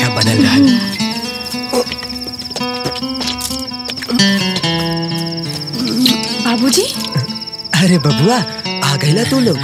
बनल रहा बाबूजी अरे बबुआ आ गईला तू लोग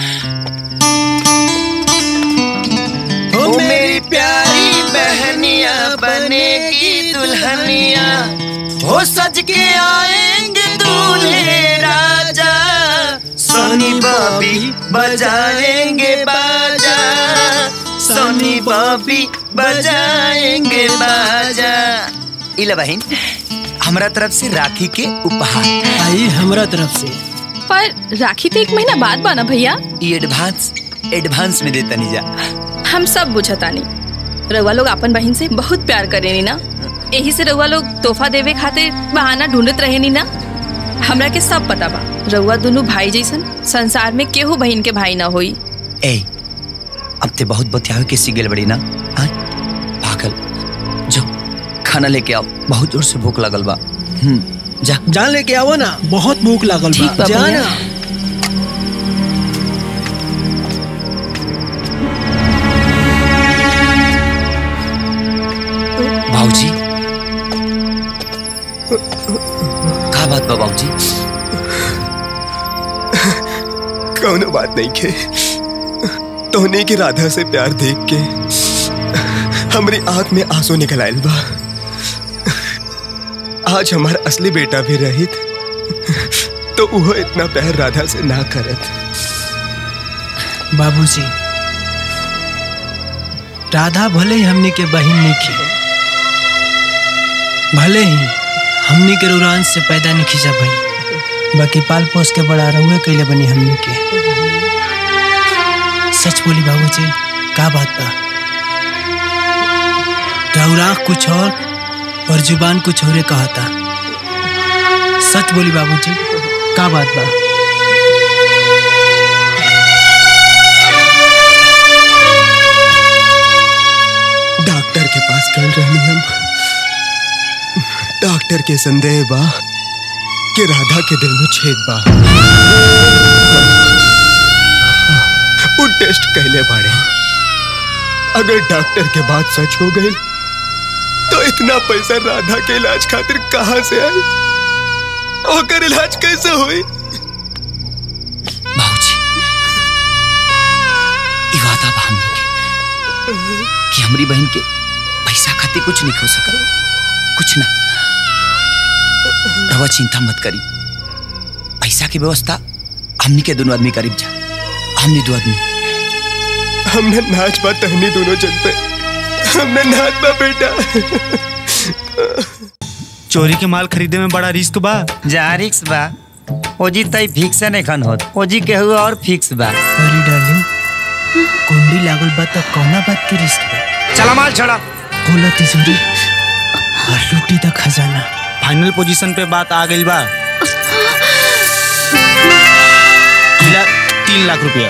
ओ मेरी प्यारी बहनिया बनेगी दुल्हनिया हो सज के आएंगे दूल्हे राजा सोनी बॉबी बजाएंगे बाजा सोनी बॉबी बजाएंगे बाजा इला बहन हमरा तरफ से राखी के उपहार आई हमरा तरफ से पर राखी तो एक महीना बाद बाना भैया ये एडवांस एडवांस में देता नहीं जा हम सब बुझतानी रउआ लोग अपन बहन से बहुत प्यार करेनी ना यही से रउआ लोग तोहफा देवे खातिर बहाना ढूंढत रहेनी ना हमरा के सब पता बा रउआ दोनों भाई जैसन संसार में केहू बहन के भाई ना होई ए अब ते बहुत बतियावे के सिगल बड़ी ना हाँ? पागल जो खाना लेके आओ बहुत जोर से भूख लगल बा हम्म जा जान लेके आवो ना बहुत भूख लागल ठीक बा बा जा भैया। ना भाऊजी का बात बा भाऊजी कौनो बात नहीं के तोहने की राधा से प्यार देख के हमारी आंख में आंसू निकल आयल बा आज हमारा असली बेटा भी रहित तो वो इतना प्यार राधा से ना करत बाबूजी राधा भले ही हमनी के बहिन नहीं भले ही हमनी के रुरान से पैदा नहीं खींचा भई बाकी पाल पोस के बड़ा रहुए कैले बनी हमनी के सच बोली बाबूजी का बात बा रउराख कुछ और और जुबान कुछ और कहता सच बोली बाबूजी का बात बा डॉक्टर के पास कल रहनी हम डॉक्टर के संदेह बा कि राधा के दिल में छेद बा वो टेस्ट कहले बाड़े अगर डॉक्टर के बात सच हो गई तो इतना पैसा राधा के इलाज खातिर कहाँ से आई ओकर इलाज कैसे हुई भाऊजी ई वादा बा हमनी के कि हमारी बहन के पैसा खातिर कुछ नहीं हो सकल कुछ ना रवा चिंता मत करी पैसा की व्यवस्था हमनी के दोनों आदमी करीब जा हमनी दो आदमी हमने नाच बा तहनी दोनों जन पे हमने नाच बा बेटा चोरी के माल खरीदे में बड़ा रिस्क बा जा रिक्स बा ओजी तई फिक्स नहीं खन होत ओजी के हुआ और फिक्स बा अरे डार्लिंग कुंडी लागल बा तो कौना बात की रिस्क बा चला माल छड़ा खोलो तिजोरी और लूटी द खजाना फाइनल पोजीशन पे बात आ गई बा मिला तीन लाख रुपया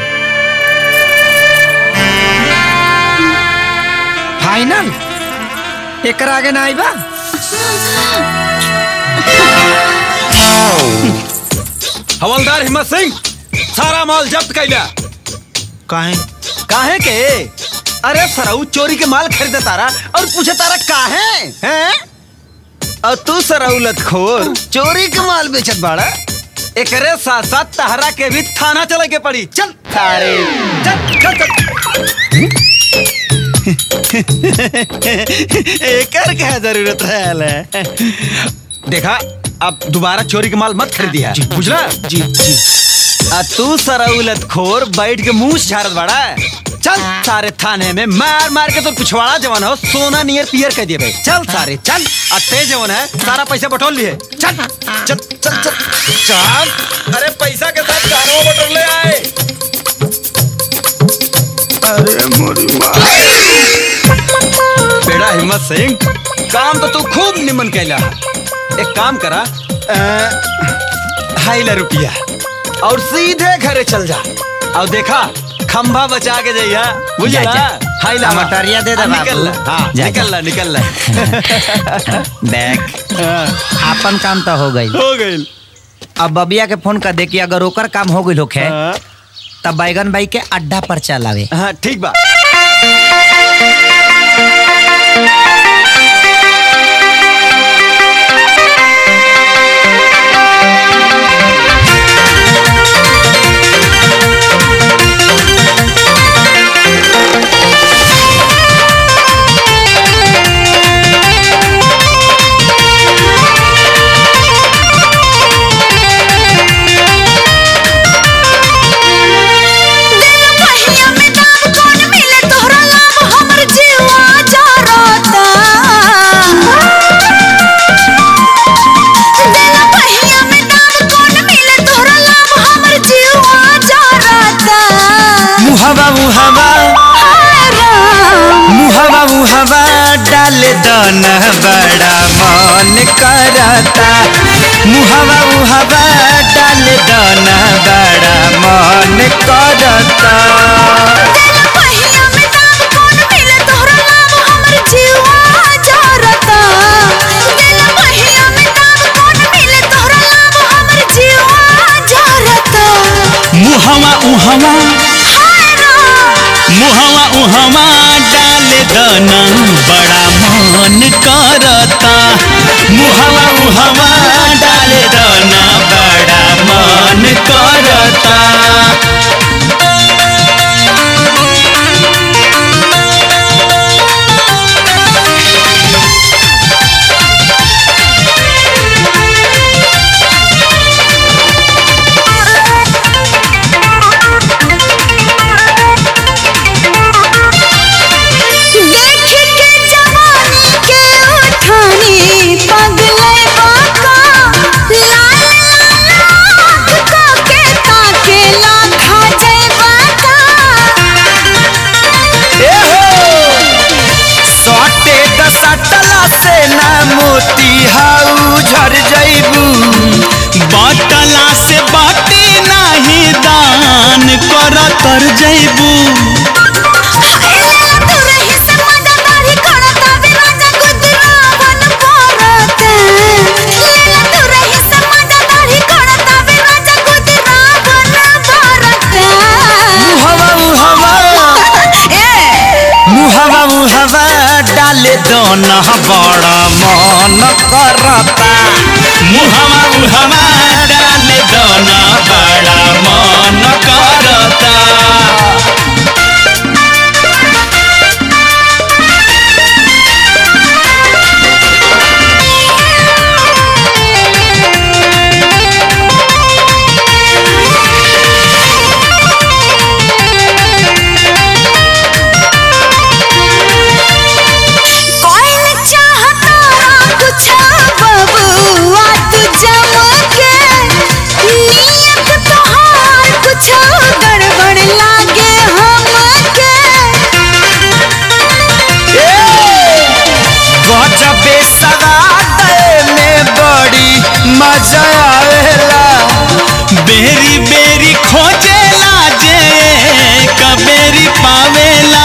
फाइनल एकर आगे ना आई बा हवलदार हिम्मत सिंह सारा माल जब्त कैला काहे काहे के अरे सराऊ चोरी के माल खरीदे तारा और पूछे तारा काहे हैं और तू सराउलत खोर चोरी के माल बेचत बाड़ा एकरे साथ साथ तहरा के भी थाना चले के पड़ी चल थारे चल चल चल एकर क्या जरूरत है देखा अब दोबारा चोरी के माल मत खरीदी है बुझला जी जी आ तू सराउलत खोर बैठ के मुंह झाड़त बड़ा चल सारे थाने में मार मार के तो पिछवाड़ा जवान हो सोना नियर पियर कह दिए भाई चल सारे चल आ तेज जवान है सारा पैसा बटोर लिए चल चल चल चल चल अरे पैसा के साथ कारो बटोर ले आए अरे बेड़ा हिम्मत सिंह काम तो तू खूब निमन कैला है। एक काम करा ढाई लाख रुपया और सीधे घरे चल जा और देखा खंभा बचा के जाइया बुझला जा, जा। हाई ला मटरिया दे दे हाँ, निकल बाबू। ला, हाँ जा, निकल जा। ला निकल ला देख आपन काम तो हो गई हो गई अब बबिया के फोन कर दे कि अगर ओकर काम हो गई होखे तब बैगन भाई के अड्डा पर चलावे हाँ ठीक बा मुहवा मुहवा मुहवा डाल दन बड़ा मन करता मुहवा मुहवा डाल दन बड़ा मन करता मुहवा उहवा मुहवा उहवा डाल दना बड़ा मन करता मुहवा उहवा डाल दना बड़ा मन करता सटे दसटला से ना मोती हाउ झर जइबू बटला से बाटे नाही दान कर तर जइबू मुहवा मुहवा मुहवा मुहवा डाले दोना बड़ा मन करता मुहवा मुहवा डाले दोना बड़ा मन करता गजबे सवाद में बड़ी मजा आवेला बेरी बेरी खोजेला जे कबेरी पावेला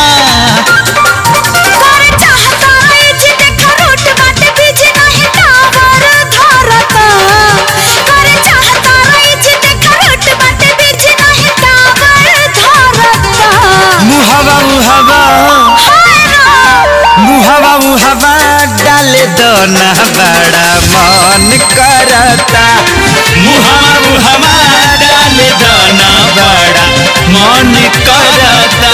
मुहवा मुहवा मुहवा मुहवा डाल दोना बड़ा मन करता मुहवा मुहवा डाल दोना बड़ा मन करता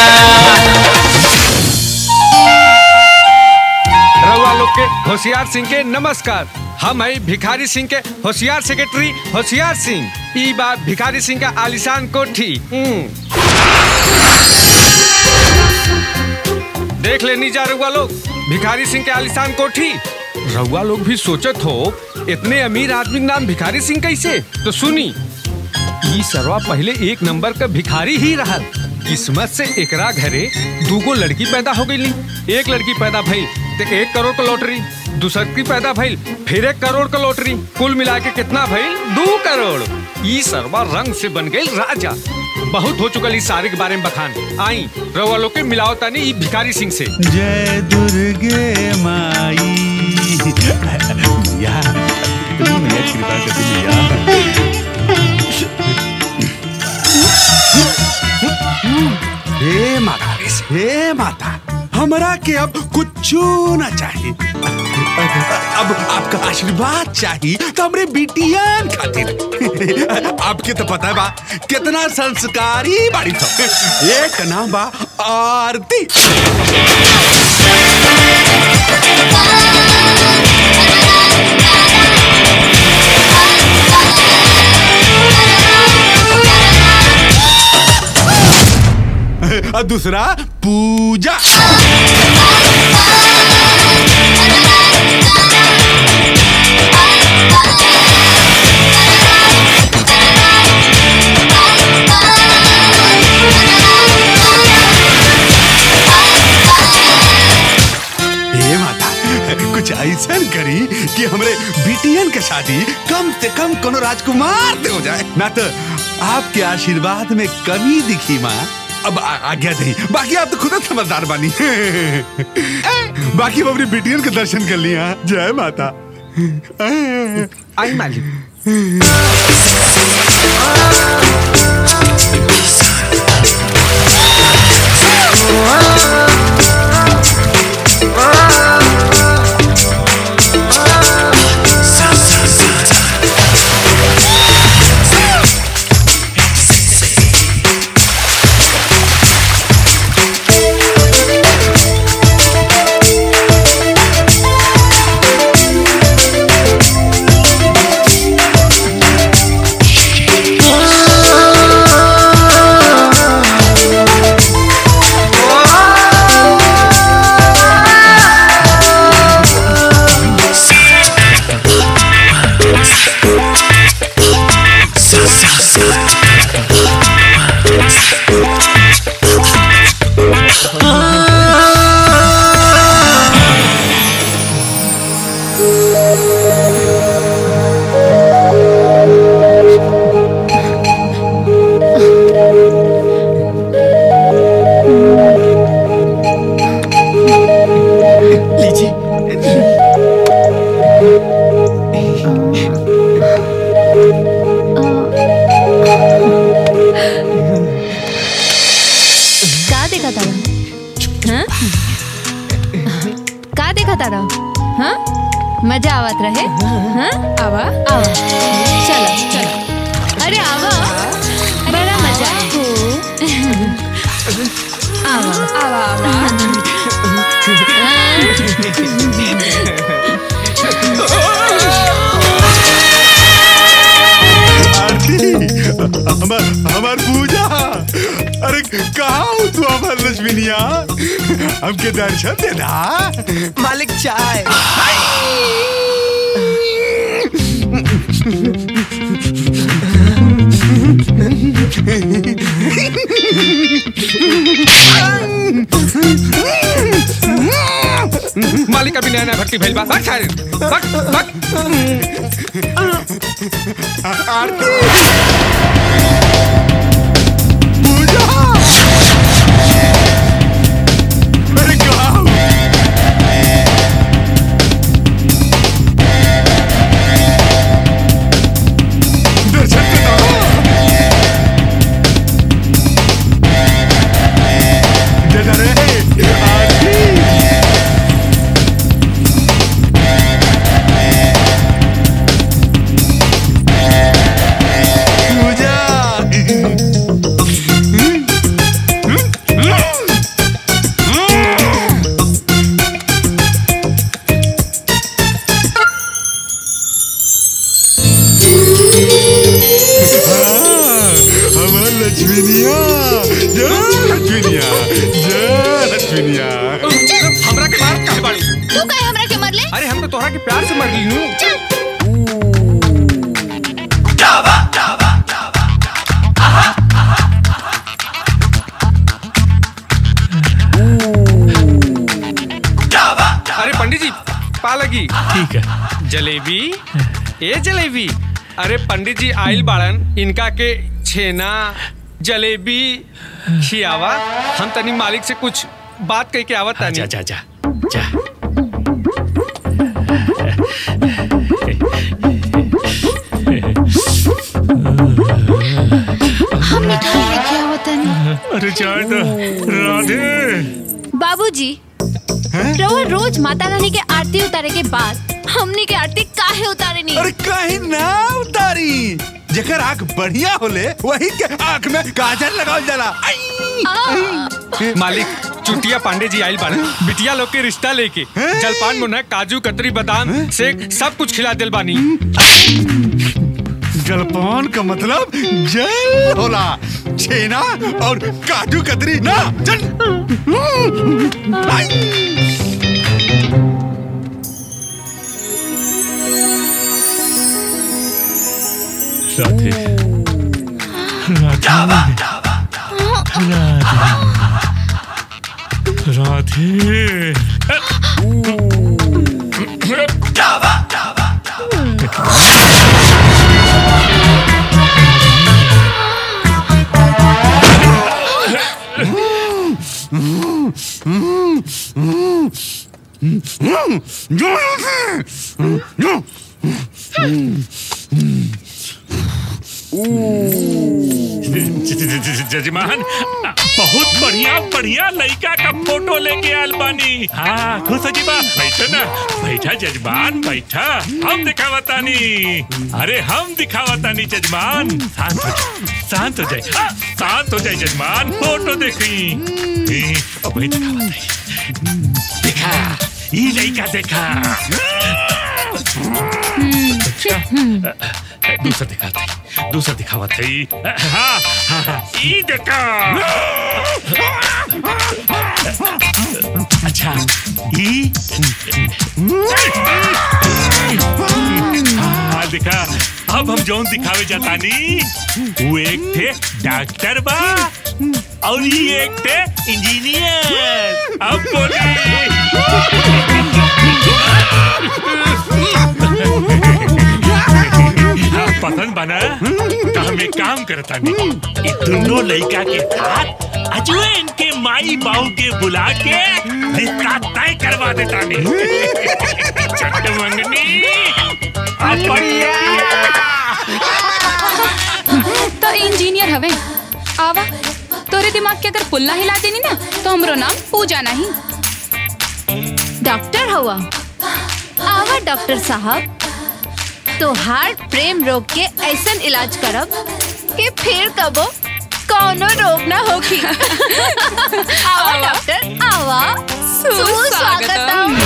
रउआ लोग के होशियार सिंह के नमस्कार हम है भिखारी सिंह के होशियार सेक्रेटरी होशियार सिंह ई बात भिखारी सिंह का आलिशान कोठी हम्म। देख लेनी जा रउआ लोग भिखारी सिंह के आलिशान कोठी रउआ लोग भी सोचत हो इतने अमीर आदमी के नाम भिखारी सिंह कैसे तो सुनी ई सरवा पहले एक नंबर का भिखारी ही रहल किस्मत से एकरा घरे दूगो लड़की पैदा हो गई एक लड़की पैदा भइल तो एक करोड़ का लॉटरी दूसर की पैदा भइल फिर एक करोड़ का लॉटरी कुल मिला के कितना भइल दो करोड़ ई सरवा रंग से बन गई राजा बहुत हो चुकल इस सारे के बारे में बखान आई रवा लोग के मिलाओ तानी ई भिखारी सिंह से जय दुर्गे माई मैया तुम मैया कृपा कर दी मैया हे माता हे माता हमरा के अब कुछ ना चाहिए अब आपका आशीर्वाद चाहिए तो हमरे बिटियान खातिर आपके तो पता बा कितना संस्कारी बाड़ी सब एक नाम बा आरती और दूसरा पूजा ऐसा करी कि हमरे बिटियन के शादी कम से कम कोनो राजकुमार से हो जाए ना तो आपके आशीर्वाद में कमी दिखी माँ अब आ- आज्ञा नहीं बाकी आप तो खुद ही समझदार बानी बाकी हम अपनी बिटियन के दर्शन कर लिया जय माता आई मालिक का देखा तारा हाँ? का देखा तारा हाँ मजा आवत रहे हाँ आवा आवा चलो चलो अरे आवा बड़ा मजा आवा आवा आवा आरती हमार हमार पूजा अरे कहाँ हो तू हमार लक्ष्मीनिया हमके दर्शन देना मालिक चाय मालिक अभी नया नया भट्टी भैल बा भाग सारे भाग भाग आरती पूजा अरे कहाँ हो? दर्शन देना दे दे रे आरती हमार लक्ष्मीनिया जय लक्ष्मीनिया जय लक्ष्मीनिया हमरा के मार काहे बाड़ी तू कहे हमरा के मरले अरे हम तो तोहरा के प्यार से मर गई नू अरे पंडित जी पा लगी ठीक है जलेबी ए जलेबी अरे पंडित जी आइल बाड़न इनका के छेना जलेबी खियावा हम तनी मालिक से कुछ बात कह के आवत हाँ, तानी जा जा जा जा हम मिठाई लेके आवत नहीं अरे चाय तो राधे बाबूजी रउआ रोज माता रानी के आरती उतारे के बाद हमनी के आरती काहे उतारे नहीं अरे कहीं ना उतारी जेकर आंख बढ़िया होले वही के आंख में काजल लगावल जाला आई! मालिक चुटिया पांडे जी आइल बाड़न बिटिया लोग के रिश्ता लेके जलपान मुन्ना काजू कतरी बादाम से सब कुछ खिला दिल बानी जलपान का मतलब जल होला छेना और काजू कतरी ना चल आई! राधे राधे राधे जजमान बहुत बढ़िया बढ़िया लड़का का फोटो लेके आयल बानी हाँ खुश हो जी बा बैठो ना बैठा जजमान बैठा हम दिखावतानी अरे हम दिखावतानी जजमान शांत हो जाए शांत हो जाए हाँ, शांत हो जाए जजमान फोटो देखी ए, अब वही दिखावतानी देखा ये लड़का देखा दूसरा दिखाते दूसरा दिखावा थी हाँ हाँ हाँ ई देखा अच्छा ई हाँ देखा अब हम जौन दिखावे जातानी वो एक थे डॉक्टर बा और ये एक थे इंजीनियर अब बोली हाँ, पसंद बना तो हम एक काम करता नहीं ये दोनों लड़का के साथ अजुए इनके माई बाबू के बुला के रिश्ता तय करवा देता नहीं चट मंगनी अब बढ़िया तो इंजीनियर हवे आवा तोरे दिमाग के अगर पुल्ला हिला देनी ना तो हमरो नाम पूजा नहीं डॉक्टर हुआ आवा डॉक्टर साहब तो हार्ट प्रेम रोग के ऐसन इलाज करब कि फिर कबो कौनो रोग ना होगी आवा डॉक्टर आवा सुस्वागतम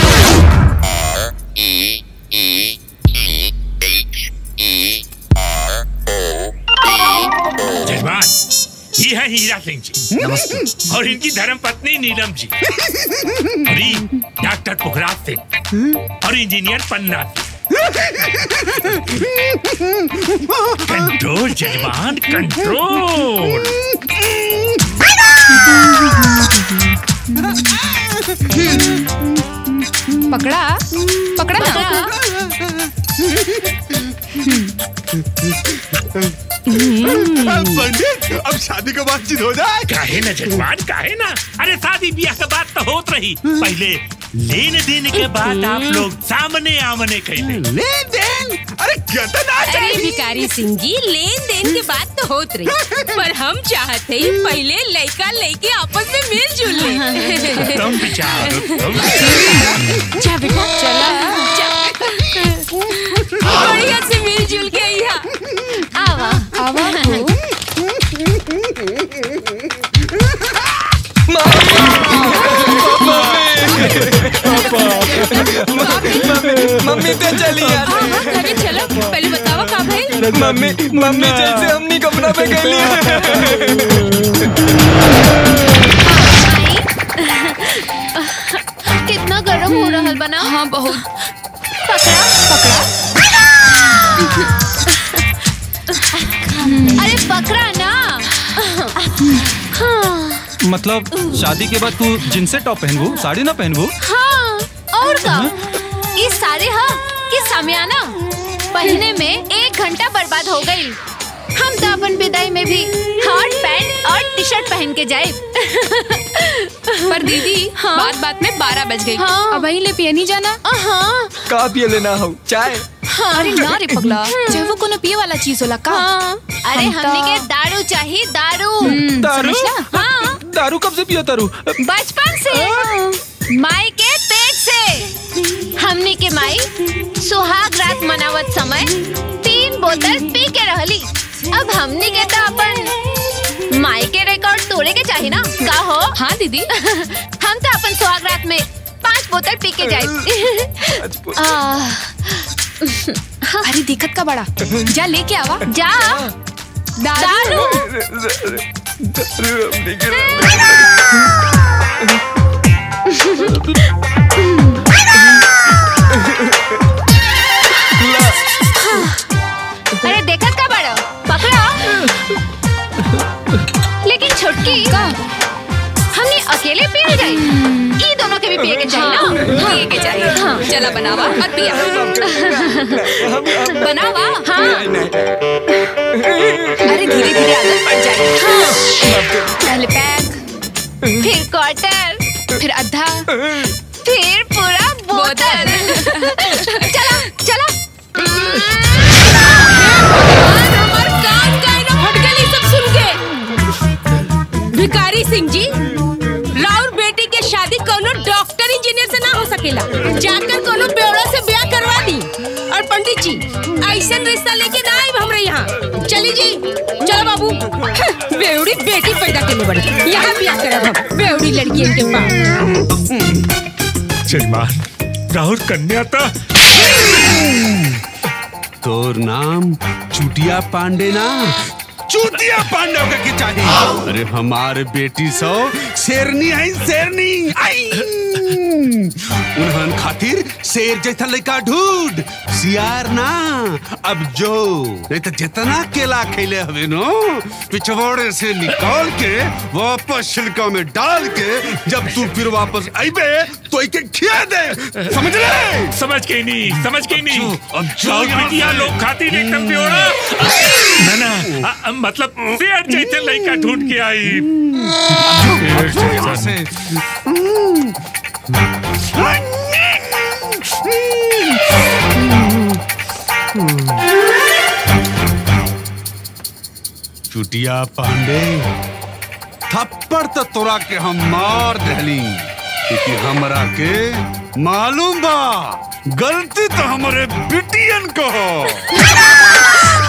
जजमान ये है हीरा सिंह जी नमस्ते और इनकी धर्म पत्नी नीलम जी और ये डॉक्टर पुखराज सिंह और इंजीनियर पन्ना कंट्रोल जजमान कंट्रोल पकड़ा पकड़ा ना पंडित अब शादी का बातचीत हो जाए काहे ना जजमान काहे ना अरे शादी ब्याह के बात तो होत रही पहले लेन देन के बाद आप लोग सामने आमने कैले लेन देन अरे गदन आ अरे भिकारी सिंह जी लेन देन की बात तो होत रही पर हम चाहते ही पहले लड़का लड़की आपस में मिलजुल ले तुम विचार जा बेटा चला बढ़िया से मिलजुल के यहाँ आवा आवा मम्मी तो चली यार घरे चलो पहले बतावा का भाई मम्मी मम्मी जैसे हमनी कपड़ा पे गई कितना गर्म हो रहा बना हाँ बहुत पकड़ा पकड़ा अरे पकड़ा ना हाँ मतलब शादी के बाद तू जिनसे टॉप पहनबू साड़ी ना पहनबू हाँ और का इस सारे हाँ कि सामियाना पहने में एक घंटा बर्बाद हो गई हम तो अपन विदाई में भी हॉट पैंट और टी शर्ट पहन के जाए पर दीदी हाँ? बात बात में बारह बज गई हाँ। अब वहीं ले पिए नहीं जाना हाँ का पिए लेना हो चाय हाँ अरे ना रे पगला चाहे वो कोनो पिए वाला चीज होला का हाँ अरे हम तो- हमने के दारू चाहिए दारू हम्म, दारू? समझला? हाँ दारू कब से पिया तारू बचपन से माई के पेट से हमने के माई सुहाग रात मनावत समय तीन बोतल पी के रहली अब हमने के तो अपन माई के रिकॉर्ड तोड़े के चाहिए ना का हो हाँ दीदी हम तो अपन सुहाग रात में पांच बोतल पी के जाए अरे दिक्कत का बड़ा जा लेके आवा जा दारू अरे देखत का बड़ा पकड़ा लेकिन छोटकी का हमने अकेले पिए जाए ई दोनों के भी पिए के चाहिए ना पिए के चाहिए चला बनावा और पिया बनावा हाँ अरे धीरे धीरे आदत पड़ जाएगी पहले पैक फिर क्वार्टर फिर आधा फिर पूरा बोतल चला चला हमार कान काहे ना फट गइल ई सब सुन के भिखारी सिंह जी राउर बेटी के शादी कोनो डॉक्टर इंजीनियर से ना हो सकेला जाकर कोनो बेवड़ा से ब्याह करवा दी और पंडित जी ऐसन रिश्ता लेके ना आइब हमरा यहाँ चली जी चलो बाबू हं, बेवड़ी बेटी पैदा करने बड़ी यहाँ ब्याह करब हम बेवड़ी लड़कियन के पास जजमान राहुल कन्या तो तोर नाम चुटिया पांडे ना चूतिया पांडे होकर के चाहिए अरे हमारे बेटी सो शेरनी है शेरनी आई उन्हन खातिर शेर जैसा लड़का ढूंढ सियार ना अब जो नहीं तो जितना केला खेले हवे नो पिछवाड़े से निकाल के वापस छिलका में डाल के जब तू फिर वापस आईबे तो इके खिया दे समझ ले समझ के नहीं समझ के नहीं अब जो राहुल यहाँ बिटिया से- लोग खातिर एकदम प्योरा ना ना आ, आ, मतलब शेर जैसे लड़का ढूंढ के आई शेर जैसा। चुटिया पांडे थप्पड़ तो तोरा के हम मार दहली क्योंकि हमरा के मालूम बा गलती तो हमारे बिटियन को हो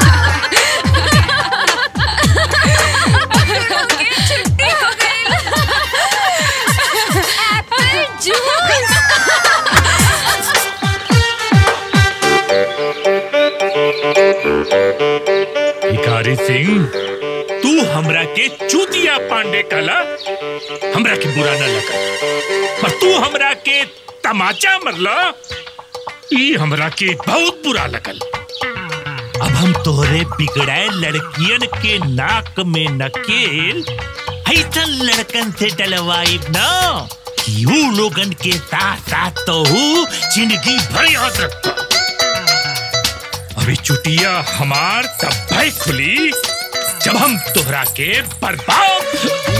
भिखारी सिंह तू हमरा के चूतिया पांडे कला हमरा के बुरा न लगा पर तू हमरा के तमाचा मरला ई हमरा के बहुत बुरा लगल अब हम तोहरे बिगड़ाए लड़कियन के नाक में नकेल ऐसा लड़कन से डलवाइब ना कि ऊ लोगन के साथ साथ तो हूँ जिंदगी भर याद रखता अभी चुटिया हमार तब भाई खुली जब हम तोहरा के बर्बाद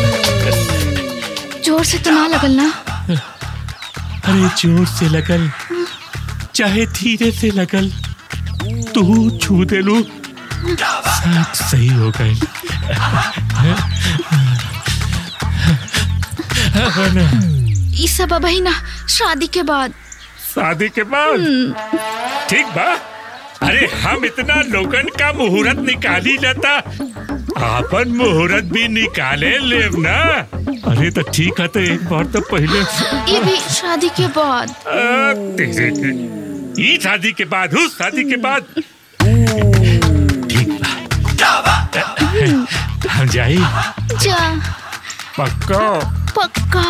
जोर से तो ना लगल ना अरे जोर से लगल चाहे धीरे से लगल तू छू दे लू सब सही हो गए ई सब अब ही ना शादी के बाद शादी के बाद ठीक बा अरे हम इतना लोगन का मुहूर्त निकाली लेता आपन मुहूर्त भी निकाले लेव ना अरे तो ठीक है तो एक बार तो पहले ये भी शादी के बाद आ, तेरे के ई शादी के बाद उस शादी के बाद ठीक बा हम जाई जा पक्का पक्का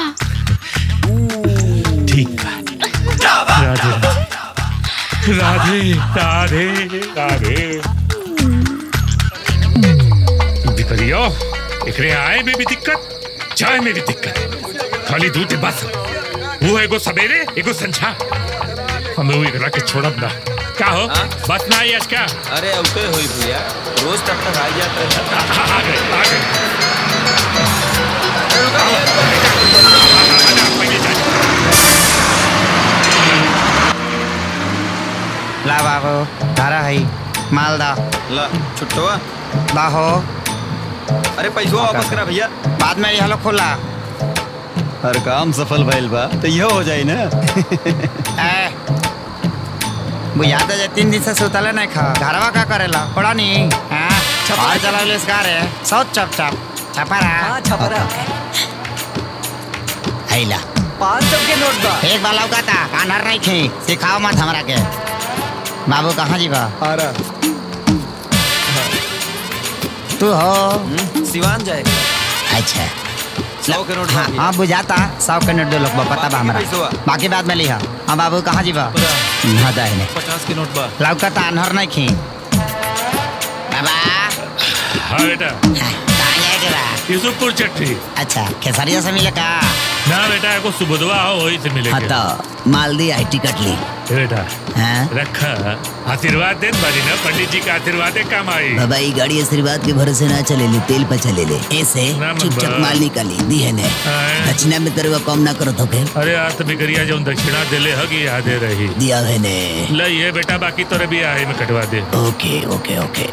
ठीक बा राधे राधे राधे राधे बिकरियो एकरे आए में भी दिक्कत जाए में भी दिक्कत खाली दूध बस वो एगो सवेरे एगो संझा हमें वो एकरा के छोड़ब ना का हो बस ना आई आज का अरे अब तो हुई भैया रोज तब तक आ जाता है आ गए आ गए ला बाबू धारा है मालदा ला छुट्टवा बाहो अरे पैसा वापस करा भैया बाद में यह लोग खोला हर काम सफल भइल बा तो यह हो जाई ना ए बुझा तो जे तीन दिन से सुतले नहीं खा घरवा का करेला पड़ा नहीं हाँ छपा चला ले इसका रे सब चप चप छपरा हाँ छपरा हैला पाँच सौ के नोट बा एक बार लौका था कानर नहीं थी सिखाओ मत हमरा के बाबू कहाँ जीवा आ रहा तू हो सिवान जाएगा अच्छा सौ के नोट हाँ बाकी। हाँ बुझाता सौ के नोट दो लोग बा, पता बा हमरा पैसवा? बाकी बाद में लिहा हाँ बाबू कहाँ जीवा हाँ दाहिने पचास के नोट बा लौका था अनहर नहीं खी बाबा हाँ बेटा कहाँ जाएके बा यूसुफपुर चट्टी अच्छा खेसरिया से मिले का ना बेटा एगो सुबुधवा हो वही से हाँ मिलेंगे तो मालदी आई टिकट ली बेटा हाँ? रखा आशीर्वाद दे बारी ना पंडित जी का आशीर्वाद है काम आई बाबा ये गाड़ी आशीर्वाद के भरोसे ना चले ले तेल पर चले ले ऐसे ना चुपचाप बाबा। माल निकाली दी है ने दक्षिणा में तेरे को कम ना करो तो के अरे आज तो बिगड़िया जो दक्षिणा दिले हगी यादे रही दिया है ने लई है बेटा बाकी तोरे भी आहे में कटवा दे ओके ओके ओके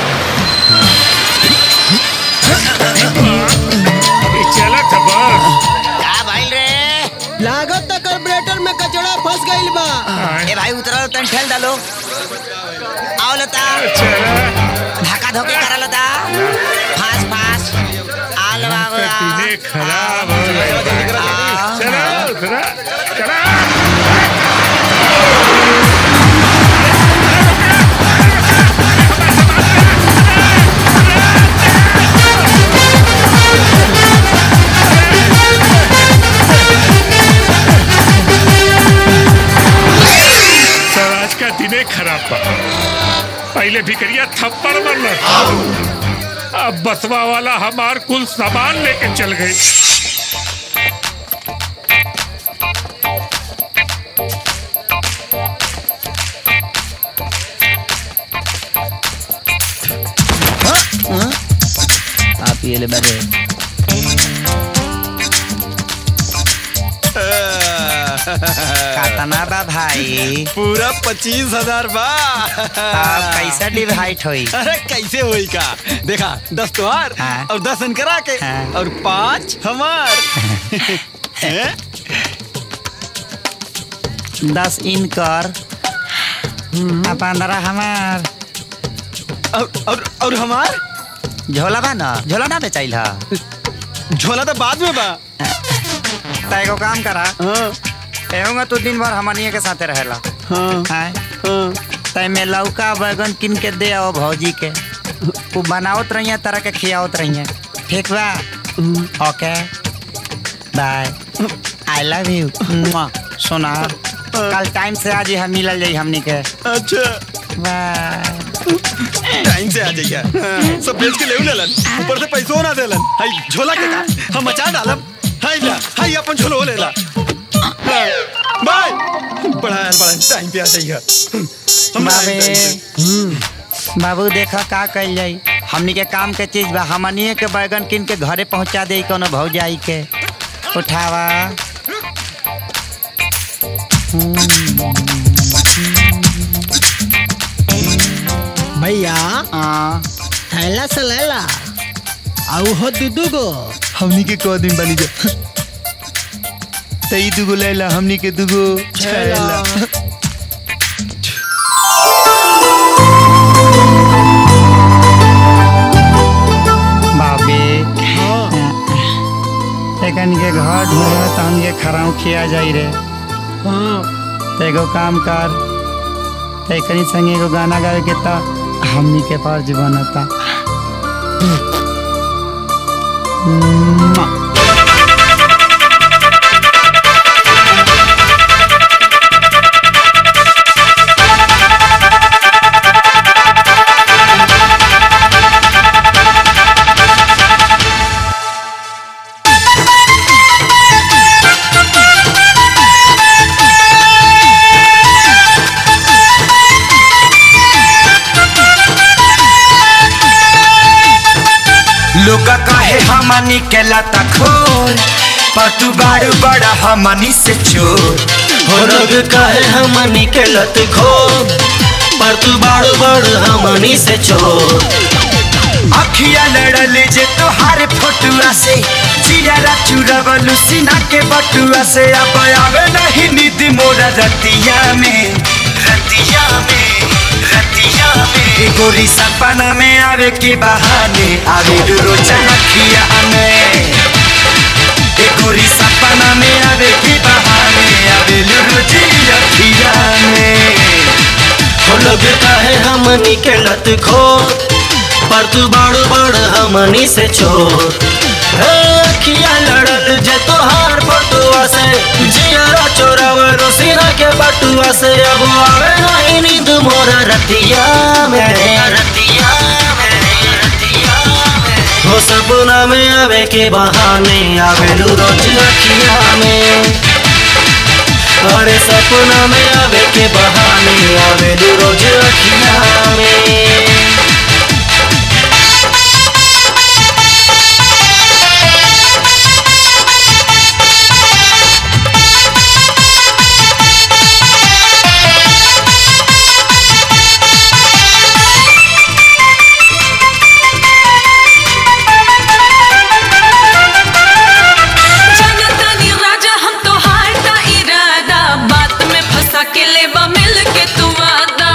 चला खबर का भाई रे लागत तक कार्बोरेटर में कचड़ा फंस गइल बा ए भाई उतरो तन ठेल डालो आओ लता धक्का धोके करा लता फास फास आल बाबू तीने खराब हो गए चला उतरा चला सर आज का दिने खराब बा पहले भिकरिया थप्पड़ मरल अब बसवा वाला हमार कुल सामान लेके चल गई आप ये ले बड़े कातना बा भाई पूरा पच्चीस हजार बा अब कैसे डिवाइड होई अरे कैसे होई का देखा दस तुहार और दस इनकरा के और पाँच हमार हैं? दस इनकर आ पंद्रह हमार और और और हमार झोला बा ना झोला ना बेचाइल हा झोला तो बाद में बा त एगो काम करा एहूंगा तू दिन भर हमनिए के साथे रहेला हाँ तय में लौका बैगन किन के दे आओ भौजी के वो बनावत रहिए तरह के खियावत रहिए ठीक बा okay bye I love you सुना कल टाइम से आज ही हम मिलल जाई हमनी के अच्छा बाय टाइम से आ जाइए हाँ, सब बेच के ले लेलन ऊपर से पैसो ना देलन हाय झोला के का हम मचा डालब हाय ला हाय अपन झोलो ले ला हाँ, बाय बड़ा बड़ा टाइम पे आ जाइए हम बाबे बाबू देखा का कल जाई हमनी के काम के चीज बा हमनिए के बैगन किन के घरे पहुंचा दे कोनो भौजाई के उठावा भैया थैला से लेला आउ हो दुदू गो हमनी के कौ दिन बनी जा तई दुगो लैला हमनी के दुगो छैला बाबे एकन के घर ढूंढे तो हम के खराउ खिया जाई रे तो एगो काम कर तो एकनी संगे एगो गाना गावे के तो हमनी के फर्ज बनता लोग कहे हमनी के लता खोर पर तू बारू बड़ा हमनी से चोर हो लोग कहे हमनी के लत खो पर तू बाड़ बड़ हमनी से चोर अखिया लड़ल जे तोहार फोटुआ से चिरा चुरवल सीना के बटुआ से अब आवे नहीं नींद मोरा रतिया में रतिया में रतिया में गोरी सपना में आवे के बहाने आवे रोचन अखिया में ए गोरी सपना में आवे के बहाने आवे रोजी अखिया में हो लोग कहे हमनी के लत खो पर तू बाड़ बड़ हमनी से चोर हे अखिया लड़ल जे तोहार फोटुआ से जियारा चोरावलो सीना के बटुआ से अब आवे नहीं नींद मोरा रतिया में रतिया हो सपना में आवे के बहाने आवे रोज अखिया में अरे सब सपना में आवे के बहाने आवे रोज अखिया में जनतानी राजा हम तो हारता इरादा बात में फंसा के लेबा मिल के तू वादा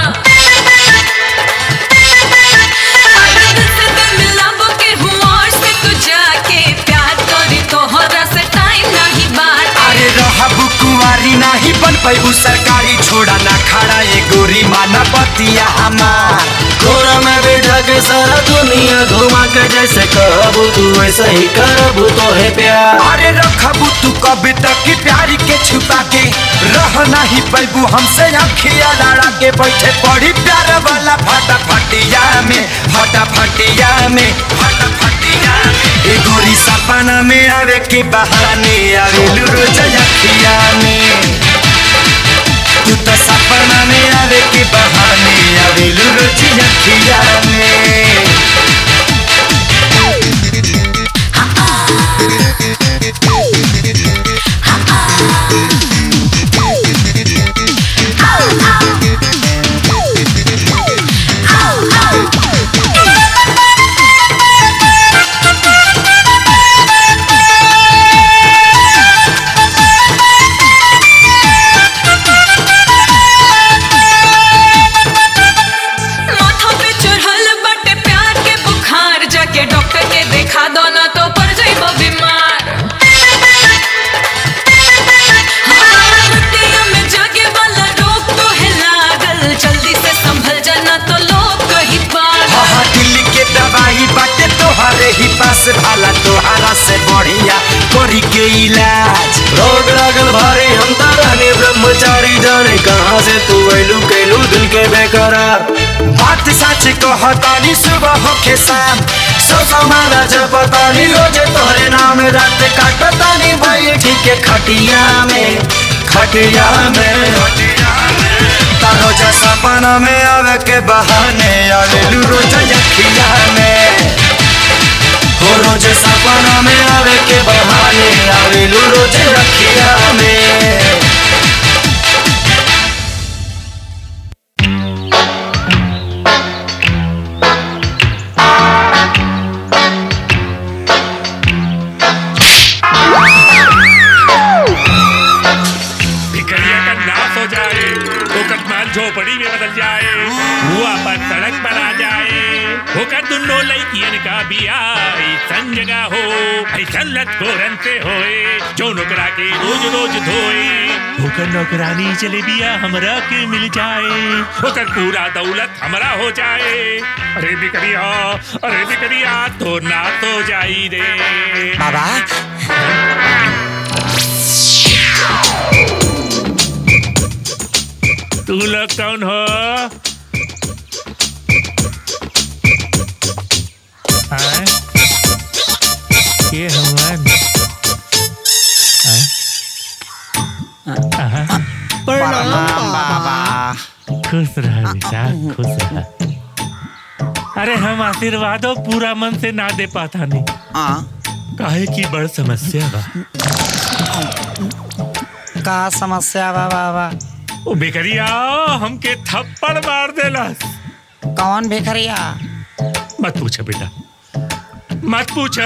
अरे दिल से दिल मिलाबो के हुआ और से तू जाके प्यार करी तोहरा से टाइम नहीं बात अरे रहबू कुंवारी नाही बन पैबू सरकारी छोड़ा ना खड़ा ये गोरी माना बतिया हमार कोरा में बैठा के सारा दुनिया घुमा के जैसे कहबू तू वैसे ही करबू तो है प्यार अरे रखबू तू कभी तक की प्यारी के छुपा के रह नहीं पैबू हमसे अखिया लड़ा के बैठे पड़ी प्यार वाला फटा फटिया में फटा फटिया में फटा फटिया में ए गोरी सपना में आवे के बहाने आवे रोज अखिया में तू तो सपना में आवे के बहाने आवे रोज अखिया में माथा पे चढ़ल बटे प्यार के बुखार जाके डॉक्टर के देखा दो ना तो पड़ जाइबो बीमार हाँ, रतिया में जागे वाला रोग तो है लागल जल्दी से संभल जाना तो लोग कही पागल हाँ दिल के दवाई बाटे तोहरे ही पास भाला तोहरा से बढ़िया करी के इलाज रोग लागल भारी हम तारानी ब्रह्मचारी जाने कहाँ से तू ऐलू कैलू दिल के बेकरार बात सच कहतानी सुबह होके शाम सो समाना जपतानी रोजे तोहरे नाम रात काटतानी भाई ठीक है खटिया में खटिया में तारो जा सपना में आवे के बहाने आवे रोज अखिया में हो रोज सपना में आवे के बहाने आवे रोज अखिया में भिखरिया का नाश हो जाए ओकर माल झोपड़ी में बदल जाए हुआ पर सड़क पर आ जाए होकर दुनो लड़कियन का बिया ऐसन जगह हो ऐसन लतकोरन से होए जो नौकरा के रोज रोज धोए होकर नौकरानी चले बिया हमरा के मिल जाए होकर पूरा दौलत हमरा हो जाए अरे बिकरिया अरे बिकरिया तो ना तो जाई रे बाबा तू लोग कौन हो हाँ? ये हवन प्रणाम बाबा खुश रह बेटा खुश रह अरे हम आशीर्वादों पूरा मन से ना दे पाता नहीं काहे की बड़ समस्या बा का समस्या बा बाबा ओ बेकरिया हमके थप्पड़ मार देला कौन भिखरिया मत पूछा बेटा मत पूछा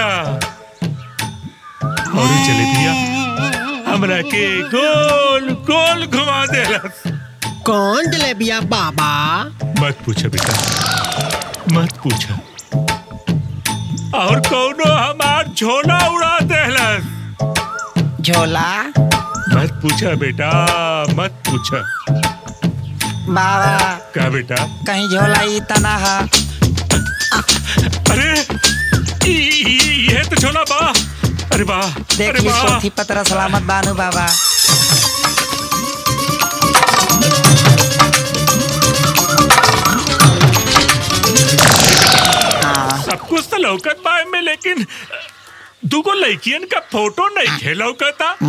और चले दिया हमरा के गोल गोल घुमा देला कौन जलेबिया बाबा मत पूछा बेटा मत पूछा और कौनो हमार झोला उड़ा देहलस झोला मत पूछा बेटा मत पूछा बाबा का बेटा कहीं झोला ई तना है अरे ई- ई- ये तो झोला बा अरे वाह देख अरे ली वाह पोथी पत्र सलामत बानू बाबा सब कुछ तो लौकत बा में लेकिन दूगो लड़कियन का फोटो नहीं खे लौकता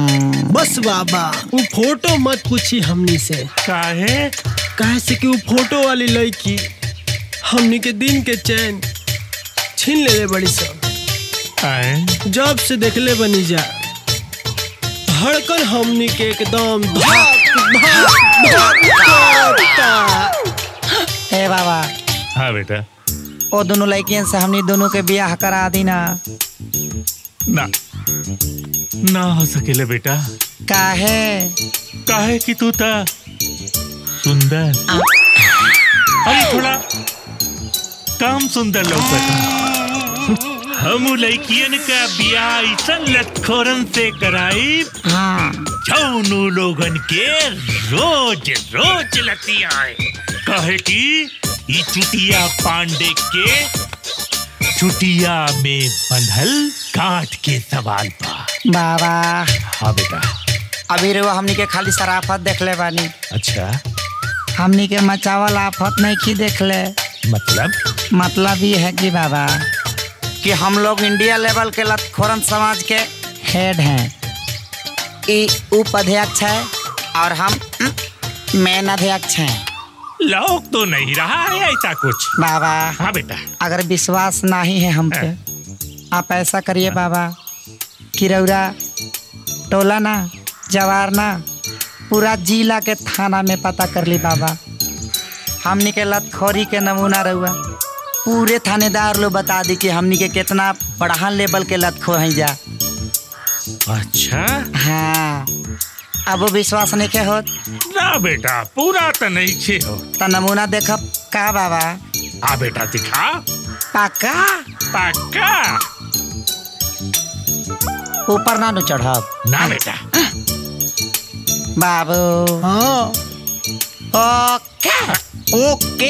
बस बाबा वो फोटो मत पूछी हमनी से काहे काहे से कि वो फोटो वाली लड़की हमनी के दिन के चैन छीन ले ले बड़ी सब जब से देखले बनी जा धड़कन हमनी के एकदम धक धक धक करता। ए बाबा हाँ बेटा ओ दोनों लड़कियन से हमनी दोनों के बियाह करा दी ना ना ना हो सकेले बेटा काहे काहे कि तू था सुंदर अरे थोड़ा काम सुंदर लौकता हम लड़कियन का बियाह ऐसा लटखोरन से कराई जौनू लोगन के रोज रोज लती आए कहे कि ई चुटिया पांडे के चुटिया में बंधल काट के सवाल पा बाबा हाँ बेटा अभी रे वो हमनी के खाली शराफत देख ले बानी अच्छा हमनी के मचावल आफत नहीं की देख ले मतलब मतलब ये है कि बाबा कि हम लोग इंडिया लेवल के लतखोरन समाज के हेड हैं ई उप अध्यक्ष है और हम मेन अध्यक्ष हैं लोग तो नहीं रहा है ऐसा कुछ बाबा हाँ बेटा अगर विश्वास नहीं है हम पे आप ऐसा करिए बाबा कि रौरा टोला ना जवार ना पूरा जिला के थाना में पता कर ली बाबा हमनी के लतखोरी के नमूना रहुआ पूरे थानेदार लोग बता दी कि हमनी के कितना बढ़ान लेवल के लतखोर हैं जा अच्छा हाँ अब वो विश्वास नहीं के होत ना बेटा पूरा तो नहीं छे हो तो नमूना देखब का बाबा आ बेटा दिखा पक्का पक्का ऊपर ना नु चढ़ब ना बेटा बाबू हाँ ओके ओके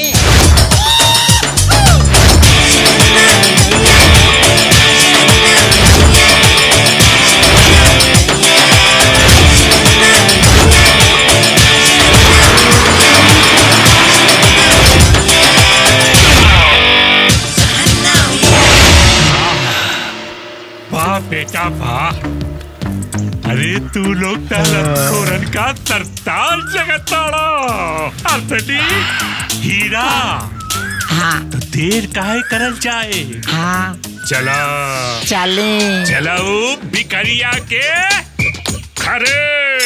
वाह बेटा वाह अरे तू लोग तोरन का सरतार जगताड़ा असली हीरा हाँ तो देर काहे करल जाए हाँ चला चले चलाओ बिकरिया के खरे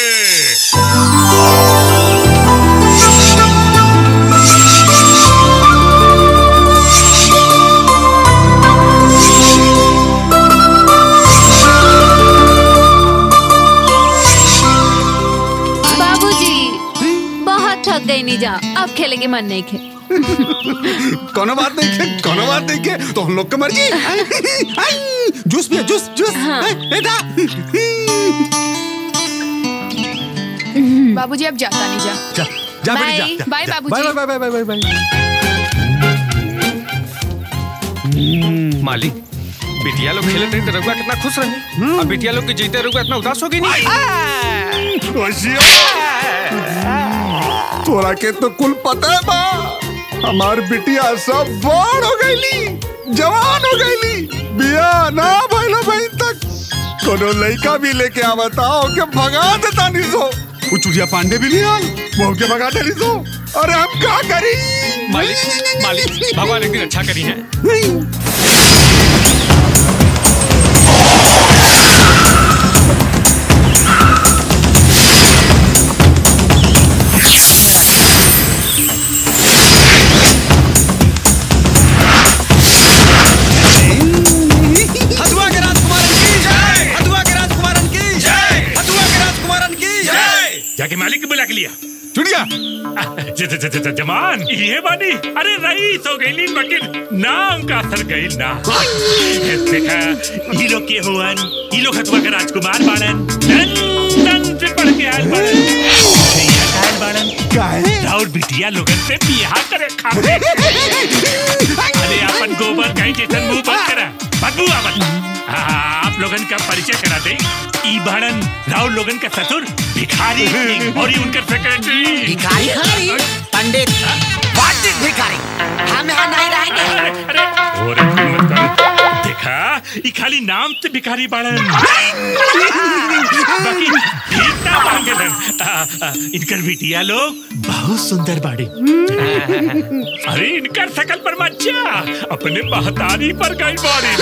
बाबूजी बहुत थक गई नहीं जा अब खेलेंगे मन नहीं खे कोनो बात नहीं के कोनो बात नहीं के तो हम लोग की मर्जी आई, आई, जूस पिया जूस जूस आई, बेटा बाबूजी अब जाता नहीं जा जा जा बेटी जा, बाय जा बाय जा। बाबूजी bye bye bye bye bye मालिक बिटिया लोग खेलते रही तो रघुआ कितना खुश रहे अब बिटिया लोग के जीते रघुआ इतना उदास होगी नहीं तोरा के तो कुल पता है बा हमार बिटिया सब बड़ हो गईली जवान हो गईली बिया ना भइलो बहन तक कोनो लड़का भी लेके आवता ओके भगा देता निसो वो चुड़िया पांडे भी नहीं आल वो के भगा दे निसो अरे हम क्या करी मालिक मालिक भगवान एक दिन अच्छा करी है हथुआ के राजकुमारन की जय हथुआ के राजकुमारन की जय हथुआ के राजकुमारन की जय जाके मालिक को बुला के लिया चुड़िया ज- ज- ज- ज- जमान ये बानी अरे रईस हो गईली मगर नाम का असर गईल ना देखा ई लोग के हुवन ई लोग हथुआ के राजकुमार बाड़न लंदन से पढ़ के आयल बाड़न भैया आयल बाड़न काहे राउर बिटिया लोगन से बियाह करे खाते अरे अपन गोबर गाय जैसन मुंह बंद करा बदबू आवत हाँ, आप लोगन का परिचय करा दे ई बाड़न राउर लोगन का ससुर भिखारी सिंह और ई उनकर सेक्रेटरी भिखारी पंडित हट भिखारी हम यहाँ नहीं रहेंगे और acting मत कर। देखा ई खाली नाम से भिखारी बाड़न बाकी ठीक ना मांगेलन आ, आ, इनकर बिटिया लोग बहुत सुंदर बाड़ी अरे इनकर शकल पर मच्छा अपने महतारी पर गई बाड़ी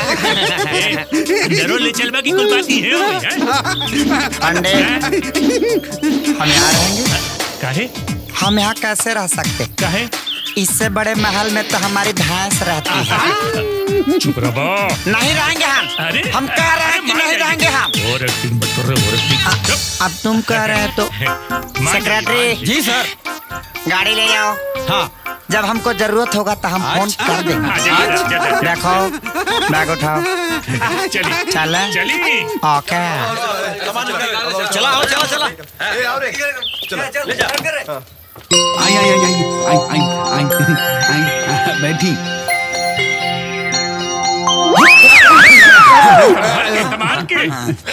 जरूर ले चलवा की कोई बात ही है होई, हैं? पंडित हम यहाँ रहेंगे काहे हम यहाँ कैसे रह सकते काहे इससे बड़े महल में तो हमारी भैंस रहती है चुप रहो नहीं रहेंगे हम अरे हम कह रहे हैं कि नहीं रहेंगे हम और एक्टिंग मत कर रहे और एक्टिंग अब तुम कह रहे हो तो सेक्रेटरी जी सर गाड़ी ले जाओ हाँ जब हमको जरूरत होगा तो हम फोन कर देंगे हाँ, जा, जा, जा, जा, जा। देखो बैग उठाओ चली चल चली ओके चला आओ चला चला आई आई आई आई आई आई आई आई बैठी कमाल के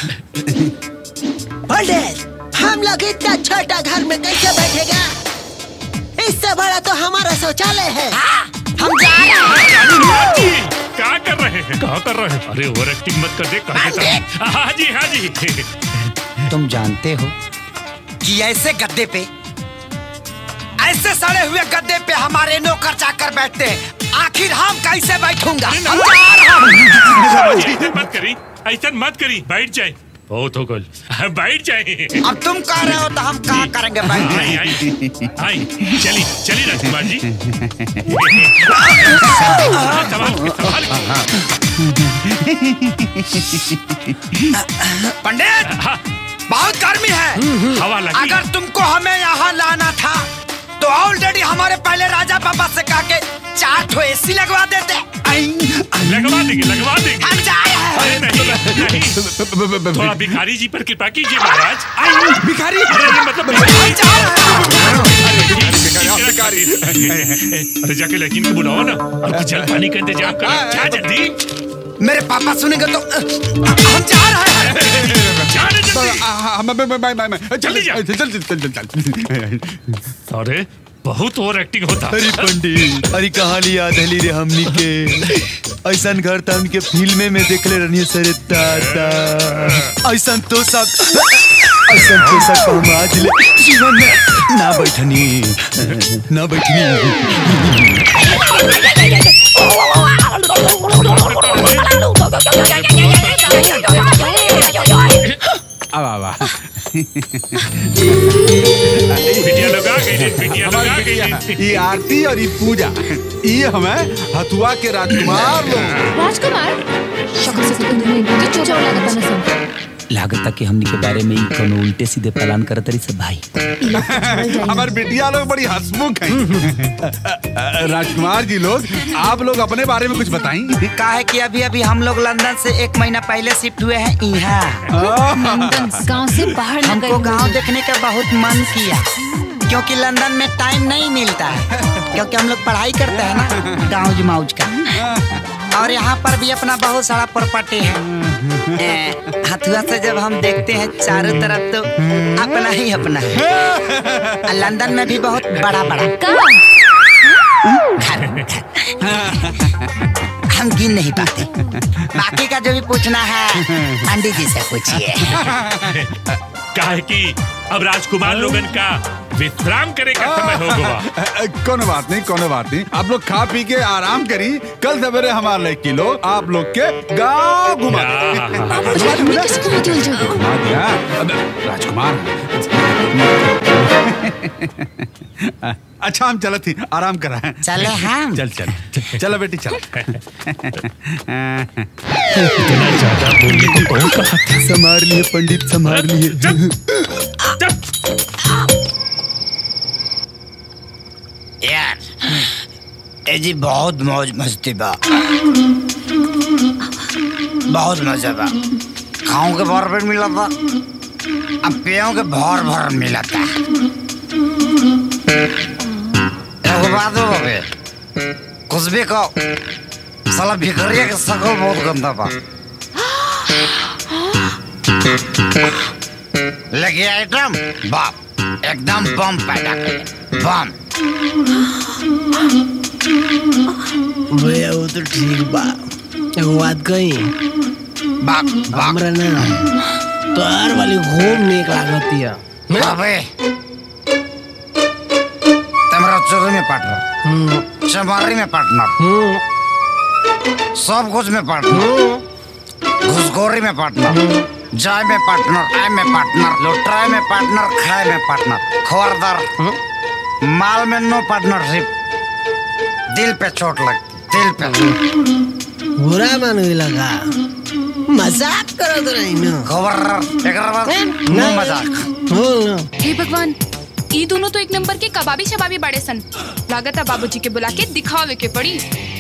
पंडित हम लोग इतना छोटा घर में कैसे बैठेगा इससे बड़ा तो हमारा शौचालय है हम जा रहे हैं क्या कर रहे हैं क्या कर रहे हैं अरे ओवर एक्टिंग मत कर दे कहाँ के साथ हाँ जी हाँ जी तुम जानते हो कि ऐसे गद्दे पे ऐसे सड़े हुए गद्दे पे हमारे नौकर चाकर बैठते हैं आखिर हम कैसे बैठूंगा हम जा रहे हैं। ऐसा मत करी ऐसा मत करी बैठ जाए बहुत हो गल बैठ जाए अब तुम कह रहे हो तो हम कहा करेंगे बैठ आई आई आई चली चली राजकुमार जी संभाल के, संभाल के। पंडित बहुत गर्मी है हवा लगी अगर तुमको हमें यहाँ लाना था तो ऑलरेडी हमारे पहले राजा पापा से कहा के चार ठो एसी लगवा देते लगवा देंगे लगवा देंगे हम जा रहे हैं अरे नहीं नहीं थोड़ा भिखारी जी पर कृपा कीजिए महाराज आई भिखारी अरे ये मतलब हम जा रहे हैं भिखारी अरे जाके लेकिन को बुलाओ ना और कुछ जल पानी का इंतजाम करो जा जल्दी मेरे पापा सुनेंगे तो हम जा रहे हैं जा रे जल्दी जल्दी जा चल चल चल चल अरे बहुत ओवर एक्टिंग होता अरे पंडित अरे कहानी याद है रे हमनी के ऐसा घर था उनके फिल्मे में देखले रहनी सरे दादा ऐसा तो सब ऐसा तो सब हम आज ले जीवन में ना बैठनी ना बैठनी अब आवा बिटिया लोग आ गई रे, बिटिया लोग आ गई रे। ये आरती और ये पूजा ये हमें हथुआ के राजकुमार लोग राजकुमार शक्ल से तो तुम्हें तो चोचा लागत ना सब लागत कि हमनी के बारे में ही कोनो उल्टे सीधे प्लान करत रही सब भाई हमार बिटिया लोग बड़ी हंसमुख हैं राजकुमार जी लोग आप लोग अपने बारे में कुछ बताएं कहा है कि अभी अभी हम लोग लंदन से एक महीना पहले शिफ्ट हुए हैं यहाँ लंदन गांव से बाहर न हमको गए गांव देखने का बहुत मन किया क्योंकि लंदन में टाइम नहीं मिलता है क्योंकि हम लोग पढ़ाई करते हैं ना गाँव जमाउज का और यहाँ पर भी अपना बहुत सारा प्रॉपर्टी है ए, हथुआ से जब हम देखते हैं चारों तरफ तो अपना ही अपना है और लंदन में भी बहुत बड़ा बड़ा घर हम गिन नहीं पाते बाकी का जो भी पूछना है पंडित जी से पूछिए काहे कि अब राजकुमार लोगन का विश्राम करे का समय हो गया कोनो बात नहीं कोनो बात नहीं आप लोग खा पी के आराम करी कल सवेरे हमारे लिए किलो आप लोग के गांव घुमा देंगे। घुमा दिया अब राजकुमार अच्छा हम चले थी आराम करा है चले हम चल चल चल चलो बेटी चल संभाल लिए पंडित संभाल लिए यार ए जी बहुत मौज मस्ती बा बहुत मजा बा खाऊं के भर पेट मिला था अब पियो के भर भर मिला था एगो बात हो बे कुछ भी कहो साला भिखरिया के शकल बहुत गंदा बा लेके आइटम बाप एकदम बम पैदा करे बम भैया वो तो ठीक बा एगो बात कही हमरा ना तोहार वाली खूब नीक लागतिया अबे तुम्हारा चोरी में पार्टनर चमारी में पार्टनर सब कुछ में पार्टनर घुसखोरी में पार्टनर जाय में पार्टनर आय में पार्टनर लुटाए में पार्टनर खाए में पार्टनर खबरदार माल में नो पार्टनरशिप दिल पे चोट लगती दिल पे बुरा मान लगा मजाक करो तो नहीं ना खबर एकरा बाद नो मजाक हे भगवान ई दोनों तो एक नंबर के कबाबी शबाबी बड़े सन लागत है बाबूजी के बुला के दिखावे के पड़ी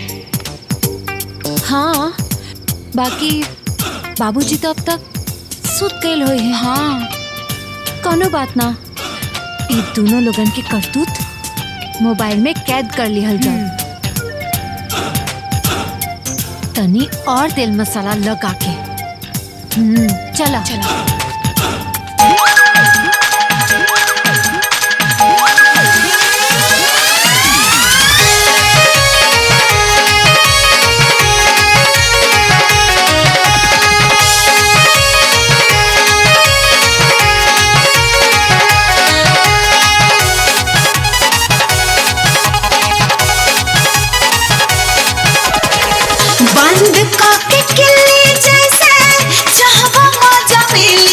हाँ बाकी बाबूजी तो अब तक सुत गए हुए हैं हाँ कोनो बात ना ये दोनों लोगन के करतूत मोबाइल में कैद कर लिहल जाए तनी और तेल मसाला लगा के हम्म चला चला बंद काके किल्ली जैसे चाहवा मजा मिली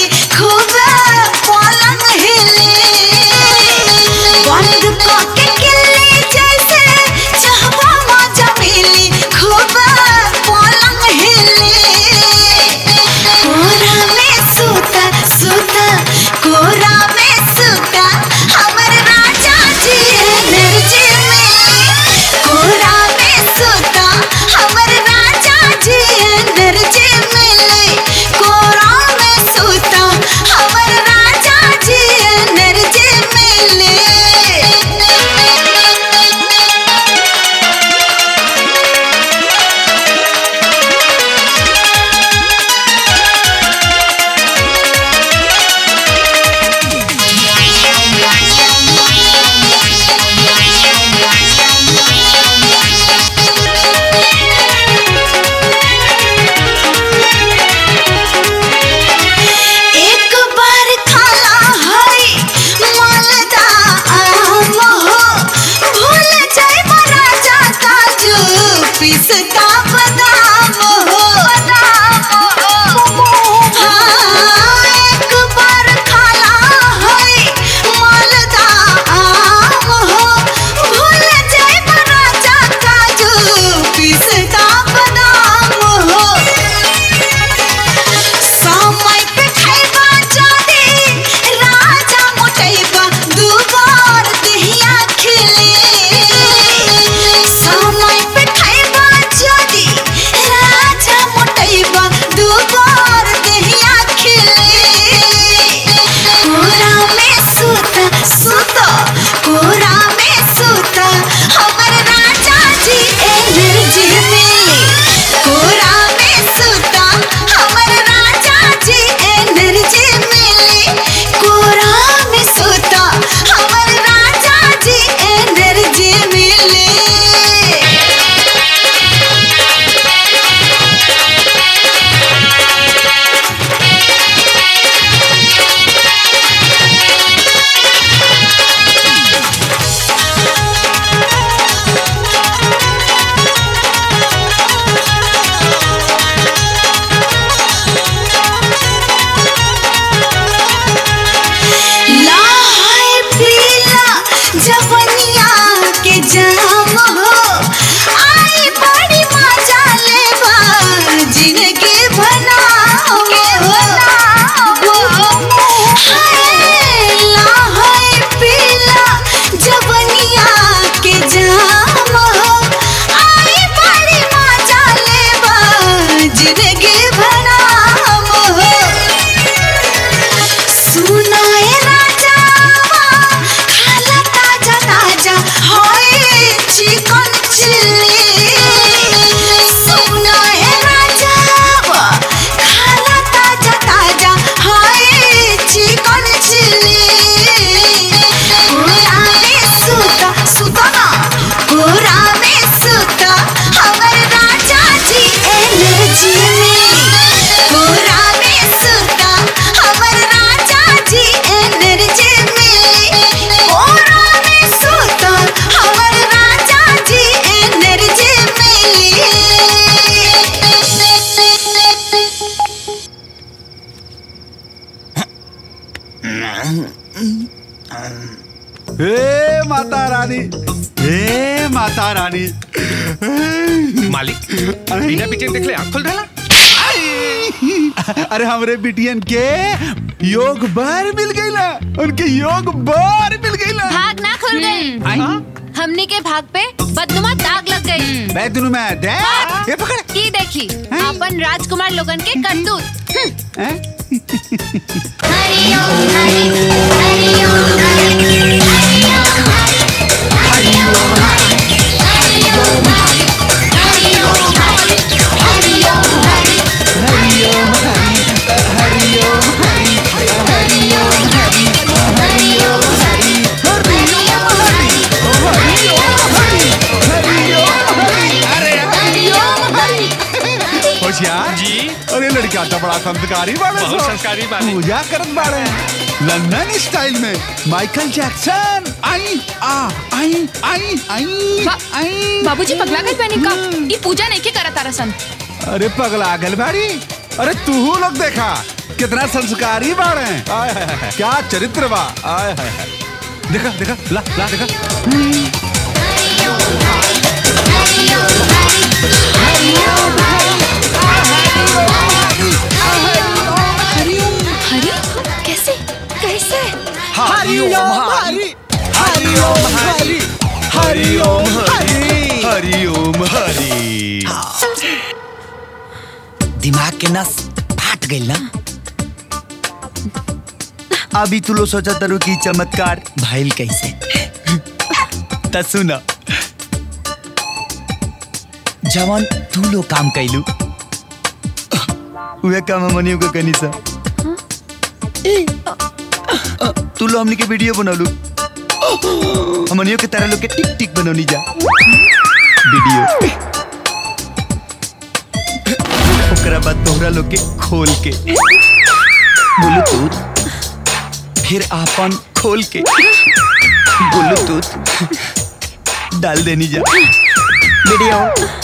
हे माता रानी हे माता रानी मालिक बिना पीछे देख ले आँख खोल डाला अरे हमरे बिटियन के योग बार मिल गई ना उनके योग बार मिल गई ना भाग ना खुल गई हमनी के भाग पे बदनुमा दाग लग गई मैं दोनों में दे ये पकड़ की देखी अपन राजकुमार लोगन के करतूत हम्म। होशियार जी अरे लड़का तो बड़ा संस्कारी बाड़े बहुत सो। संस्कारी बाड़े। पूजा करत बाड़े लंदन स्टाइल में माइकल जैक्सन आई आ आई आई आई आई बाबूजी पगला गई बनी का ई पूजा नहीं के करत तारा सन अरे पगला गल बाड़ी अरे तू लोग देखा कितना संस्कारी बाड़े आय हाय हाय, क्या चरित्र बा आय हाय हाय देखा देखा ला ला देखा हरी कैसे कैसे हरिओम हरि हरिओम हरि हरिओम हरि हरिओम हरि दिमाग के नस फाट गई ना अभी तू लोग सोचा तरु की चमत्कार भइल कैसे त सुना जवन तू लोग काम कैलू उहे काम हमनियों को कनी सा तू लोग हमनी के वीडियो बनौलू हमनियों के तरह लोग के टिक टिक बनौनी जा वीडियो ओकरा बाद तोहरा लोग के खोल के ब्लूटूथ फिर आपन खोल के ब्लूटूथ डाल देनी जा वीडियो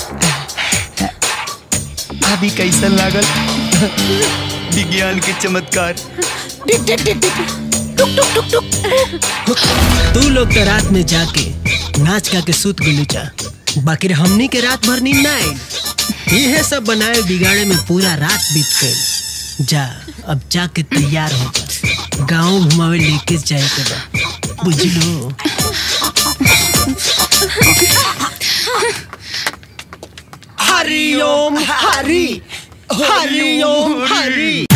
अभी कैसन लागल विज्ञान के चमत्कार तू लोग तो रात में जाके नाच गा के सूत गुलू जा बाकी हमनी के रात भर नींद ना आई ये सब बनाए बिगाड़े में पूरा रात बीत गई जा अब जाके तैयार होकर गांव घुमावे लेके जाए के बा बुझलो हरिओम हरि हरिओम हरि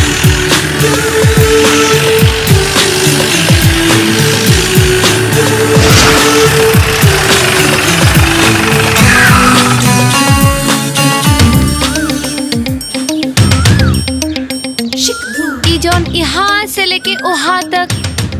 ई जौन यहाँ से लेके वहाँ तक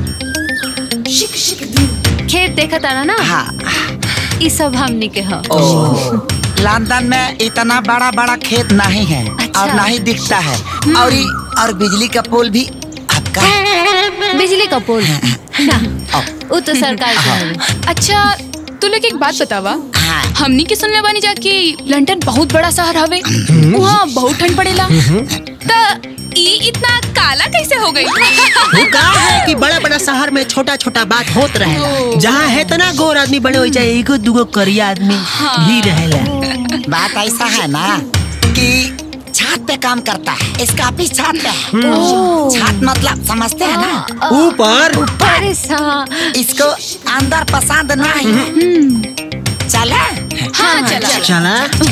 खेत देखा तारा ना ई सब हमनी के ह लंदन में इतना बड़ा बड़ा खेत नहीं है और ना ही दिखता है और ई- और बिजली का पोल भी बिजली का पोल ना वो तो सरकार का है अच्छा तू लोग एक बात बतावा हमनी के सुनले बानी जा कि लंदन बहुत बड़ा शहर हवे वहाँ बहुत ठंड पड़ेला त ई इतना काला कैसे हो गई वो कहा है कि बड़ा बड़ा शहर में छोटा छोटा बात होत रहे जहाँ है तना गोर आदमी बड़े हो जाए एगो दूगो करिया आदमी ही रहेला बात ऐसा है ना कि छत पे काम करता है इसका ऑफिस छत पे है ओह। छत मतलब समझते हैं ना ऊपर ऊपर इसको अंदर पसंद नहीं है चला हाँ चला चला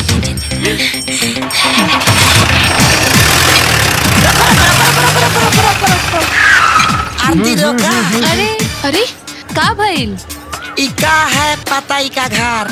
आरती रोका अरे अरे का भइल इका है पता इका घर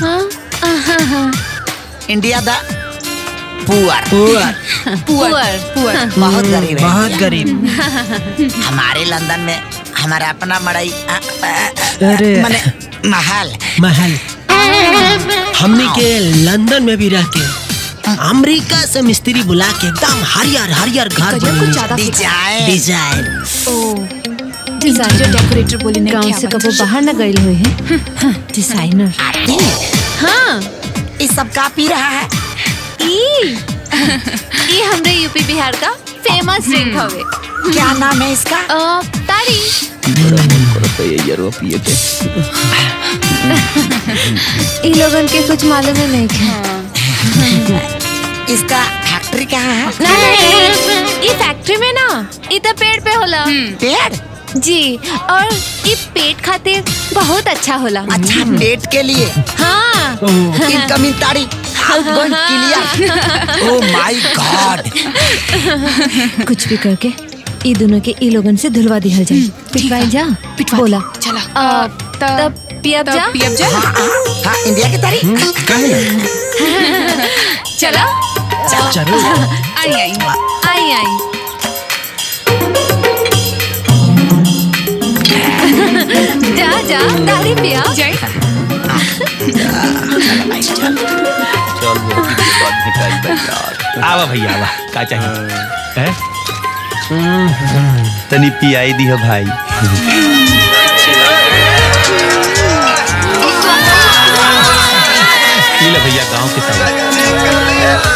इंडिया दा पुअर पुअर पुअर पुअर बहुत गरीब है बहुत गरीब हमारे लंदन में हमारा अपना मड़ई अ, अ, अ, अरे मने महल महल हमने के लंदन में भी रह के अमेरिका से मिस्त्री बुला के एकदम हरियर हरियर घर कुछ ज्यादा डिजाइन डिजाइन डिजाइन जो डेकोरेटर बोली नहीं गांव से कबो बाहर न गए हुए हैं डिजाइनर हाँ ये सब का पी रहा है ई ई हमरे यूपी बिहार का फेमस ड्रिंक हवे क्या नाम है इसका अ, तारी बड़ा मन करता है ये यार पिए के इ लोगन के कुछ मालूम ही नहीं है इसका फैक्ट्री कहाँ है नहीं इ फैक्ट्री में ना इ तो पेड़ पे होला पेड़ जी और इ पेट खातिर बहुत अच्छा होला अच्छा पेट के लिए हाँ इनकमिंग ताड़ी outgoing clear oh my God कुछ भी करके इ दोनों के इ लोगन से धुलवा दिहल जाए पिटवाई जा पिटवा बोला चला तब पियब जा पियब जा हाँ इंडिया की तारी चला चलो आई आई आई आई जा जा तारी पिया जय चल बहुत दिन बाद भेटाई बा यार आवा भैया आवा का चाहिए हैं? तनी पियाई दी है भाई पी ले भैया गांव के सब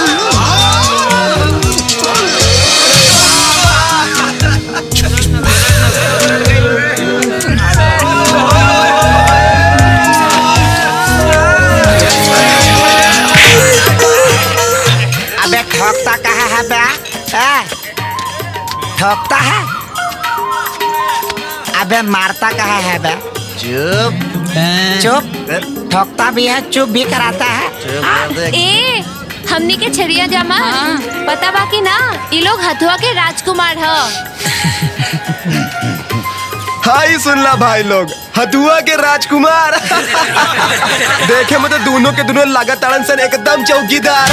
अबे ठोकता कहाँ है बे ए? ठोकता है अबे मारता कहाँ है बे चुप चुप ठोकता भी है चुप भी कराता है ए हमनी के छरिया जामा पता बाकी ना इ लोग हथुआ के राजकुमार ह हाई सुनला भाई लोग हथुआ के राजकुमार देखे में तो दोनों के दोनों लागत ताड़न सन एकदम चौकीदार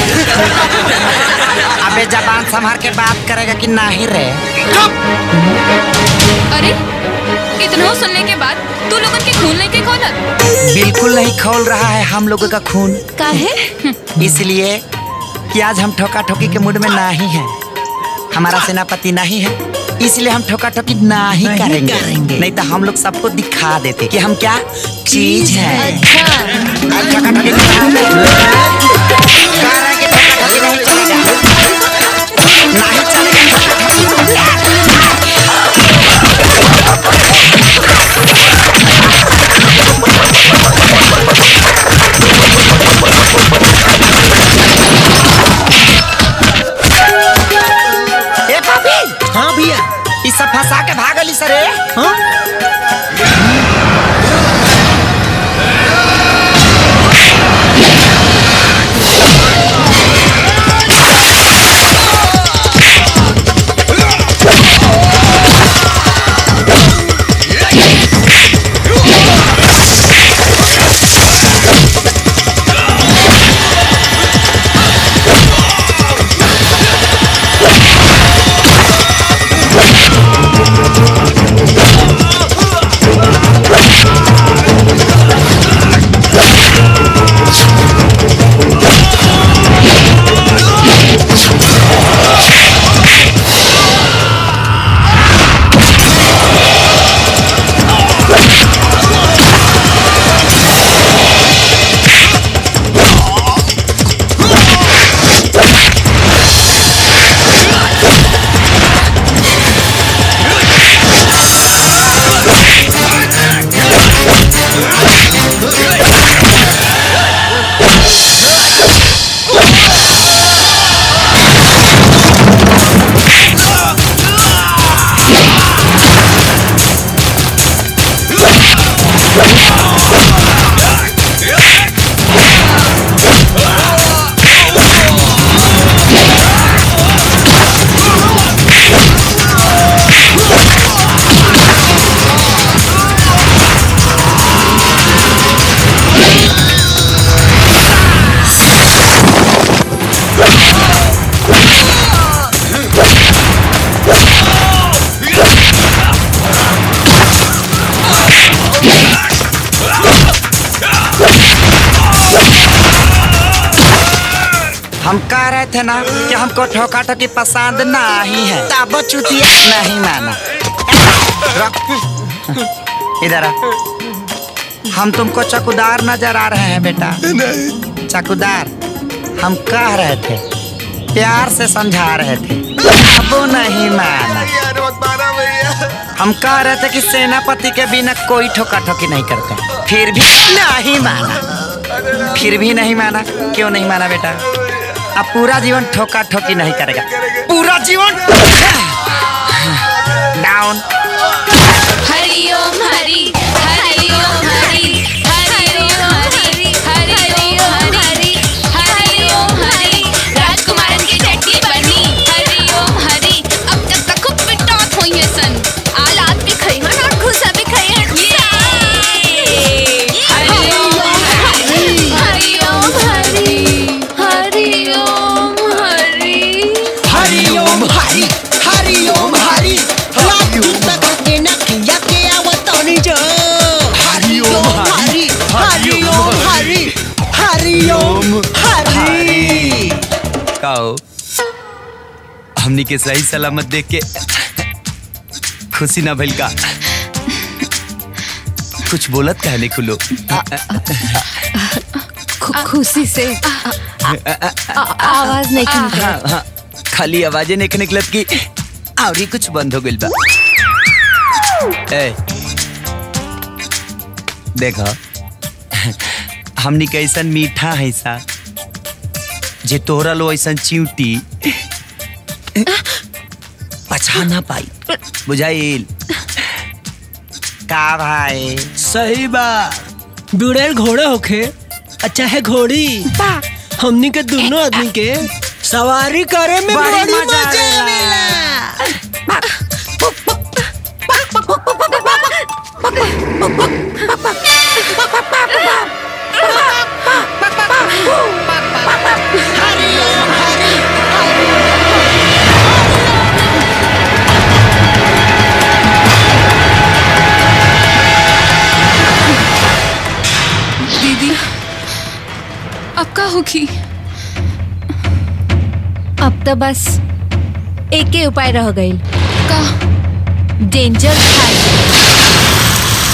अबे जबान संभाल के बात करेगा कि नहीं रे अरे इतना सुनने के बाद तू लोगन के खून लेके खोलत बिल्कुल नहीं खोल रहा है हम लोगों का खून काहे इसलिए कि आज हम ठोका ठोकी के मूड में नहीं है हमारा सेनापति नहीं है इसलिए हम ठोका ठोकी नहीं, नहीं करेंगे।, करेंगे। नहीं तो हम लोग सबको दिखा देते कि हम क्या चीज है अच्छा आज ठोका ठोकी दिखा दे। कह रहे हैं कि ठोका ठोकी नहीं चलेगा नहीं चलेगा ठोका ए पापी हाँ भैया इस सब फंसा के भागली सरे हाँ हम कह रहे थे ना कि हमको ठोका ठोकी पसंद नहीं है तब चुतिया नहीं माना रख इधर आ हम तुमको चकुदार नजर आ रहे हैं बेटा चकुदार हम कह रहे थे प्यार से समझा रहे थे अब वो नहीं माना हम कह रहे थे कि सेनापति के बिना कोई ठोका ठोकी नहीं करता फिर भी नहीं माना फिर भी नहीं माना क्यों नहीं माना बेटा अब पूरा जीवन ठोका ठोकी नहीं करेगा पूरा जीवन डाउन हरिओम हरि हरिओम हरि हरिओम हरि हरिओम हरि हरिओम हरि राजकुमारन की चटनी बनी हरिओम हरि अब तक तक खूब पिटात होई है सन आलात भी खई हन और खुसा भी खई हन हरिओम हरि हरिओम हरि हरिओम हरि हरिओम हरि हरिओम हरि लाठी तक के नकिया के आवतानी जो हरिओम हरि हरिओम हरि हरिओम हरि काओ हमनी के सही सलामत देख के खुशी ना भइल का कुछ बोलत कहने खुलो खु- खुशी से आ- आ- आवाज नहीं हाँ, निकलत हाँ, खाली आवाजें नहीं निकलत की और ही कुछ बंद हो गइल बा ए देखो हमनी कैसन मीठा है सा जे तोहरा लो ऐसन चिंटी पछा ना पाई बुझाइल का भाई सही बा बुढ़ेल घोड़े होखे अच्छा है घोड़ी हमनी के दोनों आदमी के सवारी करे में बड़ी बड़ी मजा मजा आवेला। दीदी अब का होगी अब तो बस एक ही उपाय रह गई का डेंजर खाई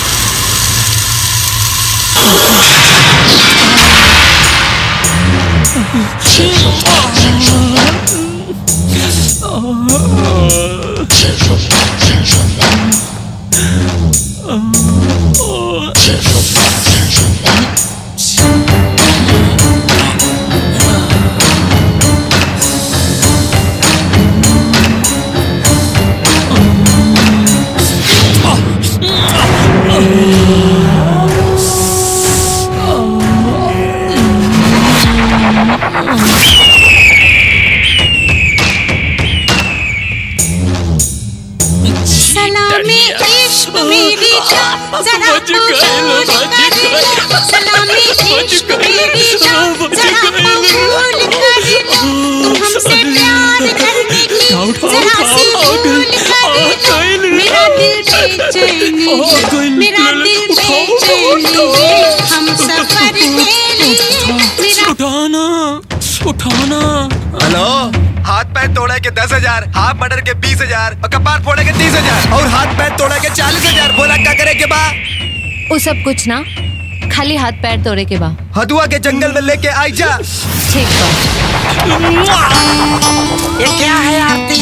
सलामी इश्क मेरी जान जरा कबूल कर सलामी इश्क मेरी जान जरा कबूल कर तुम हमसे प्यार करने की जरा सी भूल कर मेरा दिल बेचैनी है मेरा दिल बेचैनी है हम सफर के लिए मेरा उठाना उठाना हेलो हाथ पैर तोड़े के दस हजार हाथ मर्डर के बीस हजार और कपार फोड़े के तीस हजार और हाथ पैर तोड़े के चालीस हजार बोला क्या करे के बा वो सब कुछ ना खाली हाथ पैर तोड़े के बा हदुआ के जंगल में लेके आई जा ठीक बा ये क्या है आरती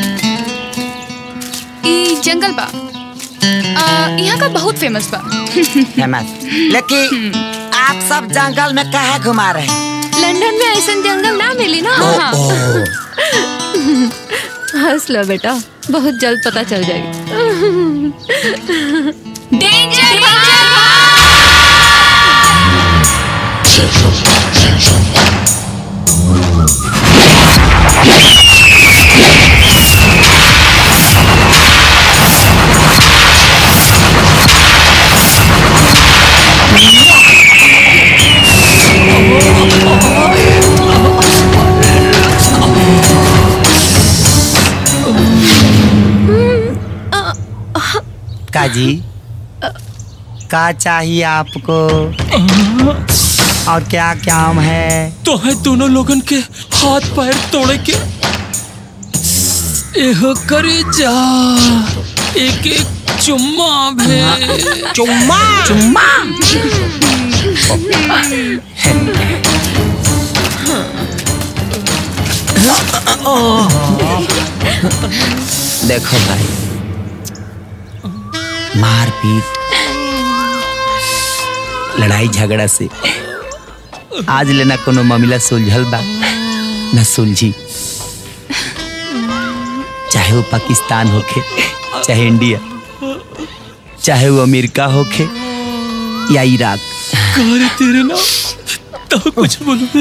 ई जंगल बा आ, यहाँ का बहुत फेमस बा फेमस लेकिन आप सब जंगल में कहे घुमा रहे हैं लंदन में ऐसा जंगल ना मिली ना हाँ। हंस लो बेटा बहुत जल्द पता चल जाएगी डेंजर काजी का चाहिए आपको और क्या काम है तो है दोनों लोगन के हाथ पैर तोड़े के एहो करे जा एक एक चुम्मा भे चुम्मा चुम्मा देखो भाई मार पीट लड़ाई झगड़ा से आज लेना कोनो मामला सुलझल बा न सुलझी चाहे वो पाकिस्तान होखे चाहे इंडिया चाहे वो अमेरिका होखे या इराक करे तेरे ना तो कुछ बोलबे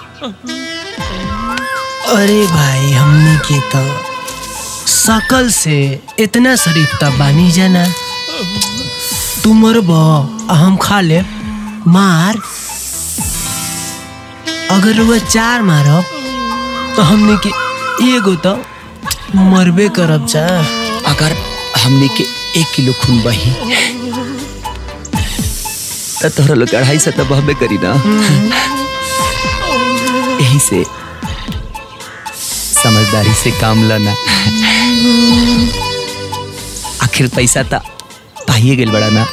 अरे भाई हमने के तो सकल से इतना शरीफ तब बानी जाना तू मरब आ हम खा ले मार अगर वह चार मारब तो हमने के एगो तो मरबे करब जा अगर हमने के एक किलो खून बही तो तोहरा लोग अढ़ाई सौ तो बहबे करी ना यही से समझदारी से काम लेना आखिर पैसा तो पाइए गेल बड़ा ना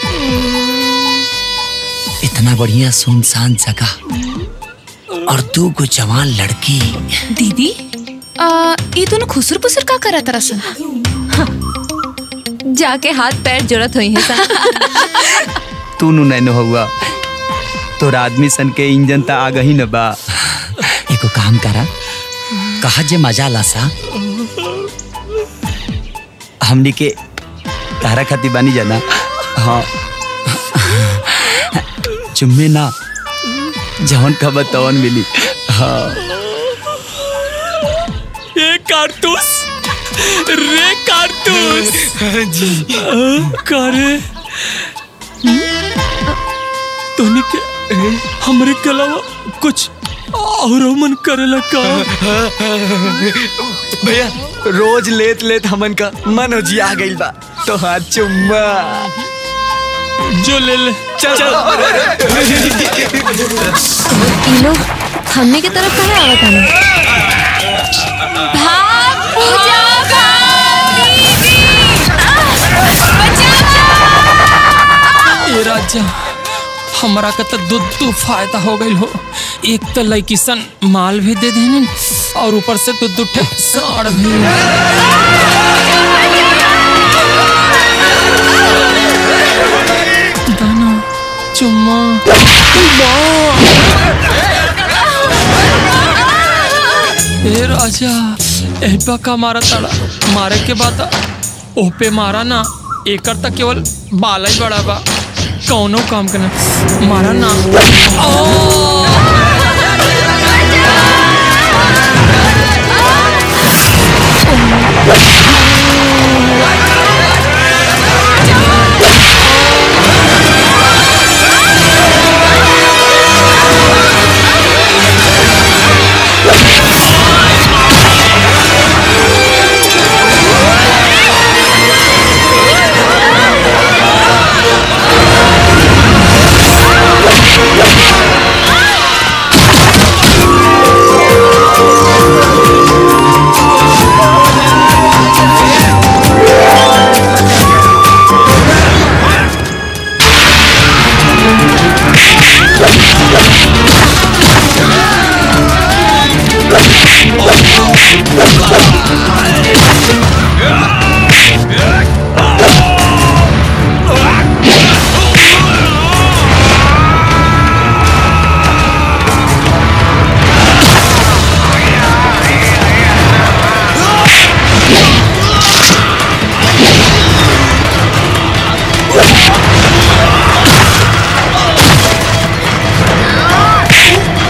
इतना बढ़िया सुनसान जगह और दो गो जवान लड़की दीदी आ, ये दोनों खुसर पुसर का करा तरह सन जाके हाथ पैर जरूरत हुई है सा तू नु नैनो हुआ तोर आदमी सन के इंजन त आ गही न बा एको काम करा कहा जे मजा ला सा हमनी के तारा खाती बानी जाना हाँ चुम्मे ना जवन खबर तवन मिली हाँ ये कारतूस रे कारतूस जी करे तोनी के हमरे के अलावा कुछ और मन करेला का भैया रोज लेत लेत हमन का मन हो जी आ गइल बा तो हाथ चुम्मा जो ले ले चल ये लोग हमने की तरफ कहाँ आवत हमें भाग पूजा ए राजा हमरा का तो दो दो फायदा हो गई हो एक तो लड़की सन माल भी दे देने और ऊपर से दो दो ठे साड़ भी दाना चुम्मा ए राजा एहबा का मारा ताड़ा मारे के बाद ओह पे मारा ना एकर तक केवल बाला ही बड़ा बा कौनो काम करना मारा ना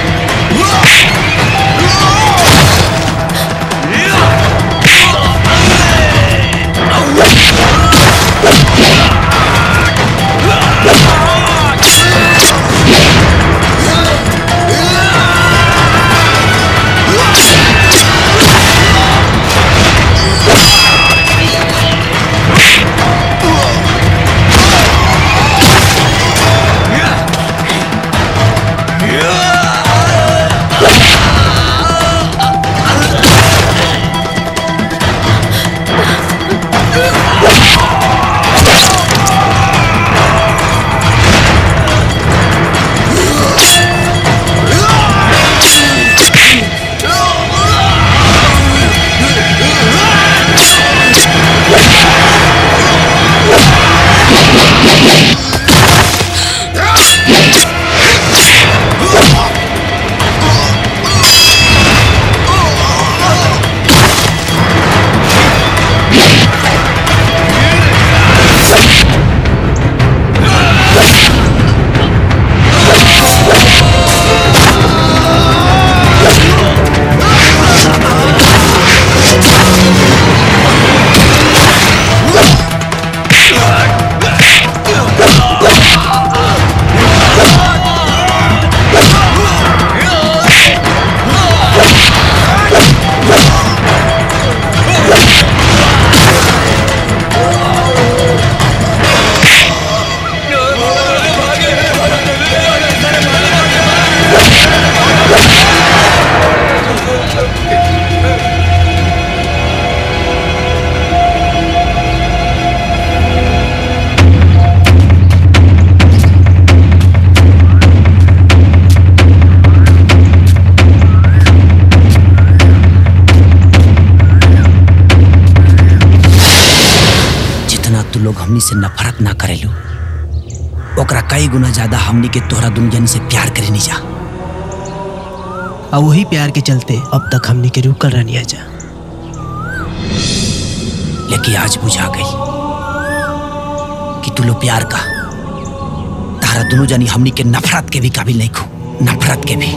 Yeah! हमनी से नफरत ना करेलू ओकरा कई गुना ज्यादा हमनी के तोहरा दुनिया से प्यार करे नहीं जा और वही प्यार के चलते अब तक हमने के रुकल रहनी जा लेकिन आज बुझा गई कि तू लो प्यार का तारा दोनों जानी हमनी के नफरत के भी काबिल नहीं खो नफरत के भी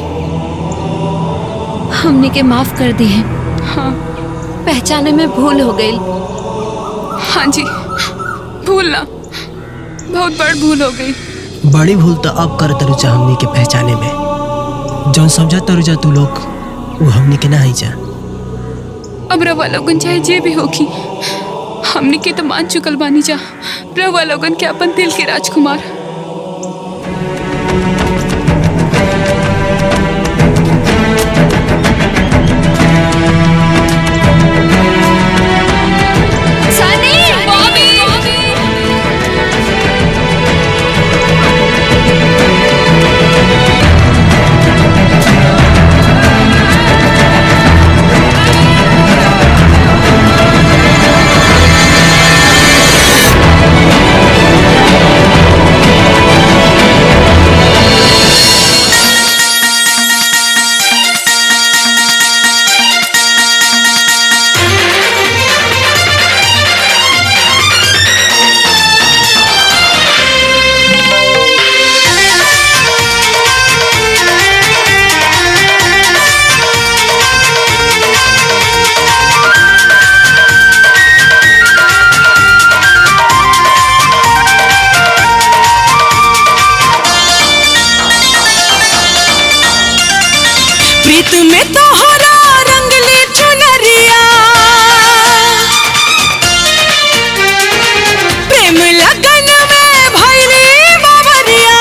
हमने के माफ कर दी है हाँ पहचाने में भूल हो गई हाँ जी भूल ना बहुत बड़ भूल हो गई बड़ी भूल तो अब कर तरुजा हमने के पहचाने में जौन समझा तरुजा तू लोग वो हमने के ना ही जा अब रवा लोगन चाहे जे भी होगी हमने के तो मान चुकल बानी जा रवा लोगन के अपन दिल के राजकुमार सनी बॉबी प्रीत में तोहरा रंगली चुनरिया प्रेम लगन में भैरी बाबरिया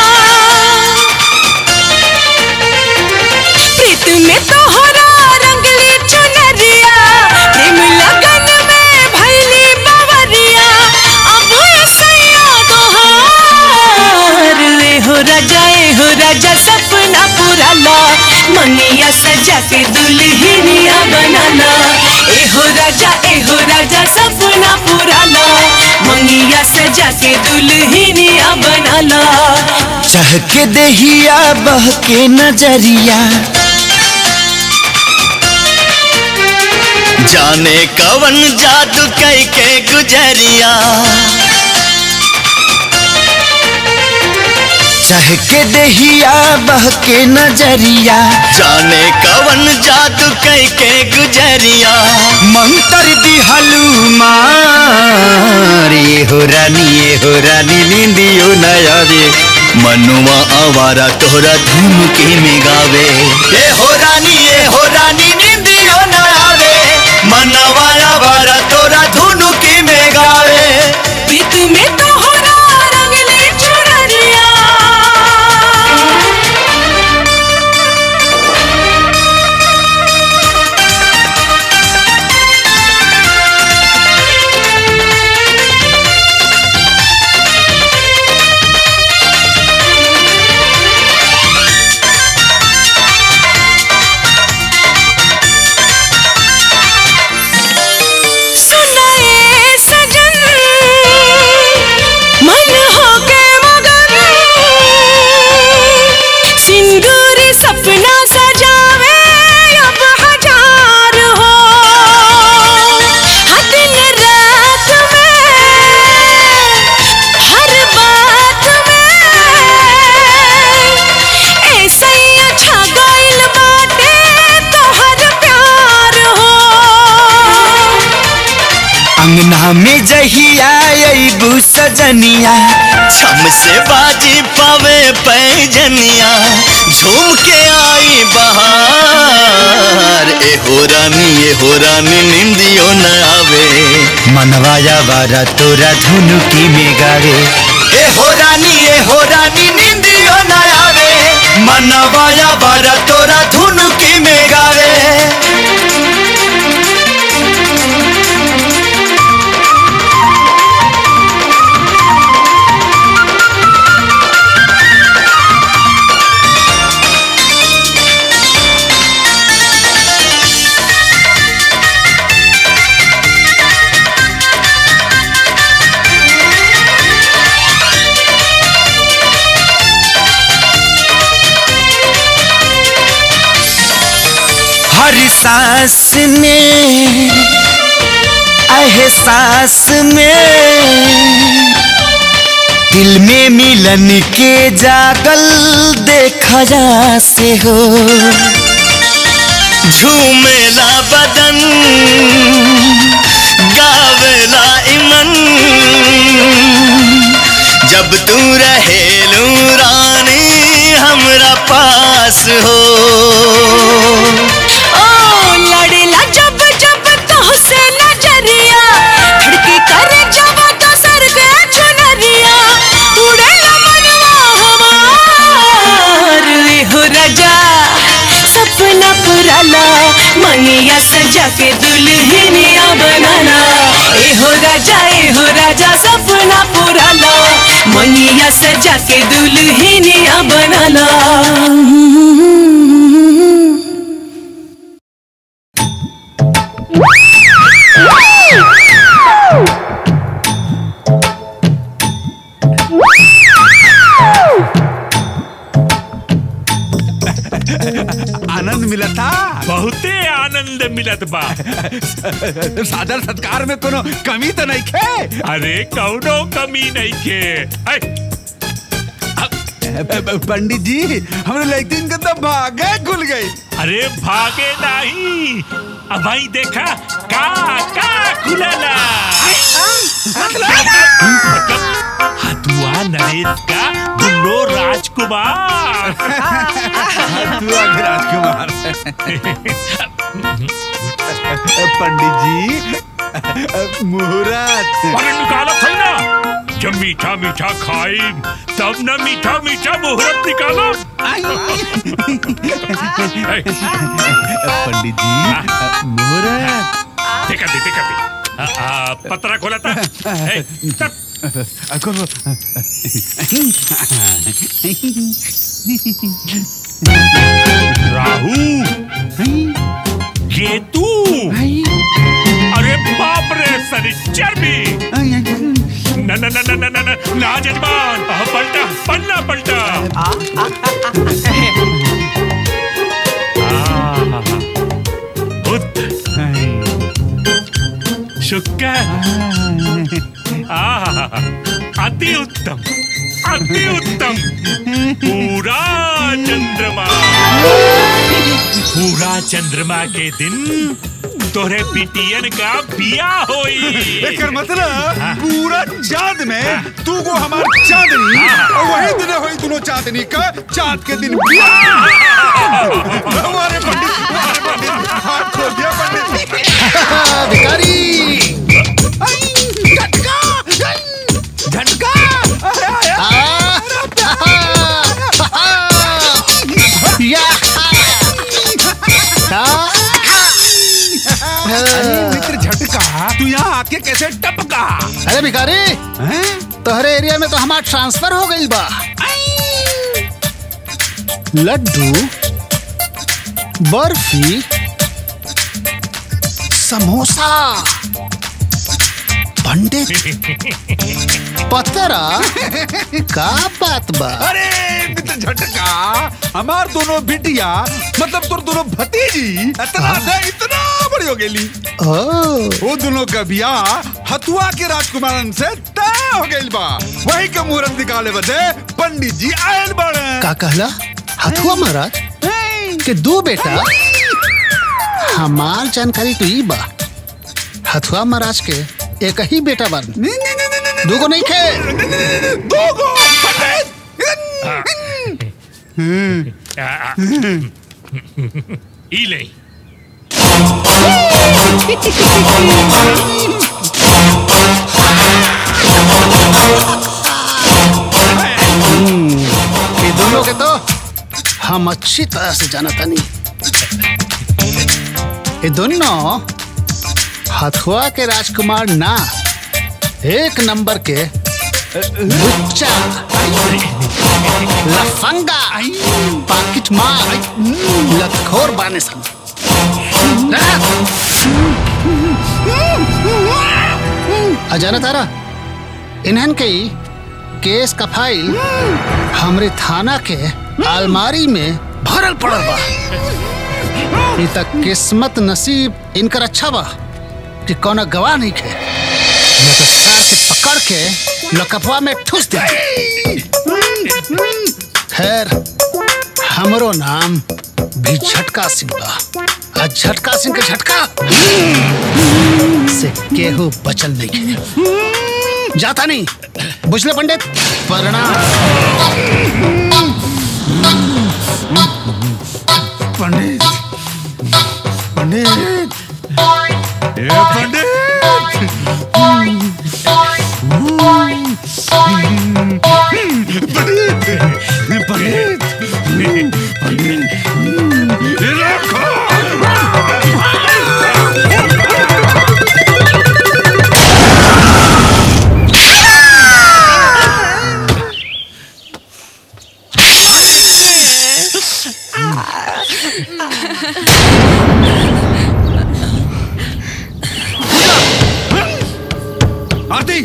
प्रीत में तोहरा रंगली चुनरिया प्रेम लगन में भैली बाबरिया अब सैया तोहार ए हो राजा ए हो राजा सपना पूरा ला मनिया सजा के दुल्हनिया बनाना ए हो राजा ए हो राजा सपना पूरा ला मंगिया सजा के दुल्हनिया बनाना चहके दहिया बह के नजरिया जाने कवन जादू कई के गुजरिया चहके दहिया बह के नजरिया जाने कवन जादू कई के गुजरिया मंतर दी हलूमार ये हो रानी ये हो रानी नींदियो नया रे मनुआ आवारा तोहरा धूम के में गावे ये हो रानी ये हो रानी नींदियो नया रे मनवा आवारा तोरा धुन के में गावे प्रीत में तोहरा रंगली चुनरिया सुनाए सजन मन हो गए मगन सिंदूरी सपना सजावे अब हजार हो हाँ दिन रात में हर बात में ऐसा ही अच्छा गइल बाटे तोहर प्यार हो अंगना में जहिया अबू सजनिया छम से बाजी पावे पैजनिया झूम के आई बहार ए हो रानी ए हो रानी निंदियो न आवे मनवाया वारा तोरा धुनु की में गावे ए हो रानी ए हो रानी निंदियो न आवे मनवाया वारा तोरा धुनु की में गावे सांस में एहसास में दिल में मिलन के जागल देखा जा से हो झूमेला बदन गावेला इमन जब तू रहेलू रानी हमरा पास हो ओ लड़ेला जब जब तोहसे नजरिया खिड़की करे जब तो सर पे चुनरिया उड़ेला मनवा हमार ए हो राजा सपना पुराला मनिया सजा के दुल्हनिया बनाना ए हो राजा ए हो राजा सपना पुराला मनिया सजा के दुल्हनिया बनाना आनंद मिला था बहुते आनंद मिलत बा सादर सत्कार में कोनो कमी तो नहीं खे अरे कौनो कमी नहीं के ऐ, पंडित जी हमने लड़किन के तो भागे खुल गई अरे भागे नहीं अब भाई देखा का का खुलला मतलब हथुआ नरेश का दुल्लो राजकुमार हथुआ के राजकुमार पंडित जी मुहूर्त अरे निकाला था ना जब मीठा मीठा खाई तब ना मीठा मीठा मुहूर्त निकालो पंडित जी मुहूर्त देखा दे देखा दे आ, आ, पतरा खोला था ए, तब खोलो राहु केतु अरे बाप रे सनिचर भी न न न न न न न ना जजमान आह, पलटा पन्ना पलटा आह, बुध शुक्र आह, अति उत्तम अति उत्तम पूरा चंद्रमा पूरा चंद्रमा के दिन तोरे पिटियन का बिया होई एकर मतलब पूरा चांद में तू को हमार चांदनी और वही दिन होई दोनों चांदनी का चांद के दिन बियाह। हमारे पंडित हमारे पंडित हाथ खोल दिया पंडित भिखारी झटका अरे मित्र झटका तू यहाँ आके कैसे टपका अरे भिखारी तोहरे एरिया में तो हमार ट्रांसफर हो गई बा लड्डू बर्फी समोसा पंडित पतरा का बात बा अरे मित्र झटका हमार दोनों बिटिया मतलब तोर दोनों भतीजी इतना से इतना बड़ी हो गेली वो दोनों का बियाह हथुआ के राजकुमारन से तय हो गइल बा वही का मुहूर्त निकाले बदे पंडित जी आयल बड़े का कहला हथुआ महाराज के दो बेटा हमार जानकारी तो ई बा हथुआ महाराज के एक ही बेटा बन दूगो नहीं खे दूगो आ, आ, ई ले ये दोनों के तो हम अच्छी तरह से जाना तानी ये दोनों हथुआ के राजकुमार ना एक नंबर के लुच्चा लफंगा पाकिट मार लतखोर बाने सन अजाना तारा इन्हन के ही केस का फाइल हमरे थाना के अलमारी में भरल पड़ल बा ई तक किस्मत नसीब इनकर अच्छा बा कि कौनो गवाह नहीं खे न तो सार के पकड़ के लकपवा में ठूस दे खैर हमरो नाम भी झटका सिंह बा आ झटका सिंह के झटका से केहू बचल नहीं है जाता नहीं बुझले पंडित प्रणाम पंडित पंडित ए पंडित पंडित पंडित पंडित आरती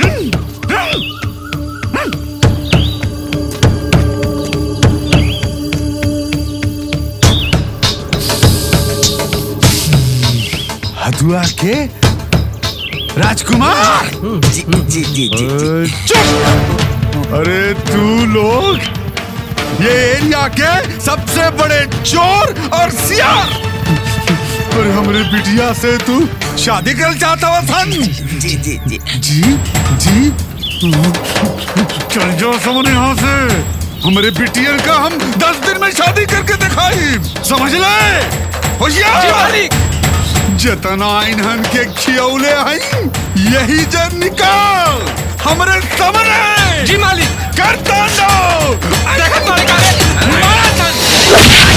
हथुआ के राजकुमार जी जी जी जी चुप अरे तू लोग ये एरिया के सबसे बड़े चोर और सियार और हमरे बिटिया से तू शादी कर चाहता हुआ सन जी जी जी जी जी चल जाओ समझ यहाँ से हमारे बिटियर का हम दस दिन में शादी करके दिखाई समझ ले होशियार जतना इन्हन के खियौले हैं यही जन निकाल हमरे सामने जी मालिक कर तांडव देखत मालिक मारा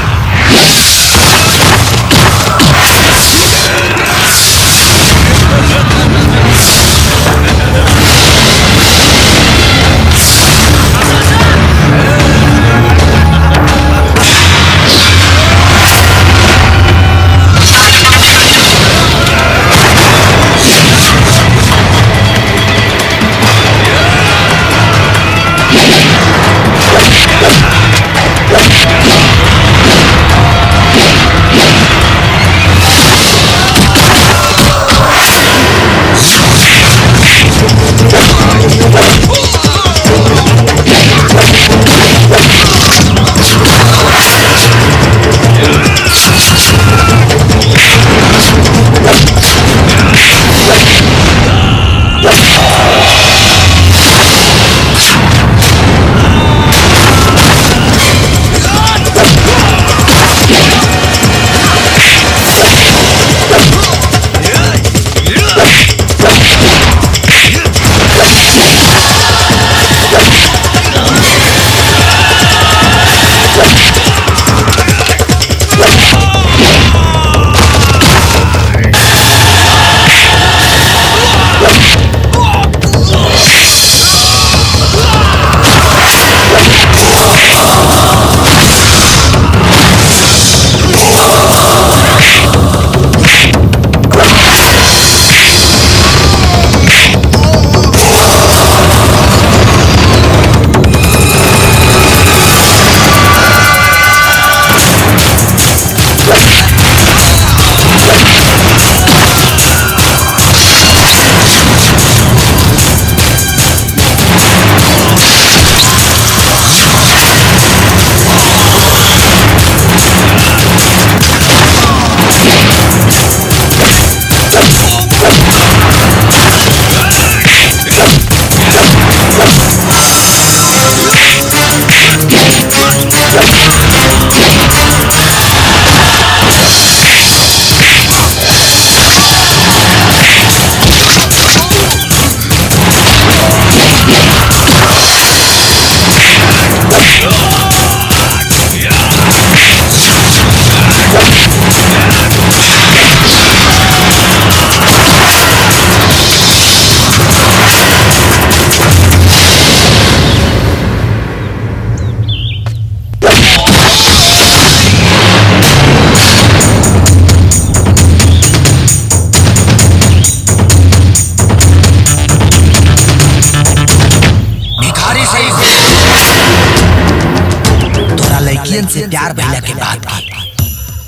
भिखारी सही से तोरा लड़कियन से प्यार भइला के बाद भी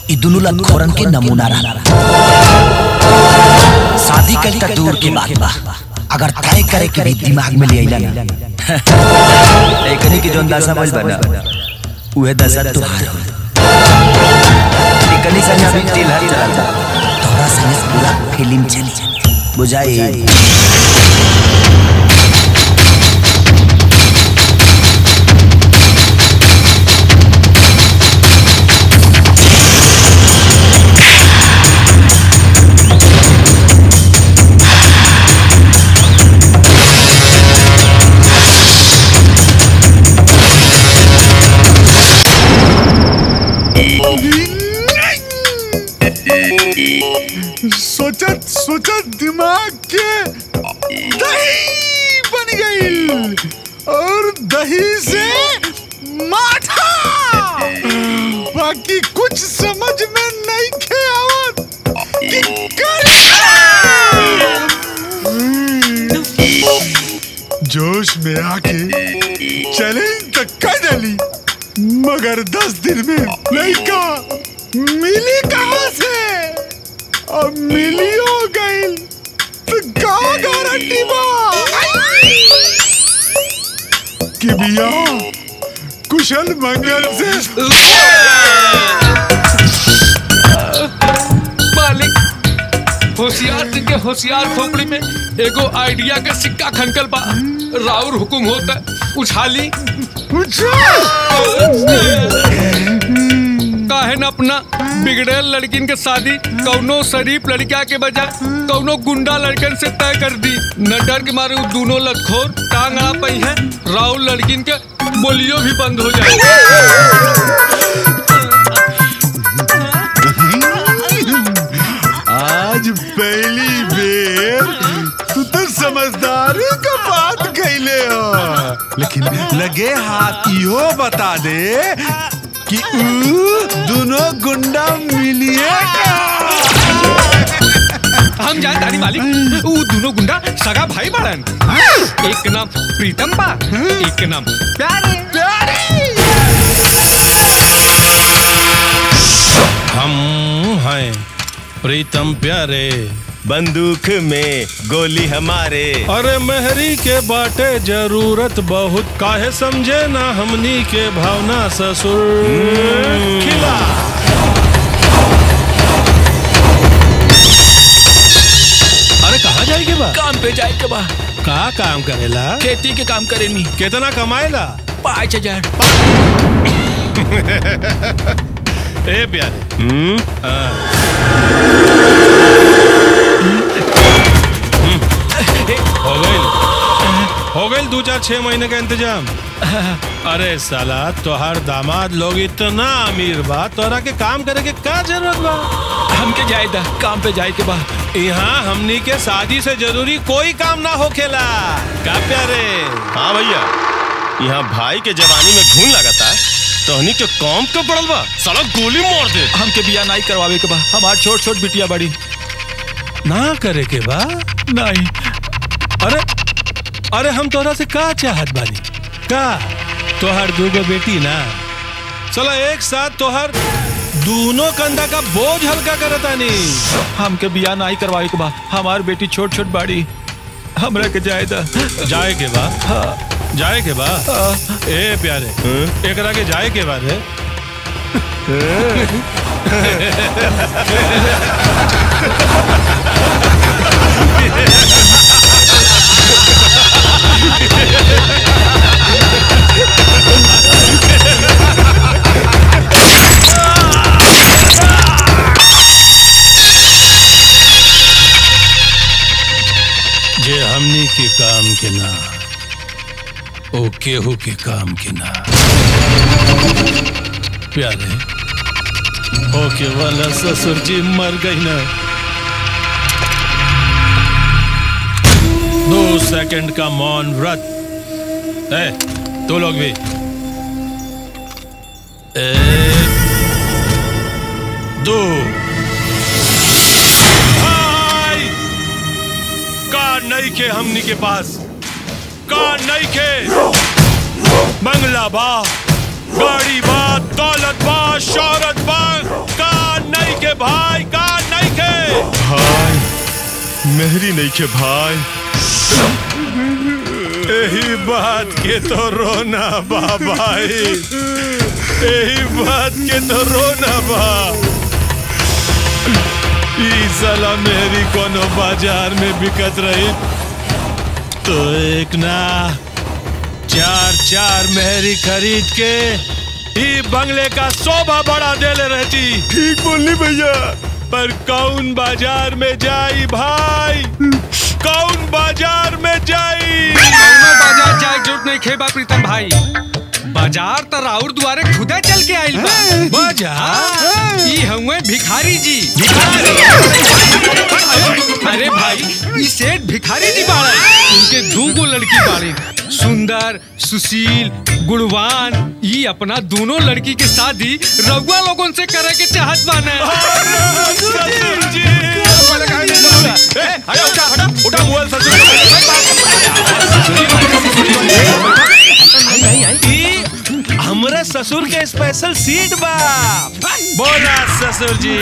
ई दुनू लखोरन के नमूना रहा शादी कल तक दूर के बात बा अगर तय करे के भी दिमाग में ले आइला ना एकनी के जोन दशा बज बना उहे दशा तुहार हो एकनी संग अभी टिलहर चलता तोरा संग पूरा फिल्म चली बुझाई सोचत सोचत दिमाग के दही बन गई और दही से माठा बाकी कुछ समझ में नहीं खे आवत कि करे। जोश में आके चैलेंज तक कर डाली मगर दस दिन में लड़का मिली कहाँ से अब मिली हो गई तो का गारंटी बा कि बिया कुशल मंगल से मालिक होशियार सिंह के होशियार खोपड़ी में एगो आइडिया के सिक्का खनकल बा राउर हुकुम होता उछाली काहे न अपना बिगड़ेल लड़किन के शादी कौनो शरीफ लड़का के बजाय कौनो गुंडा लड़कन से तय कर दी न डर के मारे वो दोनों लखोर टांग अड़ा पई है राउर लड़किन के बोलियो भी बंद हो आज पहली बेर तू तो समझदारी का बात कैले हो लेकिन लगे हाथ इहो बता दे कि ऊ दोनों गुंडा मिलिए हम जाए दादी मालिक वो दोनों गुंडा सगा भाई बड़न एक के नाम प्रीतम बा एक के नाम प्यारे हम हैं प्रीतम प्यारे बंदूक में गोली हमारे अरे मेहरी के बाटे जरूरत बहुत काहे समझे ना हमनी के भावना ससुर खिला अरे कहाँ जाए के बा काम पे जाए के बा का काम करेला खेती के काम करेनी कितना कमाएला पाँच हजार ए प्यारे हो गई हो गई दो चार छह महीने का इंतजाम अरे साला तोहार दामाद लोग इतना अमीर बा तोरा के काम करे के का जरूरत बा हमके जाए दा काम पे जाए के बा यहाँ हमनी के शादी से जरूरी कोई काम ना होखेला का प्यारे हाँ भैया यहाँ भाई के जवानी में घून लगाता तोहनी के कौम के पड़ल बा साला गोली मार दे हमके बिया नहीं करवावे के बा हमार छोट छोट बिटिया बड़ी ना करे के बा नहीं अरे अरे हम तोरा से का चाहत बानी का तोहर दूगो बेटी ना चलो एक साथ तोहर दोनों कंधा का बोझ हल्का करतानी हमके बिया नहीं करवावे के बा हमार बेटी छोट छोट बाड़ी हमरा के जाए दा जाए के बा जाए के बा ए प्यारे एकरा के जाए के बाद है जे हमनी के काम के ना ओ केहू के काम के ना प्यारे ओके वाला ससुर जी मर गई ना दो सेकंड का मौन व्रत ए तू लोग भी एक दो भाई का नहीं के हमनी के पास का नहीं के बंगला बा गाड़ी बा दौलत बा शौहरत बा का के भाई का नहीं के भाई मेहरी नहीं के भाई यही बात के तो रोना बा भाई यही बात के तो रोना बा ई साला मेरी कोनो बाजार में बिकत रही तो एक ना चार चार मेहरी खरीद के ई बंगले का शोभा बढ़ा देले रहती ठीक बोलनी भैया पर कौन बाजार में जाई भाई कौन बाजार में जाई कौनो बाजार जाए के जरूरत नहीं खेबा प्रीतम भाई बाजार तो राउर दुआरे खुदे चल के आइल बा बाजार ई हउए भिखारी जी अरे भाई ई सेठ भिखारी जी बाड़े उनके दू गो लड़की बाड़ी सुंदर सुशील गुणवान ई अपना दोनों लड़की के शादी रउआ लोगन से करे के चाहत बाने ई हमरे ससुर के स्पेशल सीट बा बोला ससुर जी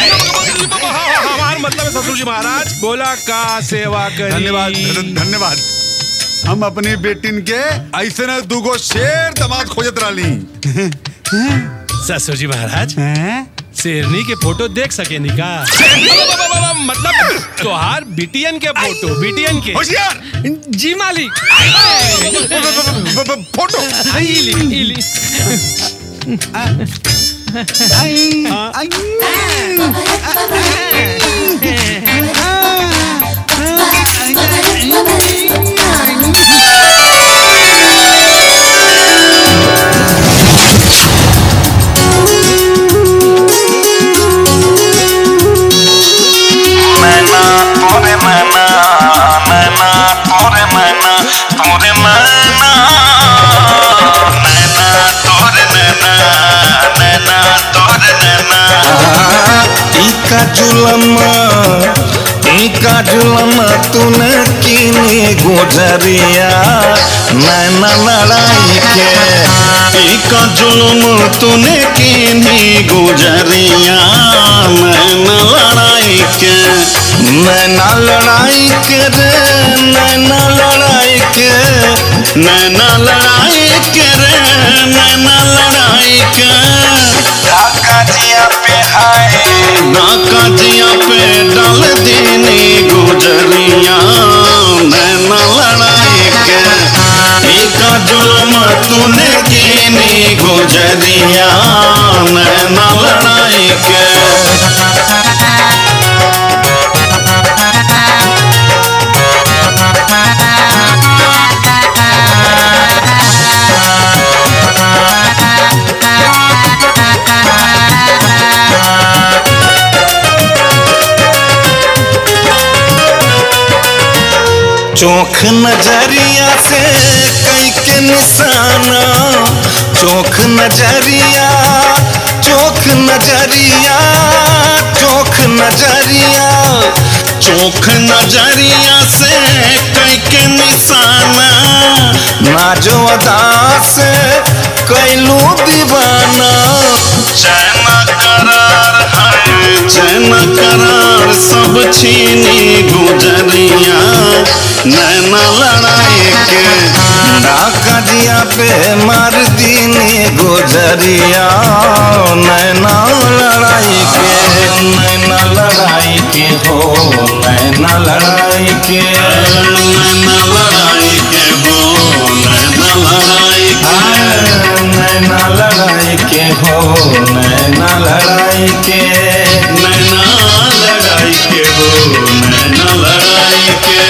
हमार मतलब है ससुर जी महाराज बोला का सेवा करी धन्यवाद धन- धन्यवाद हम अपनी बेटिन के ऐसे न दूगो शेर दमाद खोजत रही ससुर जी महाराज शेरनी के फोटो देख सके निका मतलब तोहार बिटियन के फोटो बिटियन के होशियार जी मालिक फोटो इली इली मैना तोरे मैना मैना तोरे मैना तोरे मैना नैना तोरे नैना नैना तोरे नैना इका जुलमा इका जुलमा तूने किनी गुजरिया नैना लड़ाई के इका जुलम तूने किनी गुजरिया नैना लड़ाई के नैना लड़ाई के रे नैना लड़ाई के नैना लड़ाई के रे नैना लड़ाई के ढाका जिया पे हाय ढाका जिया पे डाल देने गुजरिया नैना लड़ाई के एक जुलम तूने कीनी गुजरिया नैना लड़ाई के चोख नजरिया से कई के निशाना चोख नजरिया चोख नजरिया चोख नजरिया चोख नजरिया से कई के निशाना नाजो अदा से कैलू दीवाना चैन करार है चैन करार सब छीनी गुजरिया नैना लड़ाई के डाका जिया पे मार दीनी गुजरिया नैना लड़ाई के नैना लड़ाई के हो नैना लड़ाई के नैना लड़ाई के हो नैना लड़ाई के नैना लड़ाई के हो नैना लड़ाई के नैना लड़ाई के हो नैना लड़ाई के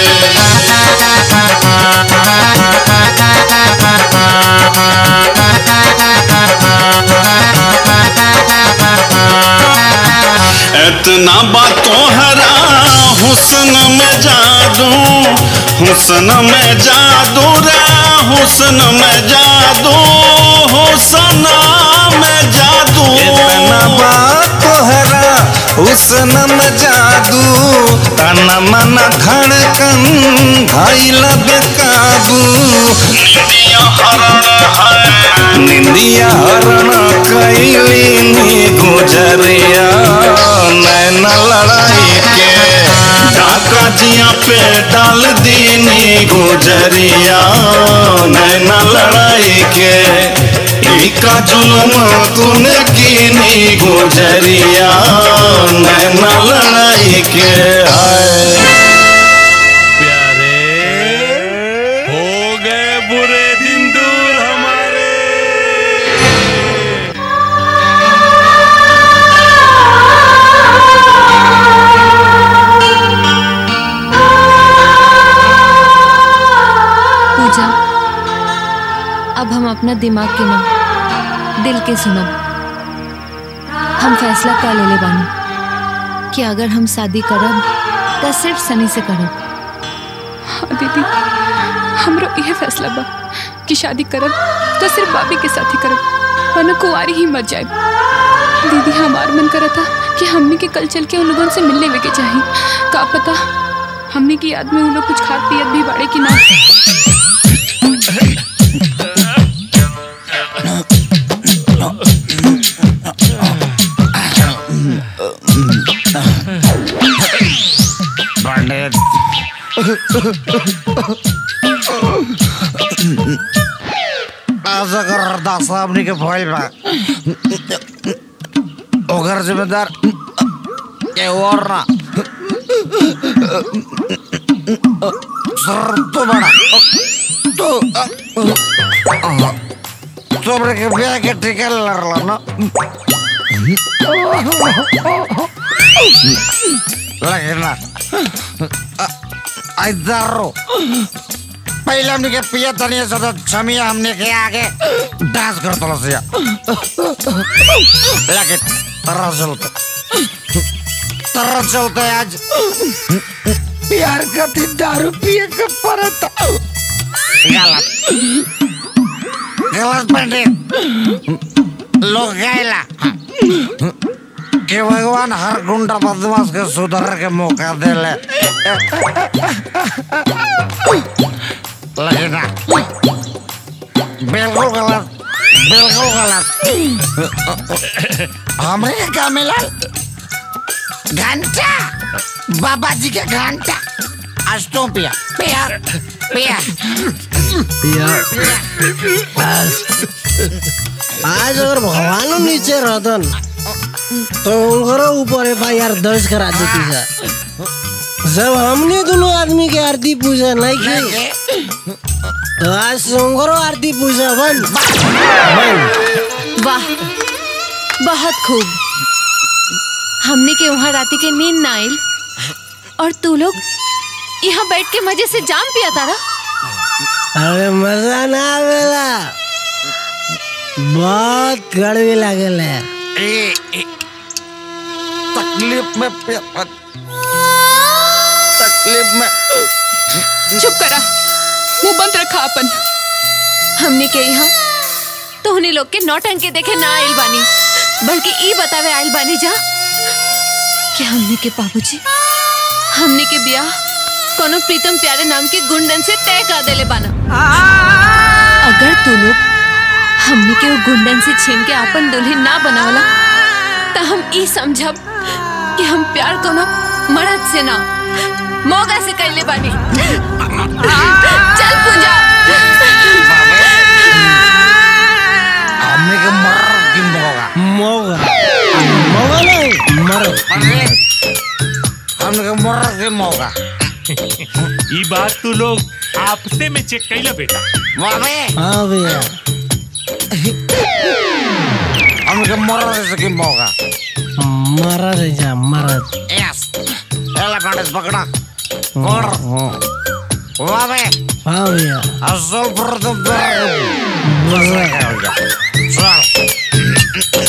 इतना बातों हरा हुस्न में जादू हुस्न में जादू रे हुस्न में जादू हुस्न में जादू इतना बात हरा हुस्न में जादू तन मन धड़कन भइल बेकाबू निंदिया हरण है निंदिया हरण कैली नी गुजरिया पे डाल दीनी गुजरिया नैना लड़ाई के ई का जुल्म तूने कीनी गुजरिया नैना लड़ाई के आए हो गए बुरे दिन दूर हमारे पूजा अब हम अपना दिमाग के ना दिल के सुनब हम फैसला कर ले ले बानी कि अगर हम शादी करब तो सिर्फ सनी से करब हाँ दीदी हमरो यह फैसला बा कि शादी करब तो सिर्फ बाबी के साथ ही करब वरना कुंवारी ही मर जाए दीदी हमार मन करा था कि हमने के कल चल के उन लोगों से मिलने वे के चाहिए का पता हमने की याद में उन लोग कुछ खात पियत भी बाड़े कि ना पंडित ऐसा कर अरदास साहब के भइल बा ओकर जिम्मेदार के और ना सर तो बड़ा तो तोमरे के ब्याह के टिका लड़ला ना लेकिन ना इधर पहले हमने के पिया तनिया सदा छमिया हमने के आगे डांस कर तो लसिया लेकिन तरह चलते तरह चलते आज प्यार करती दारू पिए के परत गलत गलत पंडित लोग गायला कि भगवान हर गुंडा बदमाश के सुधर के मौका दे ले लेकिन ना बिल्कुल गलत बिल्कुल गलत हमरे के क्या मिला घंटा बाबा जी के घंटा आज तो पिया पिया पिया आज आज अगर भगवान नीचे रहतन तो उनकरो ऊपर एफ आई आर दर्ज करा देती सर जब हमने दोनों आदमी के आरती पूजा नहीं की तो आज से उनकरो आरती पूजा बंद बंद वाह बहुत खूब हमने के वहाँ राती के नींद ना आइल और तू लोग यहाँ बैठ के मजे से जाम पिया तारा अरे मजा ना आवेला बहुत कड़वी लागल है ए, ए, तकलीफ में पिया तकलीफ में चुप करा मुंह बंद रखा अपन हमने के यहाँ तो उन्हीं लोग के नौटंकी देखे ना आइल बानी बल्कि ई बतावे आइल बानी जा कि हमने के बाबूजी हमने के बियाह कोनो प्रीतम प्यारे नाम के गुंडन से तय कर देले बाना अगर तू लोग हमने के वो गुंडन से छीन के अपन दुल्हन ना बनावला तो हम ई समझब कि हम प्यार कोनो मर्द से ना मोगा से कैले बानी चल पूजा हमने के मर की मोगा मोगा मोगा नहीं मर हमने के मर के मोगा ये बात तू लोग आपसे में चेक कैला बेटा बाबे हाँ भैया हमने के मर की मोगा मरद है जा मरद यस एला पंडित पकड़ा और बाबे हाँ भैया असल प्रथम चल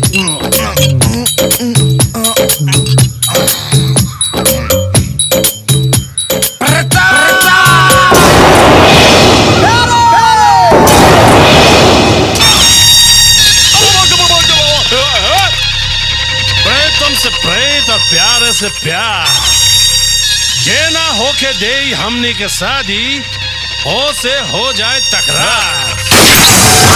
प्रेतम से प्रेत और प्यार से प्यार जे ना होके दे हमनी के शादी हो से हो जाए तकरार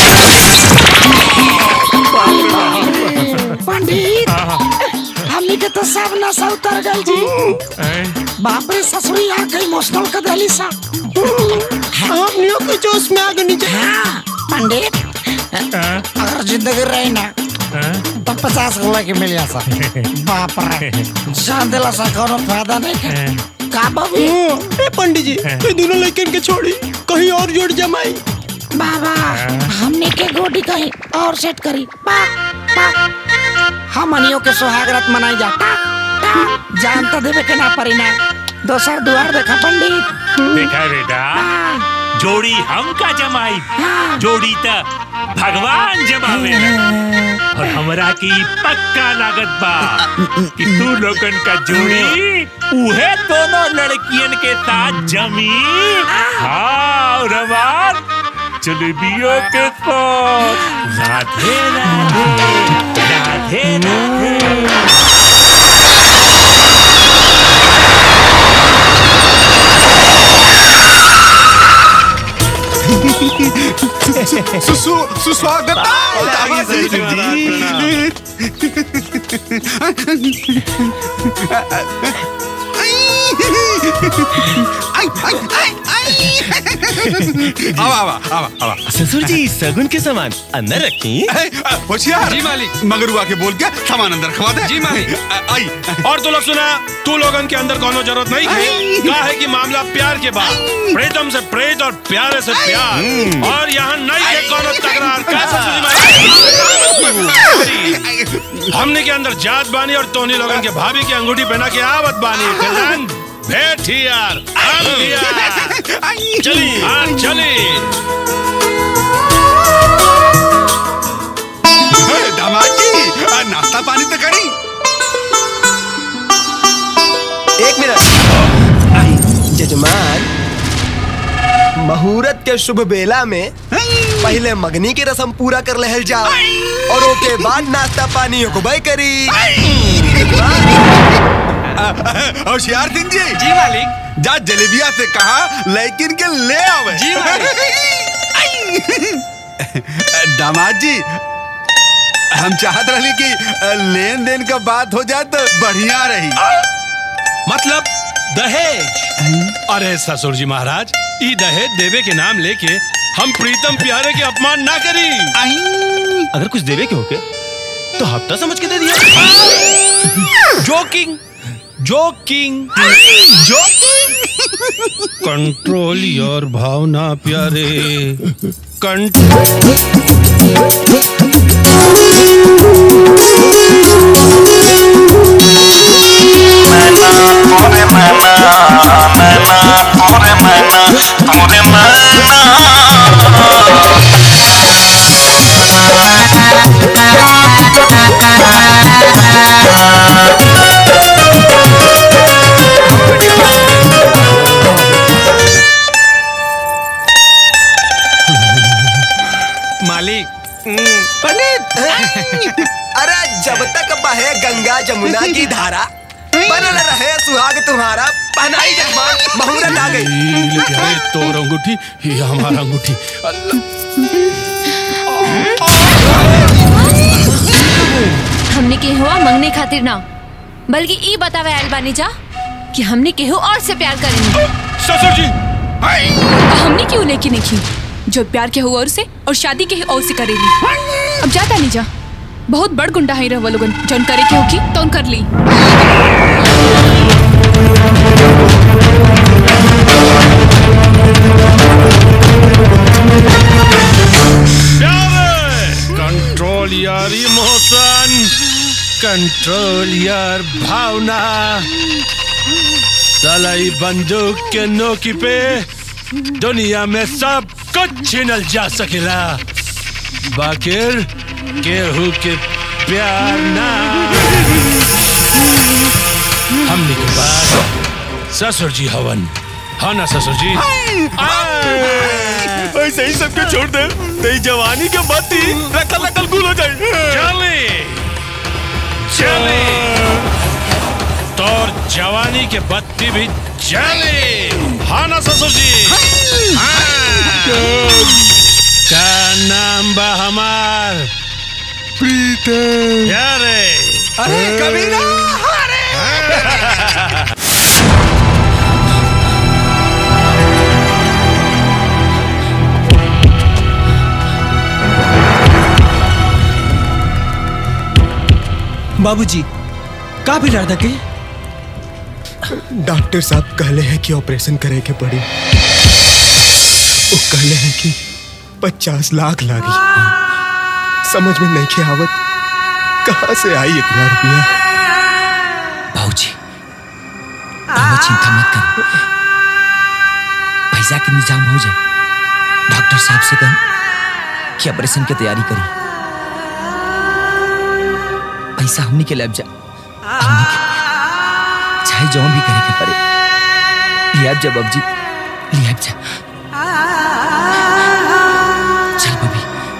पंडित हमने के तो सब नशा उतर गई जी बाप रे ससुरी आ गई इमोशनल कर दिली सा हमनियों के जोश में आ गई हाँ, पंडित अगर जिंदगी रही ना तो पचास गोला की मिल जा सा बाप रे जान दिला सा कोनो फायदा नहीं है का बाबू ए पंडित जी ये दोनों लड़कन के छोड़ी कहीं और जोड़ जमाई बाबा हमने के गोडी कहीं और सेट करी पा पा हमनियों के सुहाग रात मनाई जाता जान तो देवे के ना परी ना दोसर दुआर देखा पंडित देखा बेटा जोड़ी हम का जमाई जोड़ी त भगवान जमावे और हमरा की पक्का लागत बा कि तू लोगन का जोड़ी उहे दोनों लड़कियन के साथ जमी हाँ और हमार जलेबियों के साथ राधे राधे राधे राधे सुस्वागत आवा आवा आवा आवा ससुर जी सगुन के सामान अंदर रखी होशियार जी मालिक मगरुआ के बोल के सामान अंदर खवा दे जी मालिक आई और तू लोग सुना तू लोगन के अंदर कोनो जरूरत नहीं है क्या है कि मामला प्यार के बाद प्रेतम से प्रेत और प्यारे से प्यार और यहाँ नहीं है कोनो तकरार क्या ससुरी माई? हमने के अंदर जात बानी और तोनी लोगन के भाभी की अंगूठी पहना के आवत बानी फिलहाल बैठ ही यार हम भी यार चली हाँ चली दामाद जी आ, नाश्ता पानी तो करी एक मिनट जजमान मुहूर्त के शुभ बेला में पहले मगनी की रस्म पूरा कर लहल जाओ और ओके बाद नाश्ता पानी होबे करी होशियार सिंह जी जी मालिक जा जलेबिया से कहा लेकिन के ले आवे जी दामाद जी हम चाहत रही कि लेन देन का बात हो जाए तो बढ़िया रही मतलब दहेज अरे ससुर जी महाराज ई दहेज देवे के नाम लेके हम प्रीतम प्यारे के अपमान ना करी अगर कुछ देवे के होके तो हफ्ता समझ के दे दिया जोकिंग जोकिंग कंट्रोल योर भावना प्यारे मालिक पंडित अरे जब तक बहे गंगा जमुना की धारा बनल रहे सुहाग तुम्हारा पहनाई जजमान मुहूर्त आ गई ले प्यारे तोर अंगूठी ये हमारा अंगूठी हमने के हुआ मंगने खातिर ना बल्कि ई बतावे आयल बानी जा कि हमने केहू और से प्यार करेंगे ससुर जी हमने क्यों लेके नहीं की जो प्यार के हुआ और से और शादी के और से करेली अब जाता नहीं जा बहुत बड़ गुंडा है रहुआ लोगन जौन करे के होगी तो कर ली कंट्रोल यार इमोशन कंट्रोल यार भावना सलाई बंदूक के नोकी पे दुनिया में सब कुछ छीनल जा सकेला बाकिर केहू के प्यार ना हमने के बाद ससुर जी हवन हाँ ना ससुर जी ऐसे ही सबके छोड़ दे तेरी जवानी के बत्ती रखल रखल गुल हो जाए चले चले तोर जवानी के बत्ती भी जले हाँ ना ससुर जी हाँ। का नाम बा हमार प्रीतम यारे अरे कबीरा अरे बाबूजी का भी डर के डॉक्टर साहब कहले हैं कि ऑपरेशन करे के पड़ी वो कहले हैं कि पचास लाख लागी समझ में नहीं के आवत कहाँ से आई इतना रुपया बाबूजी रहुआ चिंता मत करो पैसा के इंतजाम हो जाए डॉक्टर साहब से कहें कि ऑपरेशन की तैयारी करी पैसा हमनी के लग जा हमनी के चाहे जो भी करे के पड़े लिया जा बाबूजी लिया जा चल बबी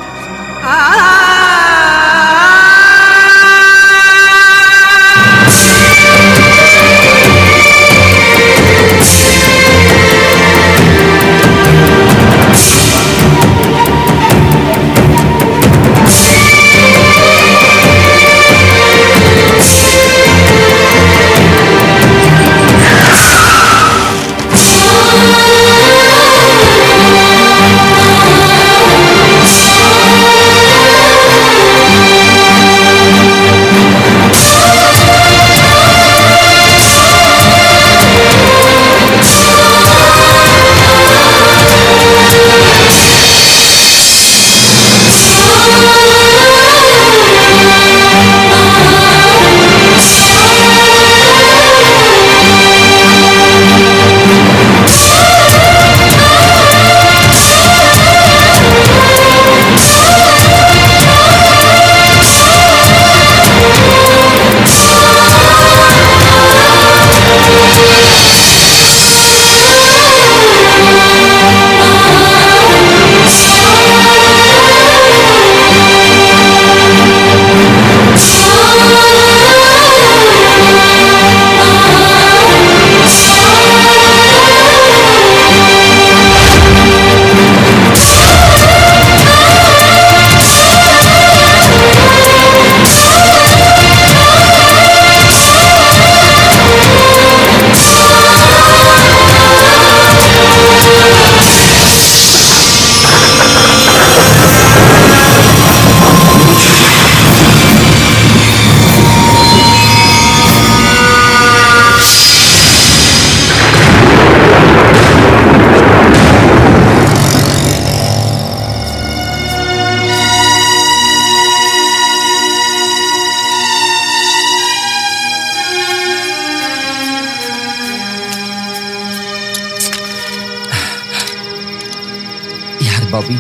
यार बॉबी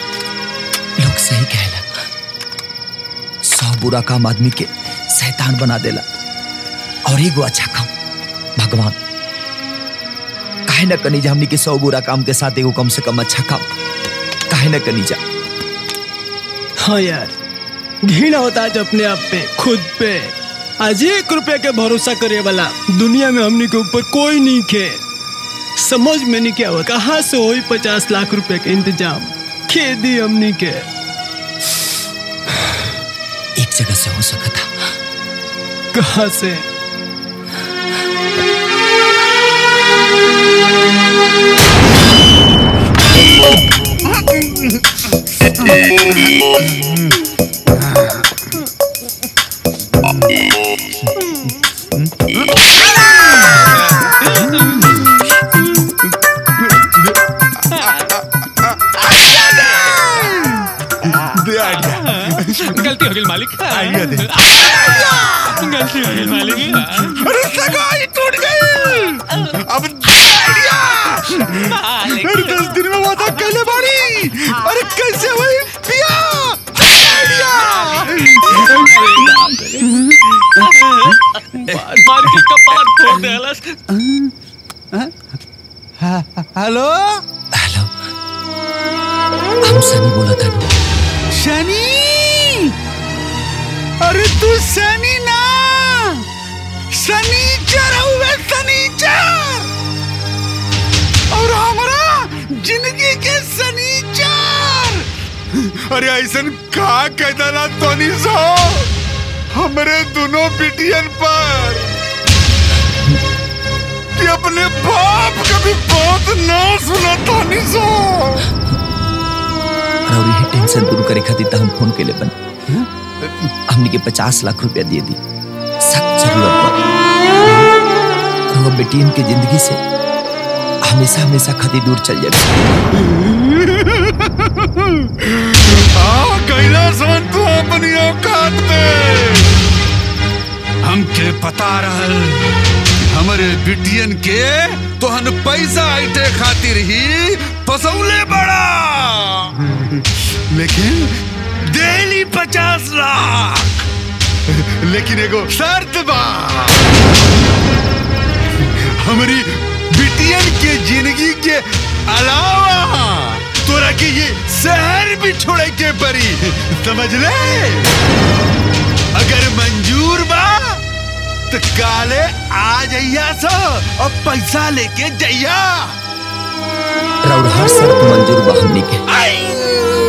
लोग सही कहला सौ बुरा काम आदमी के शैतान बना देला और एगो अच्छा काम भगवान काहे न कनी जा हमनी के सौ बुरा काम के साथ एगो कम से कम अच्छा काम काहे न कनी जा हाँ यार घृणा होता आज अपने आप पे खुद पे आज एक रुपए के भरोसा करे वाला दुनिया में हमने के ऊपर कोई नहीं खे समझ में नहीं क्या हुआ कहाँ से हो पचास लाख रुपए के इंतजाम खेती हमने के एक जगह से हो सका था कहाँ से गलती हो गई मालिक आइडिया दे गलती हो गई मालिक अरे सगाई टूट गई अब आइडिया अरे दस दिन में वादा कहले बाड़ी अरे कैसे हुई पिया मार के कपार फोड़ देलस हेलो हेलो हम सनी बोला था शनि अरे तू शनि ना शनिचर हुए शनिचर और हमारा जिंदगी के शनिचर अरे ऐसन का कहता तोनी सो हमरे दोनों बिटियन पर कि अपने बाप का भी बात ना सुना तानी सो और यही टेंशन दूर करे खातिर त हम फोन के ले बन हमनी के पचास लाख रुपया दिए दी सख्त जरूरत बा और वो बेटियन के जिंदगी से हमेशा हमेशा खातिर दूर चल जाए हाँ कैलासन तू अपनी औकात पे हमके पता रहल हमारे बिटियन के तोहन पैसा ऐटे खातिर ही फसौले बड़ा लेकिन डेली पचास लाख लेकिन एगो शर्त बा हमारी बिटियन के जिंदगी के अलावा तोरा के ये शहर भी छोड़े के परी समझ ले अगर मंजूर बा तो काले आ जइया सो और पैसा लेके जइया और हर शर्त मंजूर बा हमनी के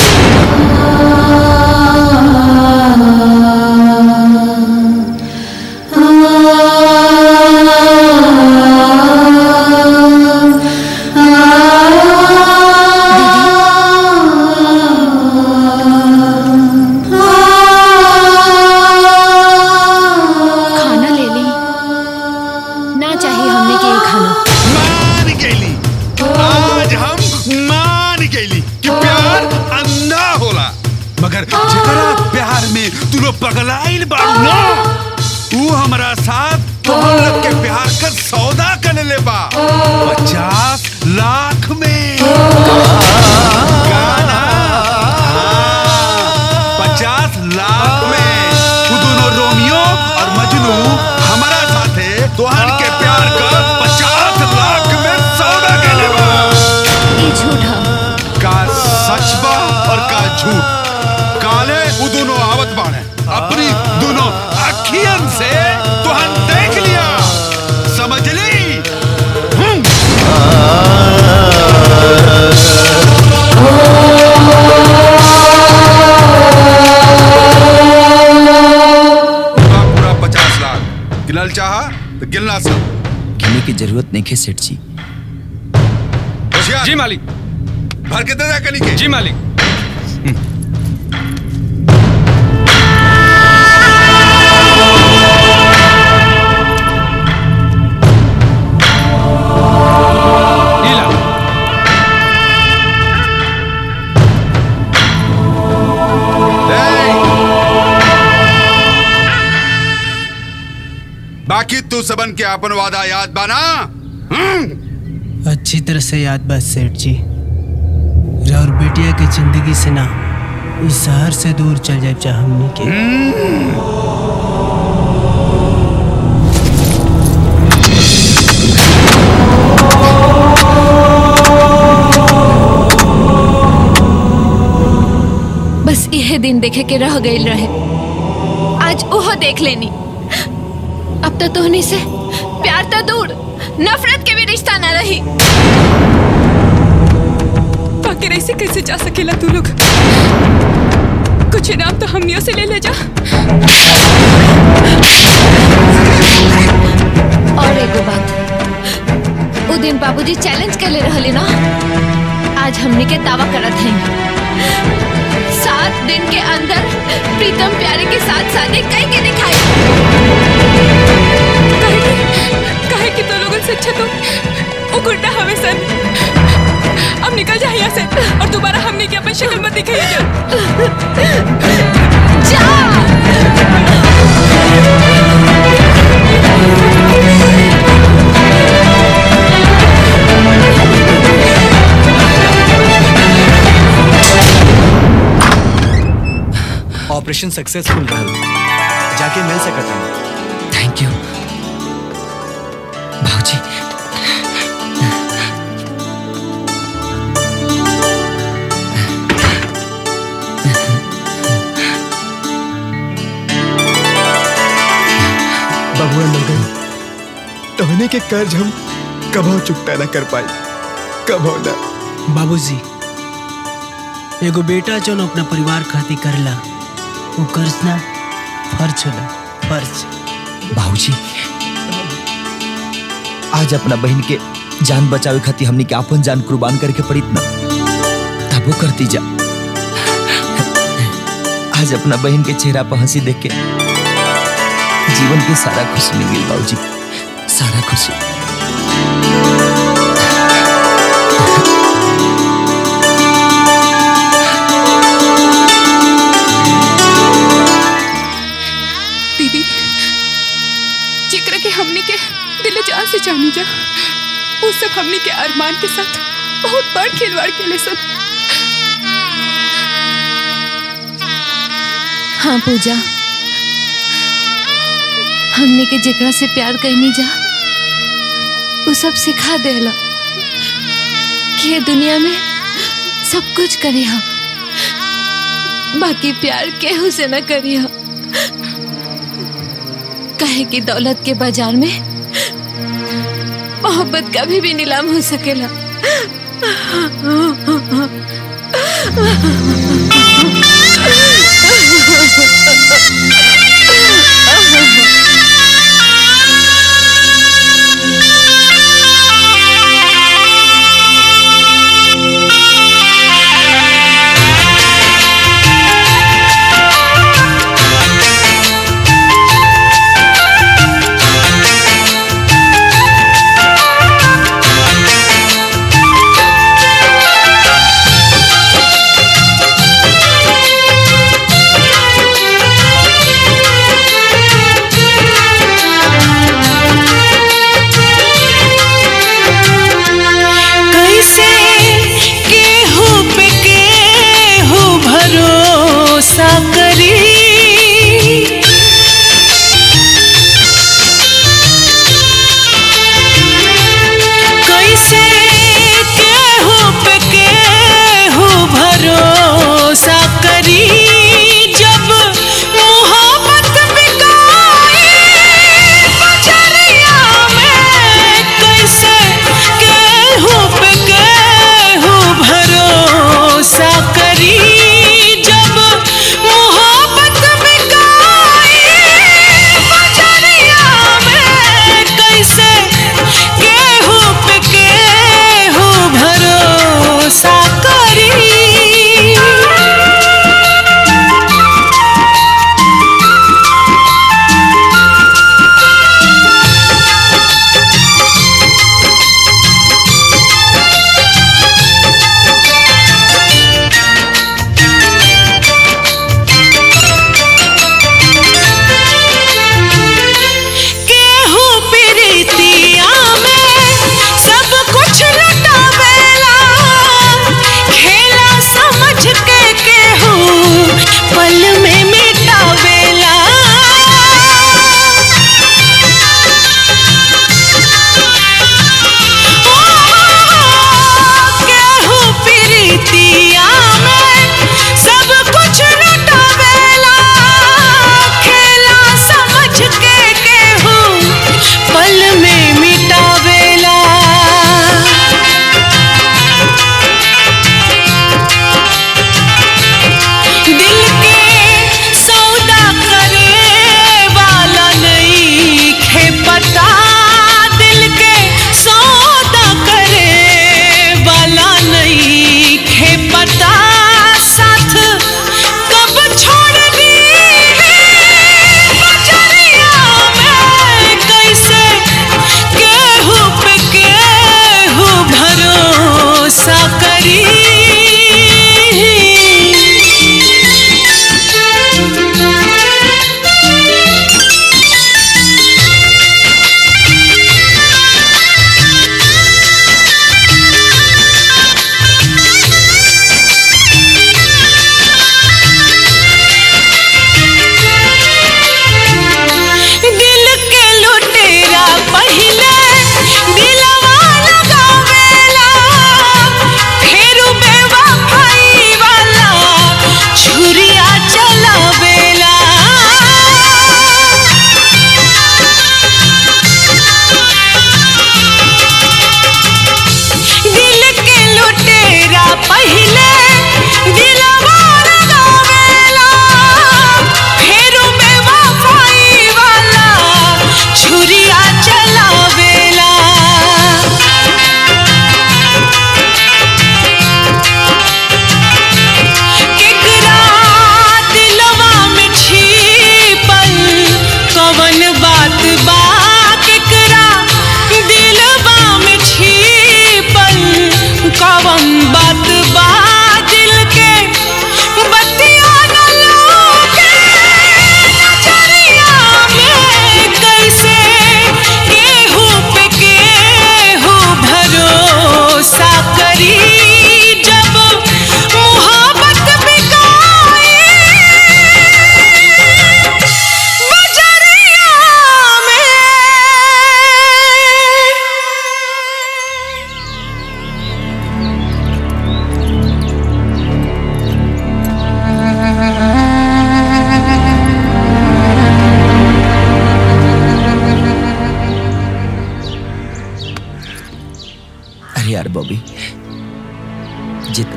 खाना ले ली ना चाहिए हमने के ये खाना मान गईली आज हम मान गईली कि प्यार अंधा होला मगर जेकरा प्यार में तू लोग पगलाइल बाड़ू ना तू हमारा साथ तोहर लोग के प्यार का सौदा कर ले बा पचास लाख में गाना पचास लाख में वो दोनों रोमियो और मजनू हमारा साथे तोहन के प्यार का पचास लाख में सौदा कर ले बा ये झूठा का सच बा और का झूठ काले वो दोनों आवत बाणे अपनी दोनों अखियन से तोहन देख लिया समझ ली हम्म। पूरा पूरा पचास लाख गिनल चाहा तो गिनला सब गिने की जरूरत नहीं है सेठ जी जी मालिक भर के दे दे कनी के जी मालिक बाकी तू सबन के अपन वादा याद बाना हम्म? अच्छी तरह से याद बा सेठ जी और बेटिया के जिंदगी से ना इस शहर से दूर चल जाए चाहे हमनी के बस यह दिन देखे के रह गई रहे आज ओह देख लेनी अब तो तोहनी से प्यार तो दूर नफरत के भी रिश्ता न रही बाकी ऐसे कैसे जा सकेला तू लोग कुछ इनाम तो हमनियों से ले ले जा और एगो बात उ दिन बाबूजी चैलेंज कर ले रहले ना आज हमने के दावा करत हैं सात दिन के अंदर प्रीतम प्यारे के साथ शादी कई के दिखाई काहे कि तो लोगों से अच्छा तो वो गुंडा हमें सन अब निकल जा यहाँ से और दोबारा हमने की अपन शक्ल मत दिखाई ऑपरेशन सक्सेसफुल रहल जाके मिल सकत हैं थैंक यू भाजी बबुआ लगन तोहने के कर्ज हम कभो चुकता ना कर पाई कभो ना बाबूजी एगो बेटा जो अपना परिवार खातिर करला वो कर्ज ना फर्ज होला फर्ज बाबूजी आज अपना बहन के जान बचावे खातिर हमनी के अपन जान कुर्बान करके पड़ित ना तब वो करती जा आज अपना बहन के चेहरा पर हंसी देख के जीवन के सारा खुशी मिल गई बाबूजी सारा खुशी दीदी जिक्र के हमनी के दिल जान से जानी जा वो सब हमनी के अरमान के साथ बहुत बड़ खिलवाड़ के सब हाँ पूजा हमने के जेकरा से प्यार कहनी जा वो सब सिखा देला कि ये दुनिया में सब कुछ करी हम बाकी प्यार केहू से न करी हम कहे कि दौलत के बाजार में मोहब्बत कभी भी नीलाम हो सकेला Thank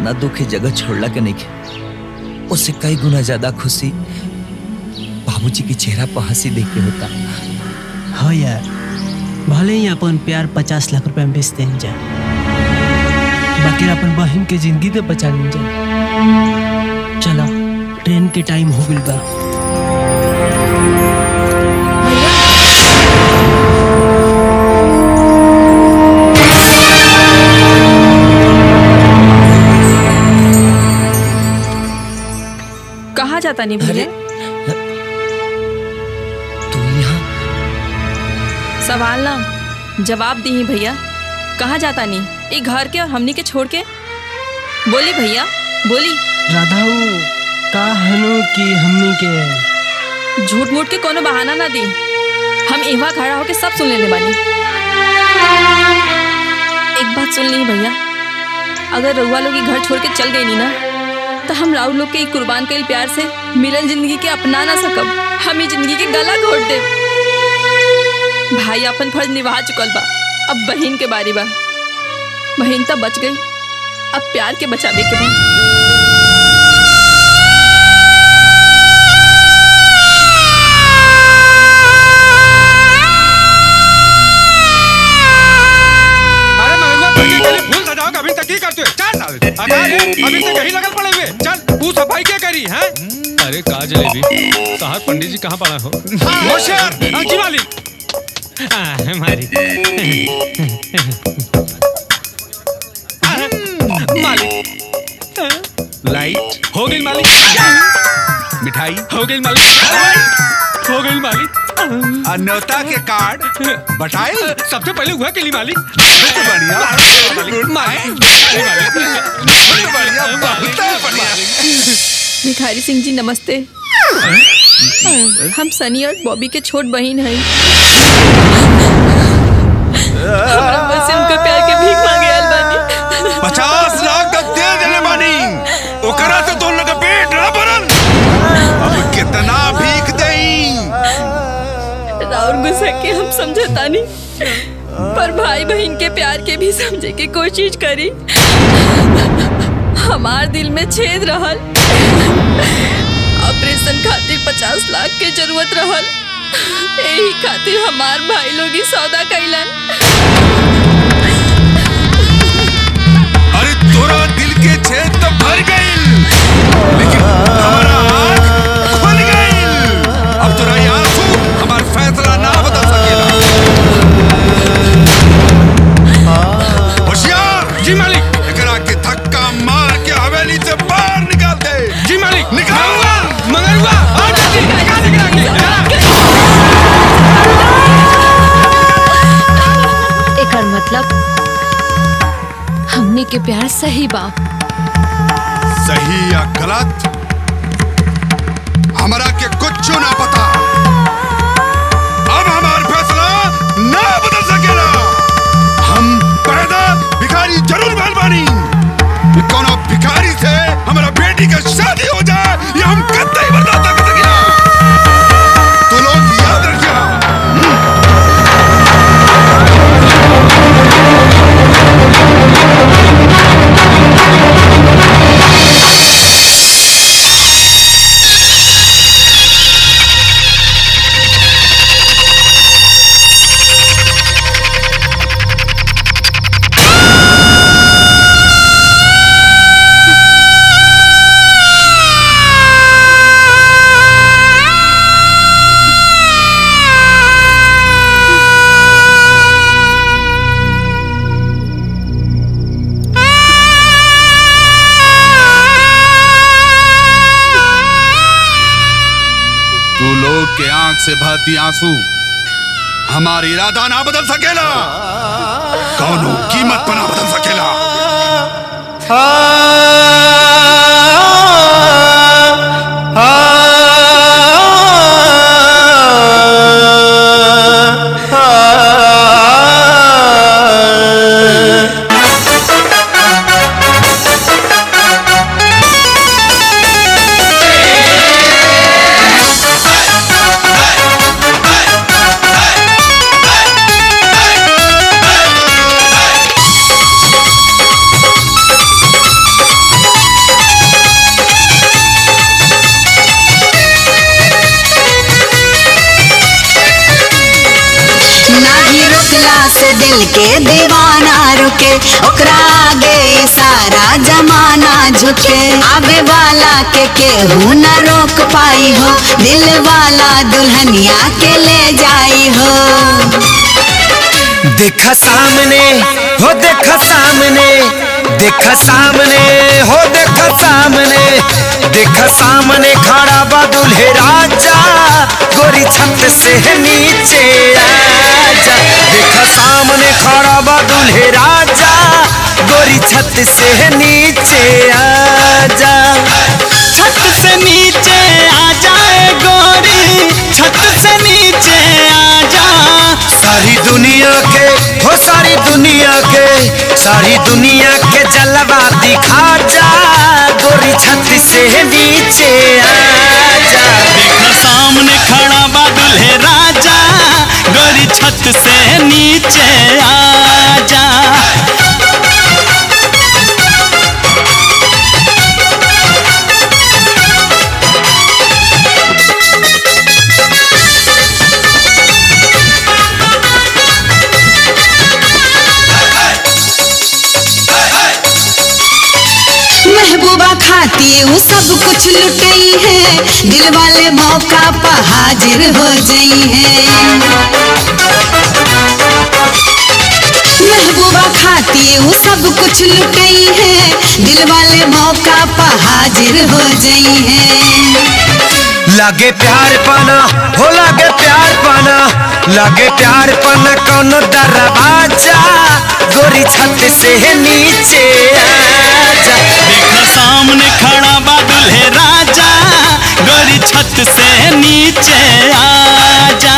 इतना दुख है जगह छोड़ला के नहीं के उससे कई गुना ज्यादा खुशी बाबूजी के चेहरा पर हंसी देख के होता हाँ यार भले ही अपन प्यार पचास लाख रुपए में बेचते हैं जा बाकी अपन बहन के जिंदगी तो बचा ली जा चलो ट्रेन के टाइम हो गई बा कहाँ जाता नहीं भैया तू यहाँ सवाल ना जवाब दी भैया कहाँ जाता नहीं ये घर के और हमनी के छोड़ के बोली भैया बोली राधाऊ का हनु की हमनी के झूठ मूठ के कोनो बहाना ना दी हम एवा खड़ा होके सब सुन लेने बानी एक बात सुन ली भैया अगर रउआ लोग ये घर छोड़ के चल गई नी ना तो हम राहुल लोग के ई कुर्बान कईल प्यार से मिलल जिंदगी के अपना ना सकब हम ई जिंदगी के गला घोट दे भाई अपन फर्ज निभा चुकल बा अब बहन के बारी बा बहन तो बच गई अब प्यार के बचावे के बा अरे मगरवा पट्टी के लिए फूल सजाओ अभी तक ही करते हो चल हटा दे अभी तक यही लगल पड़े हुए चल तू सफाई क्या करी है अरे का जलेबी साहब पंडित जी कहाँ पड़ा हो होशियार हाँ, जी मालिक हाँ, मालिक मालिक लाइट हो गई मालिक मिठाई हो गई मालिक हो गई मालिक अन्योता के कार्ड बटाए सबसे पहले हुआ के लिए मालिक बहुत बढ़िया मालिक मालिक बहुत बढ़िया बहुत बढ़िया भिखारी सिंह जी नमस्ते हम सनी और बॉबी के छोट बहन हैं हमरा बस से उनका प्यार के भीख मांगे आयल बानी पचास लाख तक दे देने बानी ओकरा से दोनों का पेट ना भरल अब कितना भीख देई राउर गुस्सा के हम समझता नहीं पर भाई बहन के प्यार के भी समझे की कोशिश करी हमार दिल में छेद रहल ऑपरेशन खातिर पचास लाख के जरूरत रहल यही खातिर हमार भाई लोग ही सौदा कैलन अरे तोरा दिल के छेद तो भर गई लेकिन हमारा आँख खुल गई अब तोरा ये आंसू हमार फैसला ना बदल सकेला होशियार जी मालिक एकरा के धक्का मार के हवेली से बाहर निकाल दे जी मालिक निकाल मंगरुआ आ जल्दी निकाल निकाल एकर मतलब हमने के प्यार सही बा सही या गलत हमरा के कुछ ना पता अब हमार फैसला ना बदल सकेला हम पैदा भिखारी जरूर भइल बानी कोनो भिखारी से हमारा बेटी का शादी हो जाए ये हम कतई बर्दाश्त ना कर सकेला तो लोग याद रखिए तू लोग के आंख से बहती आंसू हमारी इरादा ना बदल सकेला कौनो कीमत पर ना बदल सकेला Hey! दिल के दीवाना रुके ओकरा आगे सारा जमाना झुके आवे वाला के केहू न रोक पाई हो दिल वाला दुल्हनिया के ले जाई हो देखा सामने हो देखा सामने देखा सामने हो देखा सामने देखा सामने खड़ा बा दुल्हे राजा गोरी छत से नीचे आजा देखा सामने खड़ा बा दुल्हे राजा गोरी छत से नीचे आजा छत से नीचे आ जाए गोरी छत से नीचे आ जा सारी दुनिया के हो सारी दुनिया के सारी दुनिया के जलवा दिखा जा गोरी छत से नीचे आ जा देखो सामने खड़ा बा दुल्हे राजा गोरी छत से नीचे आ जा महबूबा खाती वो सब कुछ लुटई है दिल वाले मौका पर हाजिर हो गई है महबूबा खाती वो सब कुछ लुटई है दिल वाले मौका पर हाजिर हो गई है लागे प्यार पाना हो लागे प्यार पाना लागे प्यार पाना कौनो दरवाजा गोरी छत से नीचे आजा देखो सामने खड़ा बा दुल्हे राजा गोरी छत से नीचे आजा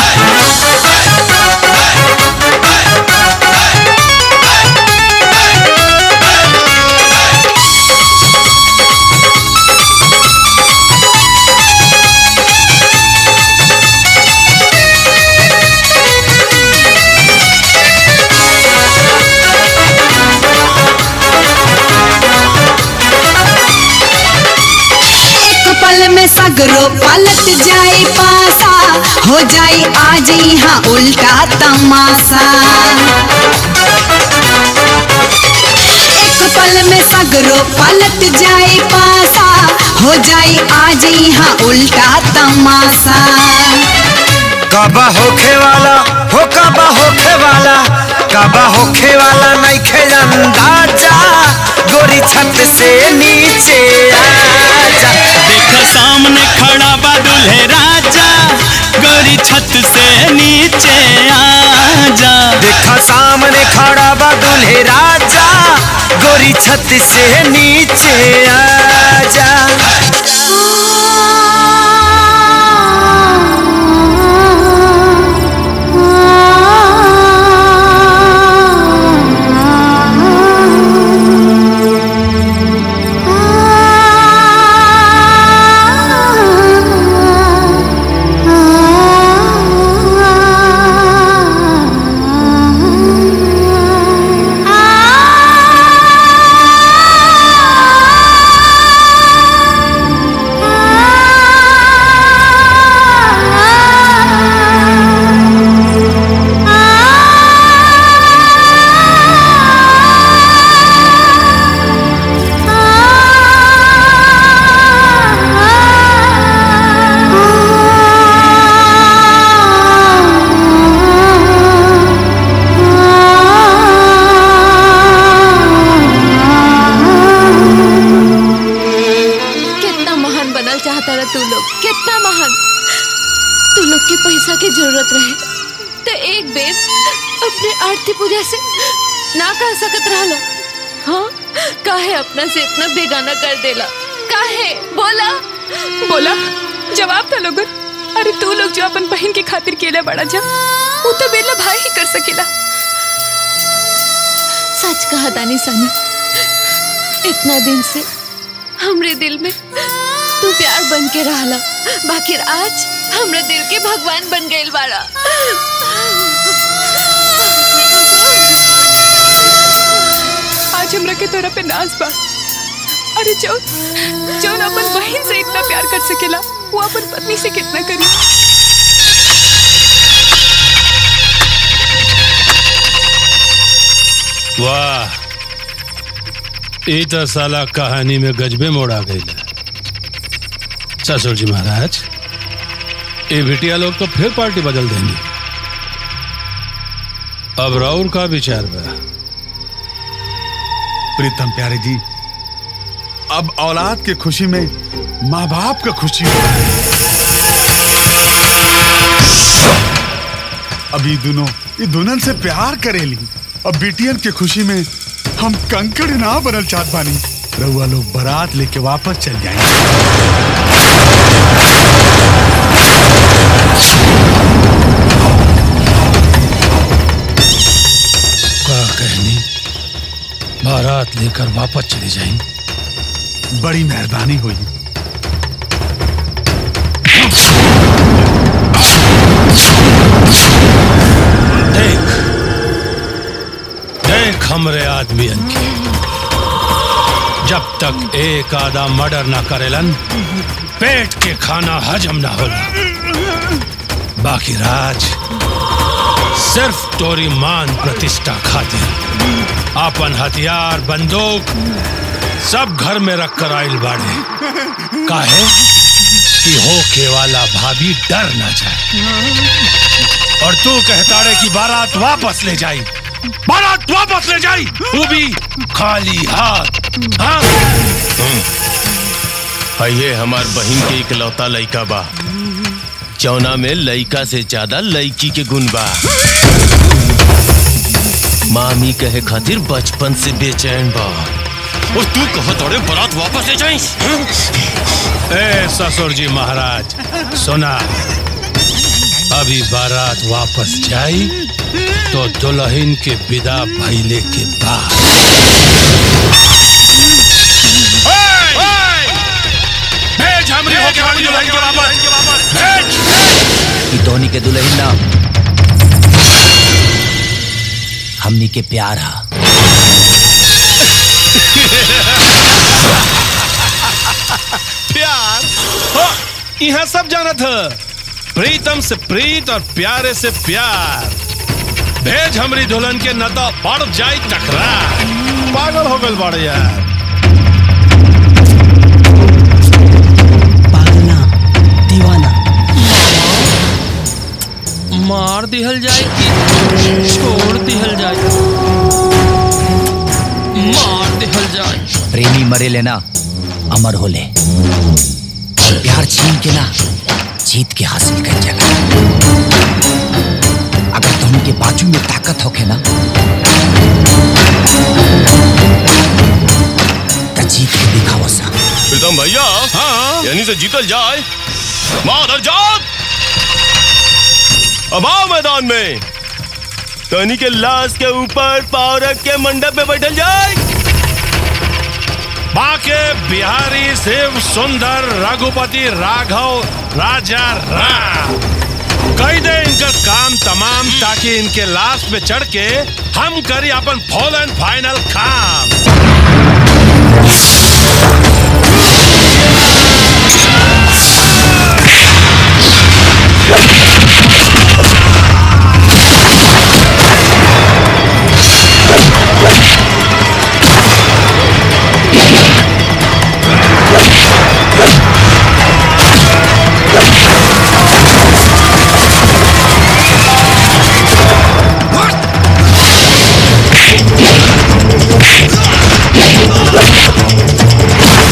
एक पल में सगरो पलट जाए पासा हो जाए आज यहाँ उल्टा तमाशा एक पल में सगरो पलट जाए पासा हो जाए आज यहाँ उल्टा तमाशा कबा होखे वाला हो कबा होखे वाला कबा होखे वाला नहीं खेल अंदाजा गोरी छत से नीचे आजा देखो सामने खड़ा बा दुल्हे राजा गोरी छत से नीचे आजा देखो सामने खड़ा बा दुल्हे राजा गोरी छत से नीचे आजा कितना महान बनल चाहता रहा तू लोग कितना महान तू लोग के पैसा की जरूरत रहे तो एक बेर अपने आरती पूजा से ना कह सकत रहला हाँ काहे अपना से इतना बेगाना कर देला काहे बोला बोला जवाब था लोगन अरे तू लोग जो अपन बहन की खातिर केले बड़ा जा वो तो बेला भाई ही कर सकेला सच कहा दानी सानी इतना दिन से हमरे दिल में तू प्यार बन के रहला बाकी आज हमरे दिल के भगवान बन गइल बाड़ा आज हमरा के तोरा पे नाज बा अरे जो जौन अपन बहन से इतना प्यार कर सकेला वो अपन पत्नी से कितना करी वाह ई तो साला कहानी में गजबे मोड़ आ गई ससुर जी महाराज ये बिटिया लोग तो फिर पार्टी बदल देंगे अब राउर का विचार बा प्रीतम प्यारे जी अब औलाद के खुशी में माँ बाप का खुशी हो अब ये दोनों ये दुल्हन से प्यार करेली अब बेटियन के खुशी में हम कंकड़ ना बनल चाहत बानी रउआ लोग बारात लेके वापस चल जाएंगे का कहनी बारात लेकर वापस चली जाएंगे बड़ी मेहरबानी हुई देख देख हमरे आदमी के जब तक एक आधा मर्डर ना करेलन पेट के खाना हजम ना होला बाकी राज सिर्फ तोरी मान प्रतिष्ठा खातिर अपन हथियार बंदूक सब घर में रख कर आइल बाड़े काहे कि होके वाला भाभी डर ना जाए और तू कहता रे कि बारात वापस ले जाई बारात वापस ले जाई वो भी खाली हाथ हाँ ये हमार बहन के इकलौता लइका बा चौना में लइका से ज्यादा लइकी के गुण बा मामी कहे खातिर बचपन से बेचैन बा और तू कहो तोड़े बारात वापस ले जाई ए ससुर जी महाराज सुना अभी बारात वापस जाई तो दुल्हन के विदा भइले के बाद भेज हमरी होके वाली दुल्हन के वापस भेज ई धोनी के दुल्हन ना हमनी के प्यार हा प्यार हाँ, यहाँ सब जाना था प्रीतम से प्रीत और प्यारे से प्यार भेज हमरी दुल्हन के न तो पड़ जाई टकरार पागल हो गल बड़े यार दीवाना मार दिहल जाए कि छोड़ दिहल जाए मार दिहल जाए प्रेमी मरे लेना अमर होले और प्यार छीन के ना जीत के हासिल कर चला अगर तुम के बाजू में ताकत होके ना तो जीत के दिखाओ सा प्रीतम भैया हाँ यानी से जीतल जाए माधर जात अब आओ मैदान में तनी के लाश के ऊपर पाव रख के मंडप में बैठल जाए बाके बिहारी शिव सुंदर रघुपति राघव राजा राम कही दे इनका काम तमाम ताकि इनके लाश पे चढ़ के हम करी अपन फुल एंड फाइनल काम What?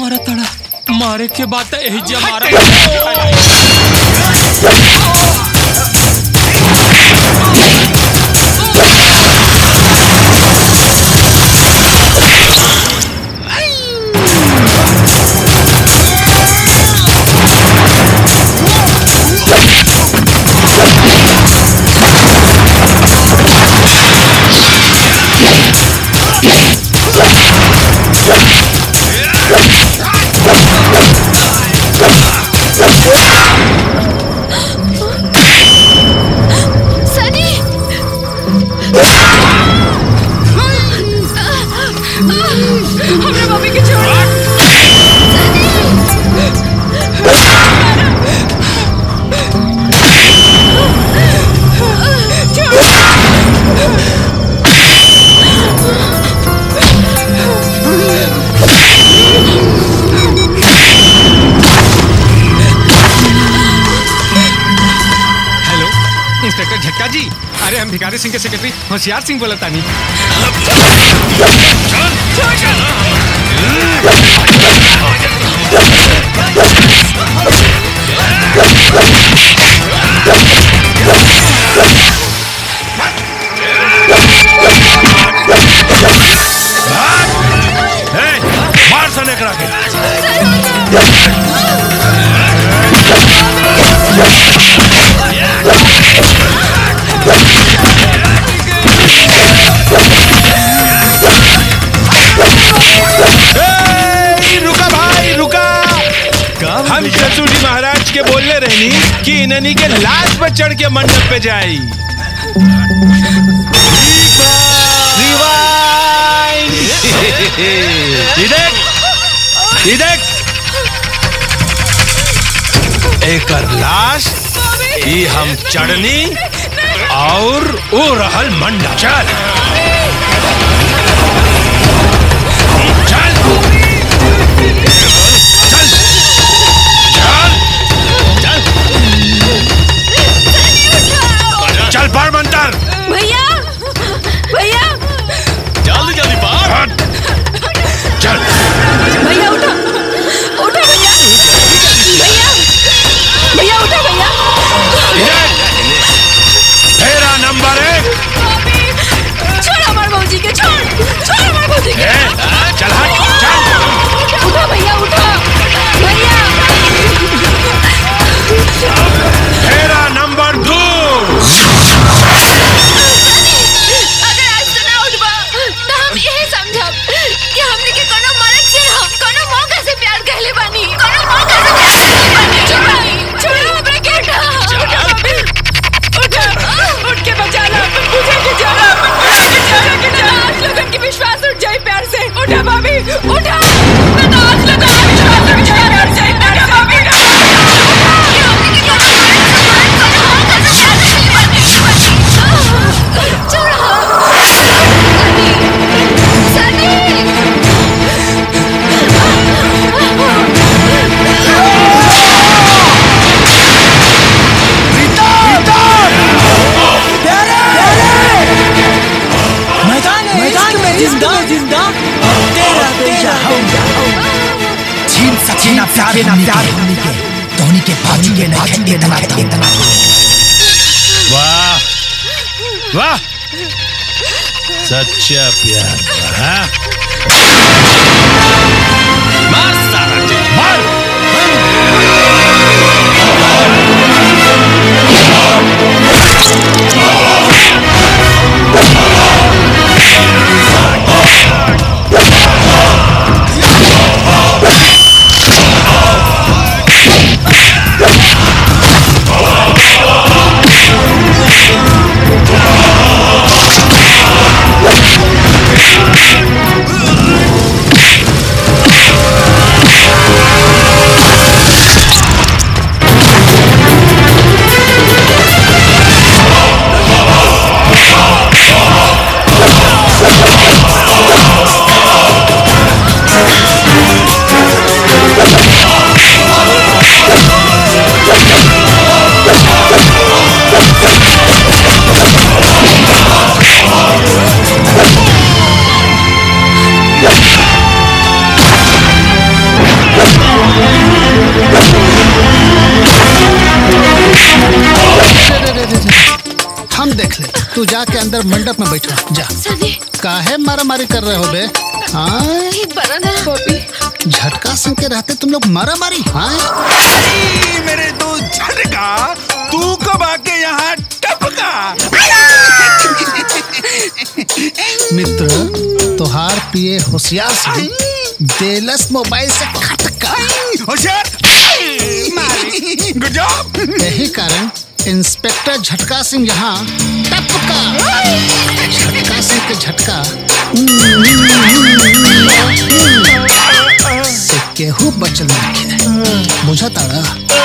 मारा तड़ा मारे के बाद तो यही जे मारा सनी हमरा मम्मी के छोड़ हेलो इंस्पेक्टर झटका जी अरे हम भिखारी सिंह के सेक्रेटरी होशियार सिंह बोला तानी मार सने करा के ए, रुका भाई रुका हम चचू जी महाराज के बोलने रहनी कि इन्हनी के लाश पर चढ़ के मंडप पे जाई ये देख ये देख एकर लाश ई हम चढ़नी और ओ रहल मंडप चल चल पार मंतर भैया भैया जल्दी जल्दी पार चल भैया उठो उठो भैया भैया भैया उठो भैया फेरा नंबर एक छोड़ हमारे भौजी के छोड़ छोड़ हमारे भौजी के चल हट चल उठो भैया उठो भैया फेरा नंबर दो अगर आज तो ना उठबा तो हम यही समझब कि हमने के कोनो मर्द से हम कोनो मौका से प्यार कहले बानी कोनो मौका से प्यार कहले बानी छोड़ छोड़ो हमरा के उठा उठा उठ के बचा ला मुझे के जाना मुझे के जाना के जाना आज लोगन के विश्वास उठ जाए प्यार से उठा भाभी उठा मैं तो आज लोगन के विश्वास उठ जाए प्यार से उठा भाभी मैदान मैदान में जिंदा जिंदा तेरा तेरा छीन सके ना प्यार ना प्यार होने के धोनी के बाजू के ना खेंगे ना इतना वाह वाह सच्चा प्यार हाँ? मार सारा जी मार भैया देख ले तू जाके अंदर मंडप में बैठा जा काहे मारा मारी कर रहे हो बे हाँ झटका सिंह के रहते तुम लोग मारा मारी हाँ मेरे दो झटका तू कब आके यहाँ टपका मित्र तोहार पिए होशियार से देलस मोबाइल से खटका होशियार गुड जॉब यही कारण इंस्पेक्टर झटका सिंह यहाँ टपका झटका सिंह के झटका से केहू बचल नहीं बुझा ताड़ा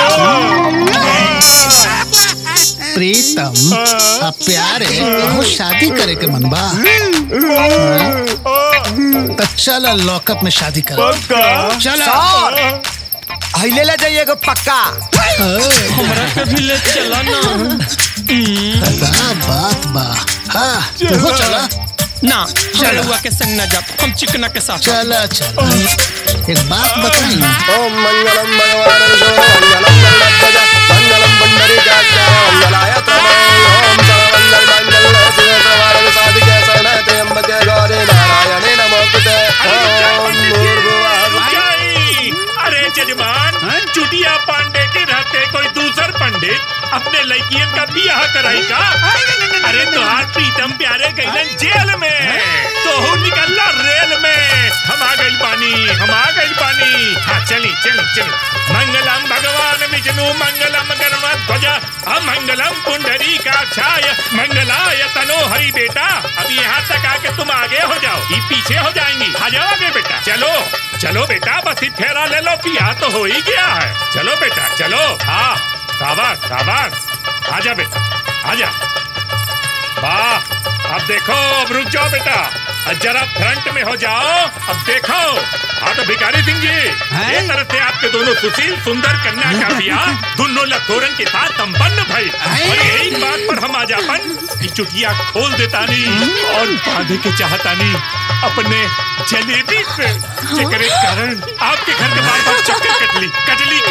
प्रीतम अब प्यारे कहूँ शादी करे के मन बा हाँ? तो चल लॉकअप में शादी कर चल अहिले ले जाइए एगो पक्का हमरा के भी ले चला ना का बात बा हाँ तू चला ना चलुआ के संग ना जा हम चिकना के साथ चला चला एक बात बताई ओम मंगलम भगवान विष्णु मंगलम गणपतज मंगलम पुंडरीकाक्ष मंगलाय तनय ओम सर्वमंगल मंगल शिवे सर्वार्थ साधिके शरणाय त्र्यंबके गौरी नारायणे नमोस्तुते ओम भूर्भुवः अरे जजमान चुटिया पांडे के रहते कोई दूसर पंडित अपने लड़कियन का बियाह कराई का अरे तुहार प्रीतम प्यारे गईलन जेल में तो हूँ निकलना रेल में हम आ गई पानी हम आ गई पानी हाँ चली चली चली मंगलम भगवान विष्णु मंगलम गणध्वज अमंगलम पुंडरी का छाय मंगलाय तनो हरि बेटा अब यहाँ तक आके तुम आगे हो जाओ ये पीछे हो जाएंगी आ जाओ आगे बेटा चलो चलो बेटा बस ही फेरा ले लो पिया तो हो ही गया है चलो बेटा चलो हाँ शाबाश शाबाश आजा बेटा आजा वाह अब देखो अब रुक जाओ बेटा अब जरा फ्रंट में हो जाओ अब देखो हाँ तो भिखारी सिंह जी ये तरह से आपके दोनों सुशील सुंदर कन्या का बियाह दोनों लखोरन के साथ संपन्न भाई और यही बात पर हम आज अपन की चुटिया खोल देता नहीं और बांधे के चाहता नहीं अपने जलेबी से जेकरे कारण आपके घर के बार बार चक्कर कटली कटली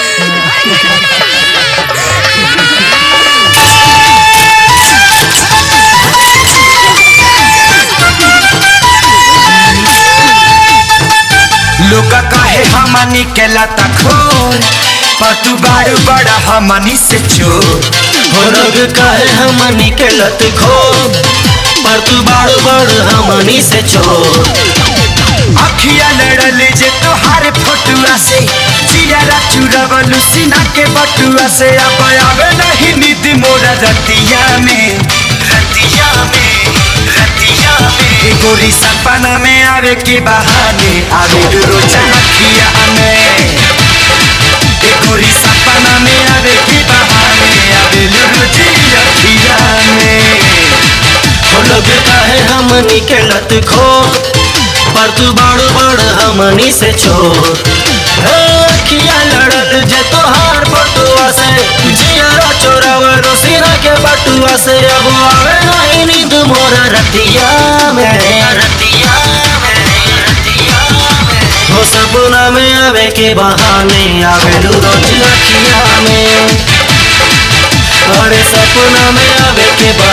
लोग कहे हमनी के लता खोर पर तू बारू बड़ा हमनी से चोर हो लोग कहे हमनी के लत खो पर तू बाड़ बड़ हमनी से छोड़ अखिया लड़ल जे तोहार फोटुआ से चियारा चुरवलू सीना के बटुआ से अब आवे नहीं नींद मोरा रतिया में रतिया में रतिया में गोरी सपना में आवे के बहाने आवे रोज अखिया में ए गोरी सपना में आवे के बहाने आवे रोज अखिया में हो लोग कहे हमनी के लत खो पर तू बाड़ बड़ हमनी से छोड़ अखिया लड़ल जे तोहार बटुआ से जियारा चोरावलो सीना के बटुआ से अब आवे नहीं नींद मोरा रतिया में रतिया हो सपना में आवे के बहाने आवे रोज अखिया में अरे सपना में आवे के बहाने